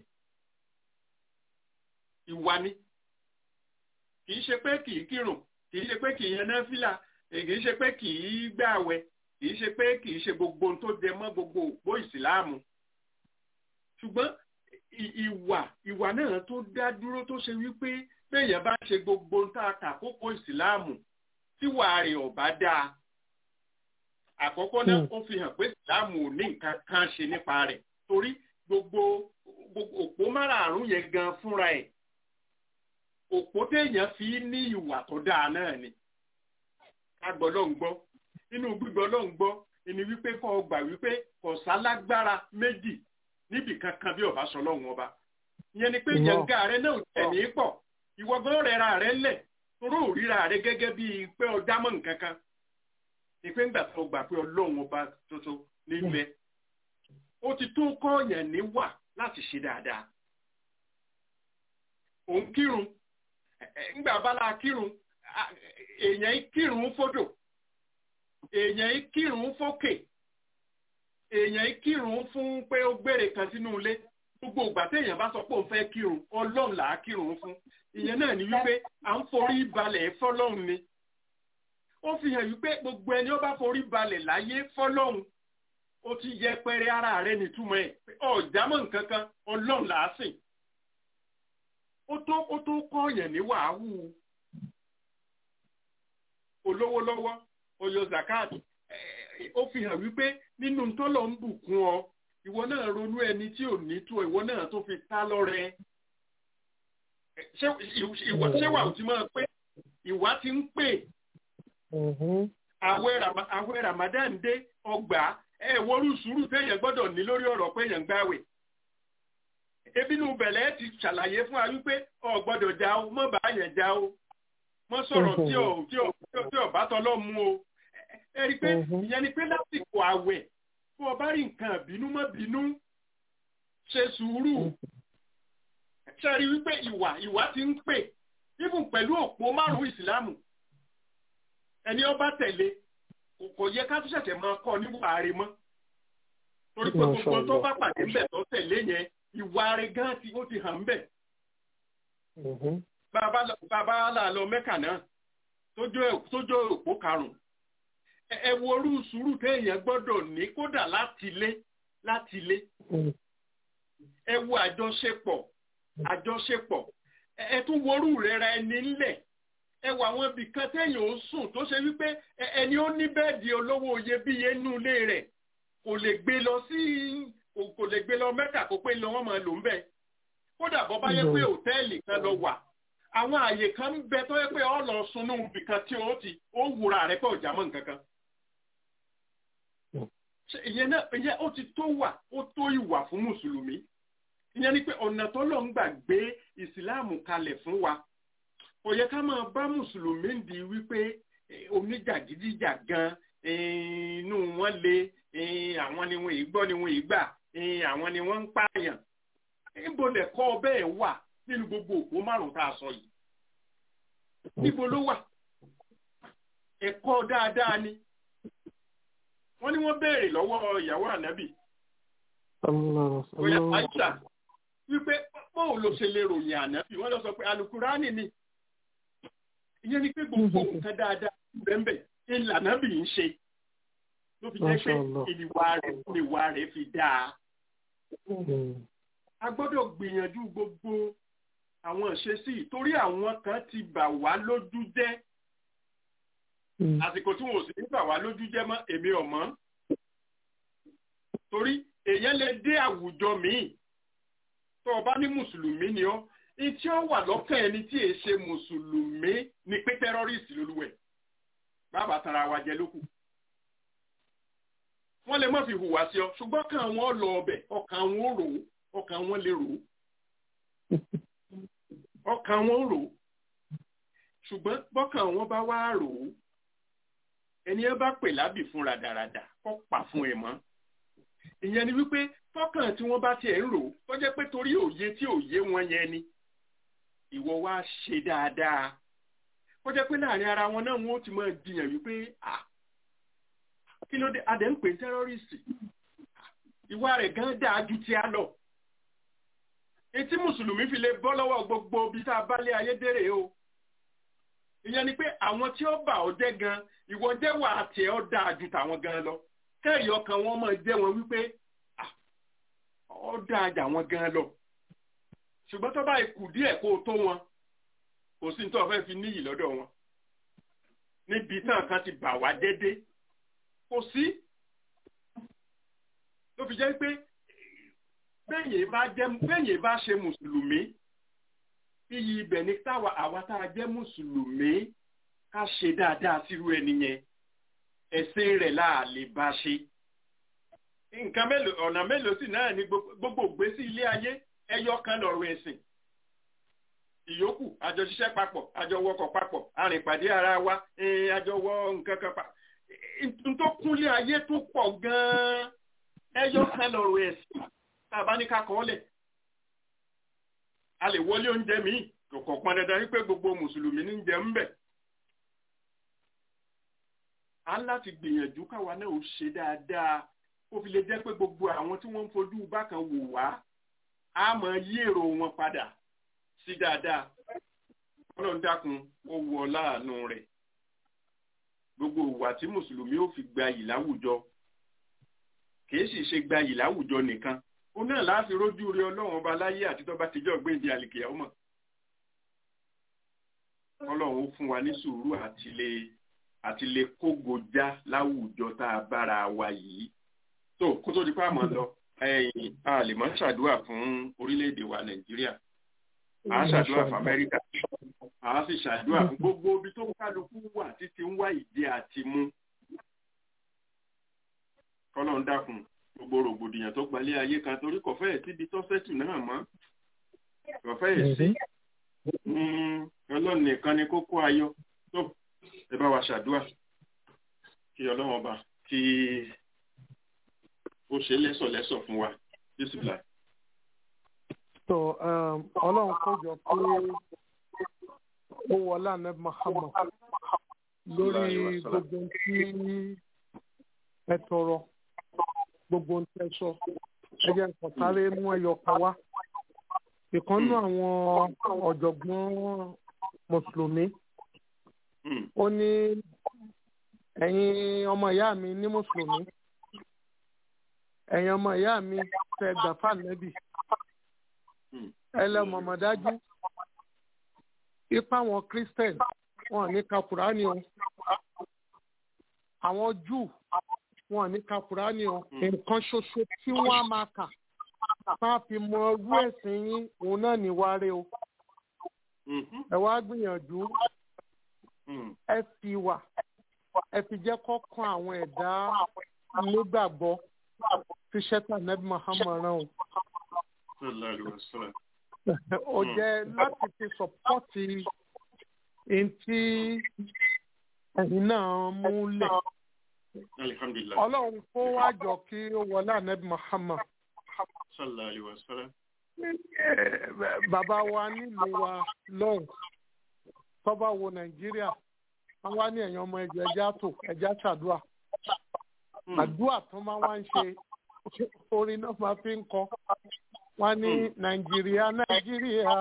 ìwà ni kì í ṣe pé kì í kírun kì í ṣe pé kì í yan náfìlà kì í ṣe pé kì í gbààwẹ̀ kì í ṣe pé kì í ṣe gbogbo ohun tó jẹ mọ́ gbogbo òpó ìsìláàmù ṣùgbọ́n ìwà ìwà náà tó dá dúró tó ṣe wípé béèyàn bá ṣe gbogbo ohun tá a kà kókó ìsìláàmù tíwà rẹ̀ ò bá dáa àkọ́kọ́ náà ó fi hàn pé ìsìláàmù ò ní nǹkan kan ṣe nípa rẹ̀ torí gbogbo òpó márààrún yẹn gan fúnra ẹ̀ òpó téèyàn fi ní ìwà tó dáa náà ni ká gbọ́ ló ń gbọ́ nínú gbígbọ́ ló ń gbọ́ ẹni wípé kọ́ gbà wípé kò sálágbára méjì níbì kankan bí ọba sọ lọ́hùn ọba ìyẹn ni pé yẹnga rẹ náà tẹ̀ ní pọ̀ ìwọ gan rẹra rẹ lẹ̀ toró òríra rẹ gẹ́gẹ́ bíi pé ọjà mọ̀ nǹkan kan ìpé ńgbà tó gbà pé ọlọ́run ọba tuntun níbẹ̀ ó ti tó kọ́ọ̀yàn níwà láti ṣe dáadáa òun kírun ńgbà bala kírun èèyàn kírun fódò èèyàn kírun fókè èèyàn kírun fún pé ó gbére kan sínú ilé gbogbo ìgbà téèyàn bá sọ pé òun fẹ́ kírun ọlọ́run là á kírun fún ìyẹn náà ni wípé à ń forí balẹ̀ fọlọ́run ni ó fi hàn wípé gbogbo ẹni ó bá forí balẹ̀ láyé fọlọ́run ó ti yẹpẹrẹ ara rẹ̀ nítumọ̀ ẹ̀ ọ̀jámọ̀ nǹkan kan ọlọ́run là á sìn ó tó ó tó kọ́ọ̀yàn ní wàhálù olówó lọ́wọ́ oyo zakat ó fi hàn wípé nínú tọ́lọ̀ ń bùkún ọ ìwọ náà ronú ẹni tí ò ní tó ìwọ náà tó fi ta lọ́rẹ ṣé wà ó ti máa pé ìwà ti ń pè àwẹ̀ ramadan dé ọgbà ẹ wọrú sùúrù téèyàn gbọ́dọ̀ ní lórí ọ̀rọ̀ pé èèyàn gbàwẹ̀ ebi inú bẹ̀lẹ̀ ti ṣàlàyé fún wa wípé ọ gbọ́dọ̀ já o mọ́ bá yẹn já o mọ́ sọ̀rọ̀ tí ò tí ò tí ò bá tọ́lọ́ mú o ẹ rí i pé ìyẹn ni pé lásìkò àwẹ̀ fún ọba rí nǹkan bínú mọ́ bínú ṣe sùúrù ṣe rí wípé ìwà ìwà ti ń pè ibùn pẹ̀lú òpó márùn-ún ìsìlámù ẹni ọba tẹ̀lé kò yẹ ká tún ṣẹ̀ṣẹ̀ máa kọ́ níwà rẹ̀ mọ́ torí pé gbogbo tó bá pàdé ńbẹ̀ tó tẹ̀lé yẹn ìwà rẹ̀ gan ti ó ti hàn ńbẹ̀. bàbá là lọ mẹ́kà náà tójó òpó karùn-ún ẹ wo orú sùúrù téèyàn gbọ́dọ̀ ní kódà láti lé láti lé ẹ wo àjọṣepọ̀ àjọṣepọ̀ ẹ tún worú rẹ̀ ra ẹni ńlẹ̀ ẹ wà àwọn ibì kan téèyàn ó sùn tó ṣe wípé ẹni ó ní bẹ́ẹ̀dì olówó iyebíye nínú ilé rẹ̀ kò lè gbé lọ sí kò lè gbé lọ mẹ́kà kó pé lọ wọ́n máa lò ń bẹ̀. kódà bọ́ bá yẹ pé òtẹ́ẹ̀lì kan lọ wà àwọn àyè kan ń bẹ tó yẹ pé ọ lọ sunú ibì kan tí ó ti ó wúra rẹ̀ pé ọjà mọ́ nǹkan kan. ìyẹn náà ìyẹn ó ti tó wà ó tó ìwà fún mùsùlùmí ìyẹn ni pé ọ̀nà tó lọ ń gbà gbé ìsìláàmù kalẹ̀ fún wa kò yẹ ká máa bá mùsùlùmí di wípé oníjàgídíjàgan inú wọn le àwọn ni wọn ìgbọ́ ni wọn ìgbà àwọn ni wọ́n ń pààyàn níbo lẹ̀kọ́ bẹ́ẹ̀ wà nínú gbogbo òpó márùn-ún tá a sọ yìí níbo ló wà ẹ̀kọ́ dáadáa ni wọ́n ní wọ́n béèrè lọ́wọ́ ìyàwó ànábì bóyá àìsà wípé bóun ló ṣe lè ròyìn ànábì wọ́n lọ sọ pé alukurani ni ìyẹn ni pé gbogbo nǹkan dáadáa bẹ́ẹ̀ ilà ànábì ń ṣe ló fi jẹ́ pé ìwà rẹ̀ ìwà rẹ̀ fi dáa a gbọ́dọ̀ gbìyànjú gbogbo àwọn ìṣesí torí àwọn kan ti bà wá lójú jẹ́ àsìkò tí wọn ò sì ní bà wá lójú jẹ́ mọ́ èmi ò mọ̀ torí èèyàn lè dé àwùjọ míì tó o bá ní mùsùlùmí ni ọ́ ní tí ó wà lọ́kàn ẹni tí èé ṣe mùsùlùmí ni pé tẹ́rọ́rìsì lolúwẹ̀ bàbá tara wa jẹ lókù wọ́n lè má fi hùwà sí ọ ṣùgbọ́n ọkàn wọn lọ ọbẹ̀ ọkàn wọn rò ó ọkàn wọn lè rò ó ọkàn wọn rò ó ṣùgbọ́n bọ́kàn wọn bá wá rò ó ẹni ẹ bá pè lábì fún radarada kọ́ pa fún ẹ mọ́ ìyẹn ni wípé tọkàn tí wọ́n bá tiẹ̀ ń rò ó tó jẹ́ pé torí òye tí òye wọn yẹn ni ìwọ wá ṣe dáadáa kó jẹ́ pé láàrin ara wọn náà wọn ó ti máa jiyàn wípé ah kí ló dé adẹ̀ ń pè ní tẹ́rọ́rìsì ìwà rẹ̀ gan dáa ju ti a lọ etí mùsùlùmí fi lè bọ́ lọ́wọ́ gbogbo ibi tá a bá lé ayé dèrè o ìyẹn ni pé àwọn tí ó bà ọ́ jẹ́ gan ìwọ jẹ́ wà á tiẹ̀ ọ́ dáa ju tàwọn gan lọ kẹ́rì ọkàn wọn máa jẹ́ wọn wípé ọ́ dáa jà wọn gan lọ ṣùgbọ́n tó bá ikù díẹ̀ kó o tó wọn kò sí ní tó fẹ́ fi níyì lọ́dọ̀ wọn níbi tán kan ti bà wá dédé kò sí ló fi jẹ́ pé bẹ́yìn bá ṣe mùsùlùmí iyì ibẹ̀ ní táwa àwa tá a jẹ́ mùsùlùmí ká ṣe dáadáa sírú ẹni yẹn ẹ̀sìn rẹ̀ láà lè bá ṣe. nǹkan mélòó ọ̀nà mélòó sì náà ní gbogbo ìgbésí ilé ayé ẹyọ kan lọ̀rọ̀ ẹ̀sìn. ìyókù àjọ ṣiṣẹ́ papọ̀ àjọ wọkọ̀ papọ̀ arìnpàdé ara wa àjọ wọ nǹkan kan pa. n tó kúnlé ayé tó pọ̀ gan-an ẹyọ kan lọ̀rọ̀ ẹ̀sìn tá a bá ní ká kọ́ ọ́ lẹ̀ a lè wọlé oúnjẹ míì kò kàn pọn dandan wípé gbogbo mùsùlùmí ní jẹ ń bẹ̀. a ń láti gbìyànjú káwa náà ó ṣe dáadáa ó fi lè jẹ́ pé gbogbo àwọn tí wọ́n ń fojú bákan wò wá á mọ yí èrò wọn padà sí dáadáa ọlọ́run dákun ó wọ láàánú rẹ̀ gbogbo ìwà tí mùsùlùmí ó fi gbayì láwùjọ kìí sì ṣe gbayì láwùjọ nìkan ó náà láti rójú rí ọlọ́run ọba láyé àti tó bá ti jọ́ gbéǹde àlìkìyà ọmọ ọlọ́run ó fún wa ní sùúrù àti lè àti lè kógojá láwùjọ tá a bára wa yìí tó kó tó di pa àmọ́ lọ ẹ̀yìn a lè mọ́ ṣàdúrà fún orílẹ̀-èdè wa nàìjíríà a ṣàdúrà fún amẹ́ríkà a sì ṣàdúrà fún gbogbo ibi tó kálukú wà títí ń wá ìdí àti mú kọ́lọ́n dákun gbogbo rògbòdìyàn tó gbalẹ̀ ayé kan torí kò fẹ́ẹ̀ síbi tó sẹ́tù náà mọ́ kò fẹ́ẹ̀ sí ọlọ́run nìkan ni kókó ayọ̀ tó ẹ bá wa ṣàdúrà kí ọlọ́run ọba kí ó ṣe lẹ́sọ̀lẹ́sọ̀ fún wa bísíbìlà. tó ọlọ́run kọjọ pé ó wọlé àná Muhammad lórí gbogbo tí ẹ tọrọ gbogbo ń tẹ sọ ẹ jẹ́ nǹkan sáré mú ẹyọ kan wá ìkànnú àwọn ọ̀jọ̀gbọ́n mùsùlùmí ó ní ẹ̀yin ọmọ ìyá mi ní mùsùlùmí ẹ̀yin ọmọ ìyá mi fẹ́ gbàfà nẹ́bì ẹlẹ́mọ̀mọ́dájú ipa àwọn christian wọn ní ka kùránì o àwọn júù wọn ní ka kùránì o nǹkan ṣoṣo tí wọ́n á máa kà bá fi mọ irú ẹ̀sìn yín òun náà ní wáre o ẹ wá gbìyànjú ẹ fi wà ẹ fi jẹ́ kọ́kàn àwọn ẹ̀dá nígbàgbọ́ tí ṣẹ́tà nẹ́bí Muhammad rán o. ó jẹ́ láti fi sọ́pọ́tì ntí ẹ̀yin náà múlẹ̀. ọlọ́run kó wá jọ kí ó wọlé ànẹ́bí Muhammad. bàbá wa nílùú wa lọ́hùn tọ́ba wo nàìjíríà wọ́n wá ní ẹ̀yàn ọmọ ẹ̀jọ̀ ẹja tó ẹja ṣàdúà àdúà tó máa wá ń ṣe orin náà máa fi ń kọ wọ́n ní nàìjíríà nàìjíríà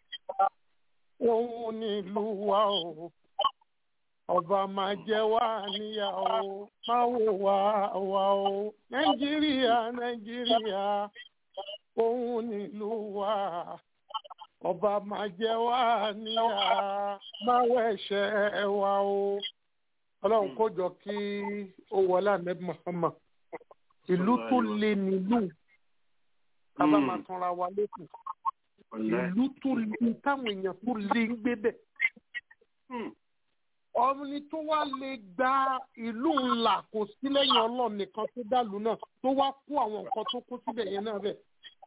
òun nílùú wa o ọba máa jẹ wá níyàwó máa wò wá wá o nàìjíríà nàìjíríà òun nílùú wa ọba máa jẹ wá níyà máa wẹ̀ṣẹ̀ wa o ọlọ́run kó jọ kí ó wọlé ahmed muhammad ìlú tó le nílùú bàbá máa tanra wa lẹ́kùn ìlú tó le táwọn èèyàn tó le ń gbé bẹ̀ ọmọnì tó wá lè gba ìlú ńlá kò sí lẹ́yìn ọlọ́run nìkan tó dàlú náà tó wá kó àwọn nǹkan tó kó síbẹ̀ yẹn náà bẹ̀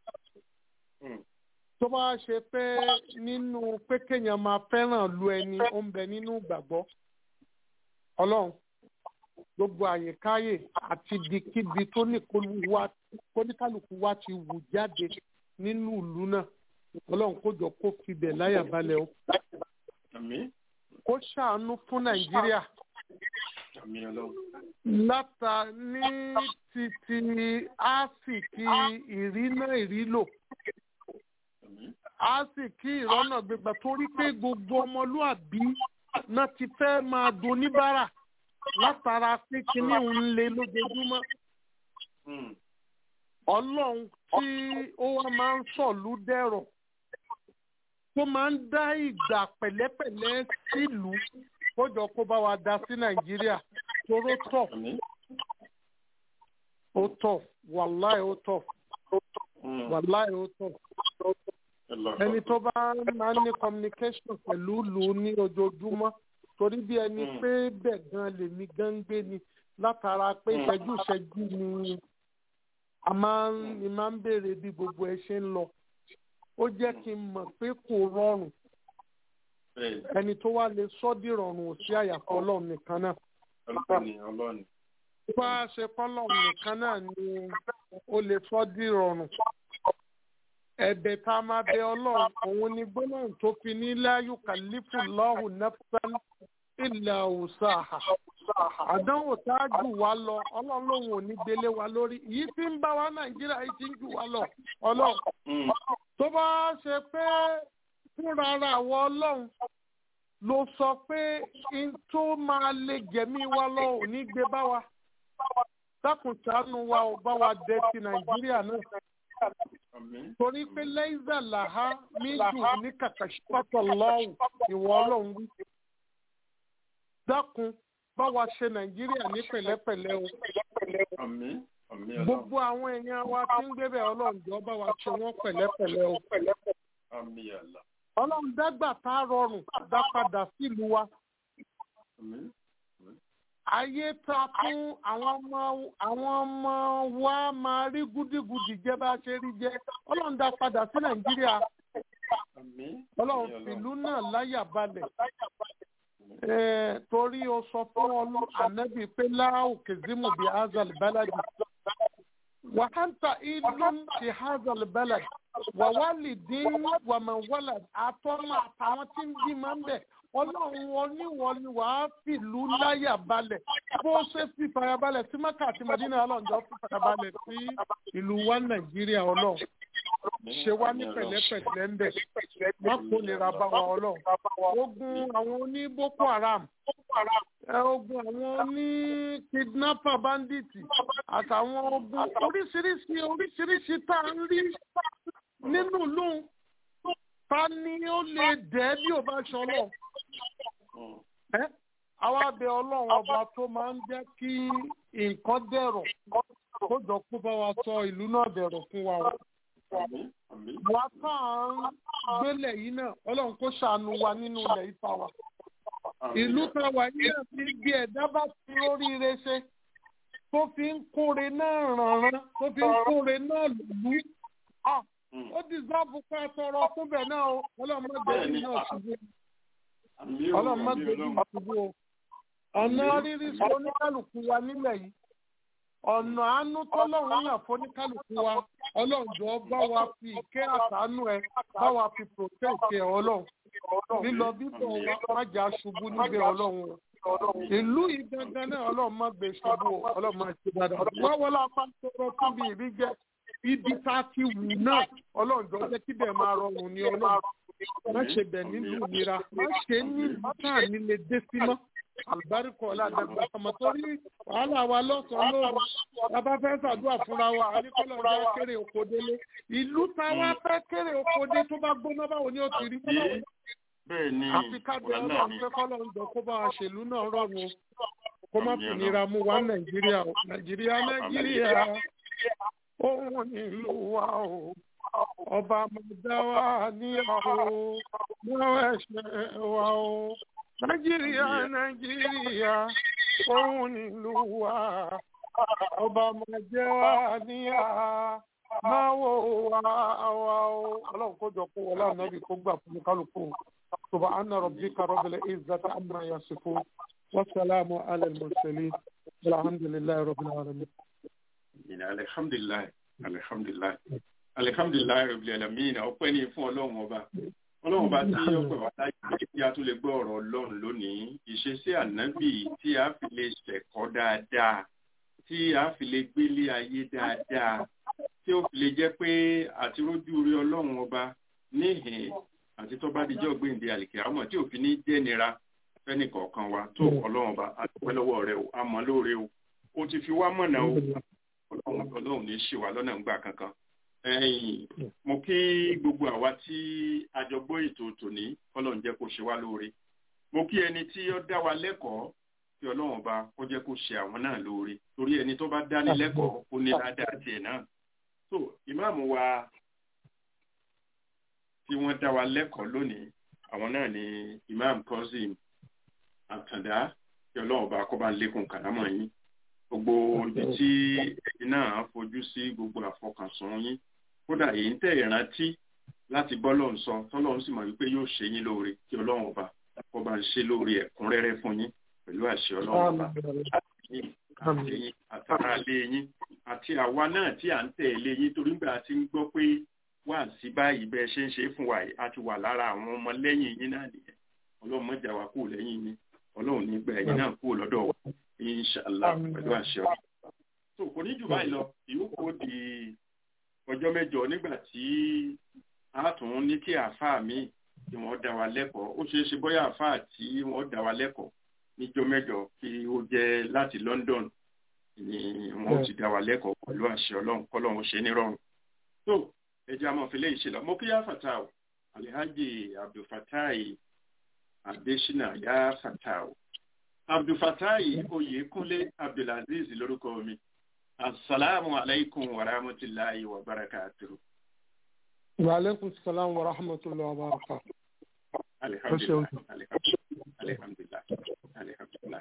tó bá ṣe pé nínú pé kéèyàn máa fẹ́ràn lu ẹni ó ń bẹ nínú ìgbàgbọ́ ọlọ́run gbogbo àyèkáyè àti ibikíbi tó ní kóníkálukú wa ti wù jáde nínú ìlú náà ọlọ́run kó jọ kó fibẹ̀ láyà balẹ̀ o kó ṣàánú fún nàìjíríà láta ní títí áfíìkì ìrínà ìrílò a sì kí ìrọ́nà gbégbá torí pé gbogbo ọmọlúàbí náà ti fẹ́ máa doníbàrà látara pé kíní ń le lójoojúmọ́. ọlọ́run tí ó wá máa ń sọ̀lú dẹ̀rọ̀ tó máa ń dá ìgbà pẹ̀lẹ́pẹ̀lẹ́ sílùú ó jọ kó bá wa dá sí nàìjíríà toró tọ̀ ó tọ̀ wàláì ó tọ̀ wàláì ó tọ̀ ẹni tó bá máa ń ní communication pẹ̀lú lù ú ní ojoojúmọ́ torí bí ẹni pé bẹ́ẹ̀ gan lèmi gan ń gbé ni látara pé ìṣẹ́jú ìṣẹ́jú ni a máa ń ni máa ń béèrè bí gbogbo ẹ ṣe ń lọ ó jẹ́ kí n mọ̀ pé kò rọrùn ẹni tó wá lè sọ́ dìrọ̀rùn ò sí àyàfọ́ ọlọ́run nìkan náà. bá a ṣe kọ́lọ́run nìkan náà ni ó lè sọ́ dìrọ̀rùn ẹ̀bẹ̀ tá a máa bẹ ọlọ́run òun ni gbólóhùn tó fi ní láyù kàlífù lọ́hùn nafsan ìlà òòsàhà àdánwò tá a jù wá lọ ọlọ́run lòun ò ní gbélé wa lórí yìí tí ń bá wa nàìjíríà yìí ti ń jù wá lọ ọlọ́run tó bá ṣe pé fúnra ara àwọn ọlọ́run ló sọ pé n tó máa lè jẹ̀mí wa lọ ò ní gbé bá wa dákun ṣàánú wa ò bá wa dé ti nàìjíríà náà torí pé lẹ́yìnzà làhá méjì ní kàkàṣípàtọ̀ lọ́wọ́ ìwọ ọlọ́run wí. dákun bá wa ṣe nàìjíríà ní pẹ̀lẹ́pẹ̀lẹ́ o. gbogbo àwọn èèyàn wa tí ń gbébẹ̀ ọlọ́run jọ bá wa ṣe wọ́n pẹ̀lẹ́pẹ̀lẹ́ o. ọlọ́run dágbà tá a rọrùn dá padà sílùú wa. ayé ta fún àwọn ọmọ àwọn ọmọ wa máa rí gúdígudì jẹ bá ṣe rí jẹ ọlọ́run dá padà sí nàìjíríà ọlọ́run fìlú náà láyà balẹ̀ torí o sọ fún ọlọ ànábì pé láàrú kìzímù bíi azal baladi wàhántà ìlú ti hazal baladi wàwálì dín wàmẹ̀wálà àtọ́mọ àtàwọn tí ń bí máa ń bẹ̀ ọlọ́run oníwọ̀ ni wàá fìlú láyà balẹ̀ bó ṣe fi farabalẹ̀ sí mẹ́kà àti mẹ́dínà ọlọ́njọ́ fi farabalẹ̀ sí ìlú wa nàìjíríà ọlọ́run ṣe wá ní pẹ̀lẹ́pẹ̀lẹ́ ń bẹ̀ wọ́n kò nira bá wa ọlọ́run ogun àwọn oní boko haram ogun àwọn oní kidnapper bandit àtàwọn ogun oríṣiríṣi oríṣiríṣi tá a ń rí nínú ìlú ta ni ó lè dẹ́ bí ò bá ṣọlọ́ àwa bẹ ọlọ́run ọba tó máa ń jẹ́ kí nǹkan dẹ̀rọ̀ kó jọ kó bá wa sọ ìlú náà dẹ̀rọ̀ fún wa o. àwa tá à ń gbélé yìí náà ọlọ́run kó ṣàánú wa nínú ilẹ̀ ìfà wa. ìlú kan wà yìí náà ti bí ẹ̀dá bá fi oríire ṣe tó fi ń kóre náà rànran tó fi ń kóre náà lùlú ó dìsáàbù ká tọrọ fún bẹ́ẹ̀ náà o ọlọ́run má gbé bí náà ṣubú ọlọ́run má gbé bí ṣubú o ọ̀nà rírí sí oníkálukú wa nílẹ̀ yìí ọ̀nà àánú tọ́lọ́run yàn fún oníkálukú wa ọlọ́njọ́ bá wa fi ìkẹ́ àtàánú ẹ bá wa fi protect ẹ ọlọ́run lílọ bíbọ̀ wa má jà ṣubú níbẹ̀ ọlọ́run ìlú yìí gangan náà ọlọ́run má gbé ṣubú o ọlọ́run má ṣe dáadáa wọ́n wọlé apá tọrọ fún mi ìbí jẹ́ ibi tá a ti wù náà ọlọ́run jẹ́ kí bẹ́ẹ̀ máa rọrùn ní ọlọ́run má ṣe bẹ̀ nínú ìnira má ṣe ní táà nílé dé sí mọ́ àlùbáríkọ ọ̀làdàgbà ọmọ torí wàhálà wa lọ́sàn-án lóru bàbá fẹ́ ṣàdúrà fúnra wa àríkọ́lọ́ ọjà kéré oko délé ìlú táwa fẹ́ kéré oko dé tó bá gbóná báwo ni ó ti rí bẹ́ẹ̀ ni àfi kábẹ́ ọlọ́run fẹ́ kọ́lọ́ ń jọ kó bá wa ṣèlú náà rọrùn kó má fi nira mú wa nàìjíríà o nàìjíríà nàìjíríà òun nílùú wa o ọba mọ̀dá wa níyàwó mọ́ ẹ̀ṣẹ̀ wa o nàìjíríà nàìjíríà òun nílùú wa ọba mọ̀jẹ́ wa níyà máa wò wá wa o ọlọ́run kó jọ kó wọlé ànábì kó gbà fún kálukú subhana rabbika rabbil izzati amma yasifun wasalaamu ala al-mursalin alhamdulillahi rabbil alamin. alhamdulilayi alhamdulilayi alihamdulilayi rabil alamin ọpẹ́ ni fún Ọlọ́run ọba Ọlọ́run ọba tí ọpẹ́ wa láyé tí a tún lè gbọ́ ọ̀rọ̀ Ọlọ́run lónìí ìṣesí ànábì tí a fi lè ṣẹ̀kọ́ dáadáa tí a fi lè gbélé ayé dáadáa tí ó fi lè jẹ́ pé àti rójú rí Ọlọ́run ọba níhìn àti tó bá dijọ́ gbéǹde àlìkè àmọ́ tí òfin ní jẹ́nira fẹ́nì kọ̀ọ̀kan wa tó Ọlọ́run ọba àdúpẹ́ lọ́wọ́ rẹ o àmọ́ lóore o o ti fi wá mọ̀nà o Ọlọ́run ní ṣì wá lọ́nà ńgbà kankan ẹ̀yin mo kí gbogbo àwa tí àjọgbọ́ ètò tòní Ọlọ́run jẹ́ kó ṣe wá lóore mo kí ẹni tí ó dá wa lẹ́kọ̀ọ́ kí Ọlọ́run ọba kó jẹ́ kó ṣe àwọn náà lóore torí ẹni tó bá dání lẹ́kọ̀ọ́ ó ní ládàá tiẹ̀ náà so ìmáàmù wa tí wọ́n dá wa lẹ́kọ̀ọ́ lónìí àwọn náà ni imam Kazeem Àtàndá kí Ọlọ́run ọba kó bá ń lékun kàrámọ̀ yín gbogbo ibi tí ẹ̀yin náà fojú sí gbogbo àfọkànsùn yín kódà èyí ń tẹ̀ ìrántí láti bọ́ lọ́n sọ tọ́lọ́run sì mọ̀ wípé yóò ṣe yín lóore kí ọlọ́run ọba kó bá ń ṣe lóore ẹ̀kúnrẹ́rẹ́ fún yín pẹ̀lú àṣẹ ọlọ́run ọba àti yín àtàrà lé yín àti àwa náà tí à ń tẹ̀lé yín torí gbà tí ń gbọ́ pé wà sí báyìí bẹ́ẹ̀ ṣe ń ṣe fún wa yìí a ti wà lára àwọn ọmọ lẹ́yìn yín náà nìyẹn ọlọ́run mọ̀jà wa kúrò lẹ́yìn yín ọlọ́run ní gbà ẹ̀yin náà kúrò lọ́dọ̀ wa inshallah pẹ̀lú àṣẹ ọ̀rọ̀. tó kò ní jù báyìí lọ ìyókù di ọjọ́ mẹ́jọ nígbà tí a tún ní kí àáfàá mi tí wọ́n dá wa lẹ́kọ̀ọ́ ó ṣeé ṣe bóyá àáfàá tí wọ́n dá wa lẹ́kọ̀ọ́ níjọ́ mẹ́jọ kí ó jẹ́ láti London ni wọ́n ti dá wa lẹ́kọ̀ọ́ pẹ̀lú àṣẹ ọlọ́run kọ́lọ́run ṣe nírọ̀rùn. tó ẹjẹ́ àmọ́ fi léyìí ṣe lọ mo kí yá fatah Alhaji Abdulfatai Adesina yá fatah abdulfatayi oyekunle abdulaziz lórúkọ mi asalaamu alaykum wa rahmatulahi wa barakatuhu. wa aleykum salaam wa rahmatulahi wa barakatuhu. alihamdulilah alihamdulilah alihamdulilah.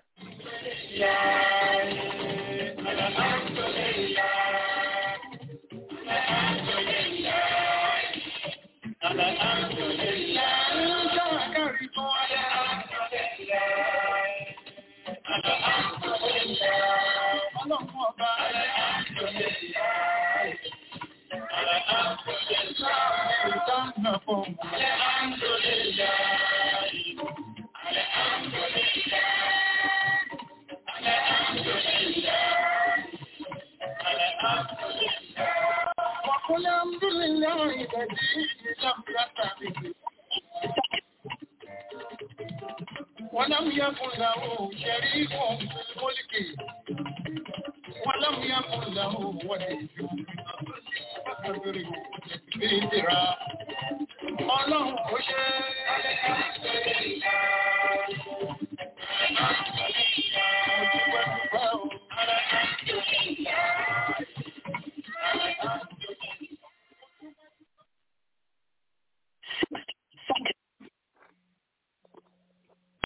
وقل الحمد لله الذي لم يتخذ ولم يكن له شريك في الملك ولم يكن له ولي فكبره تكبيرا ọlọ́run kò ṣe é.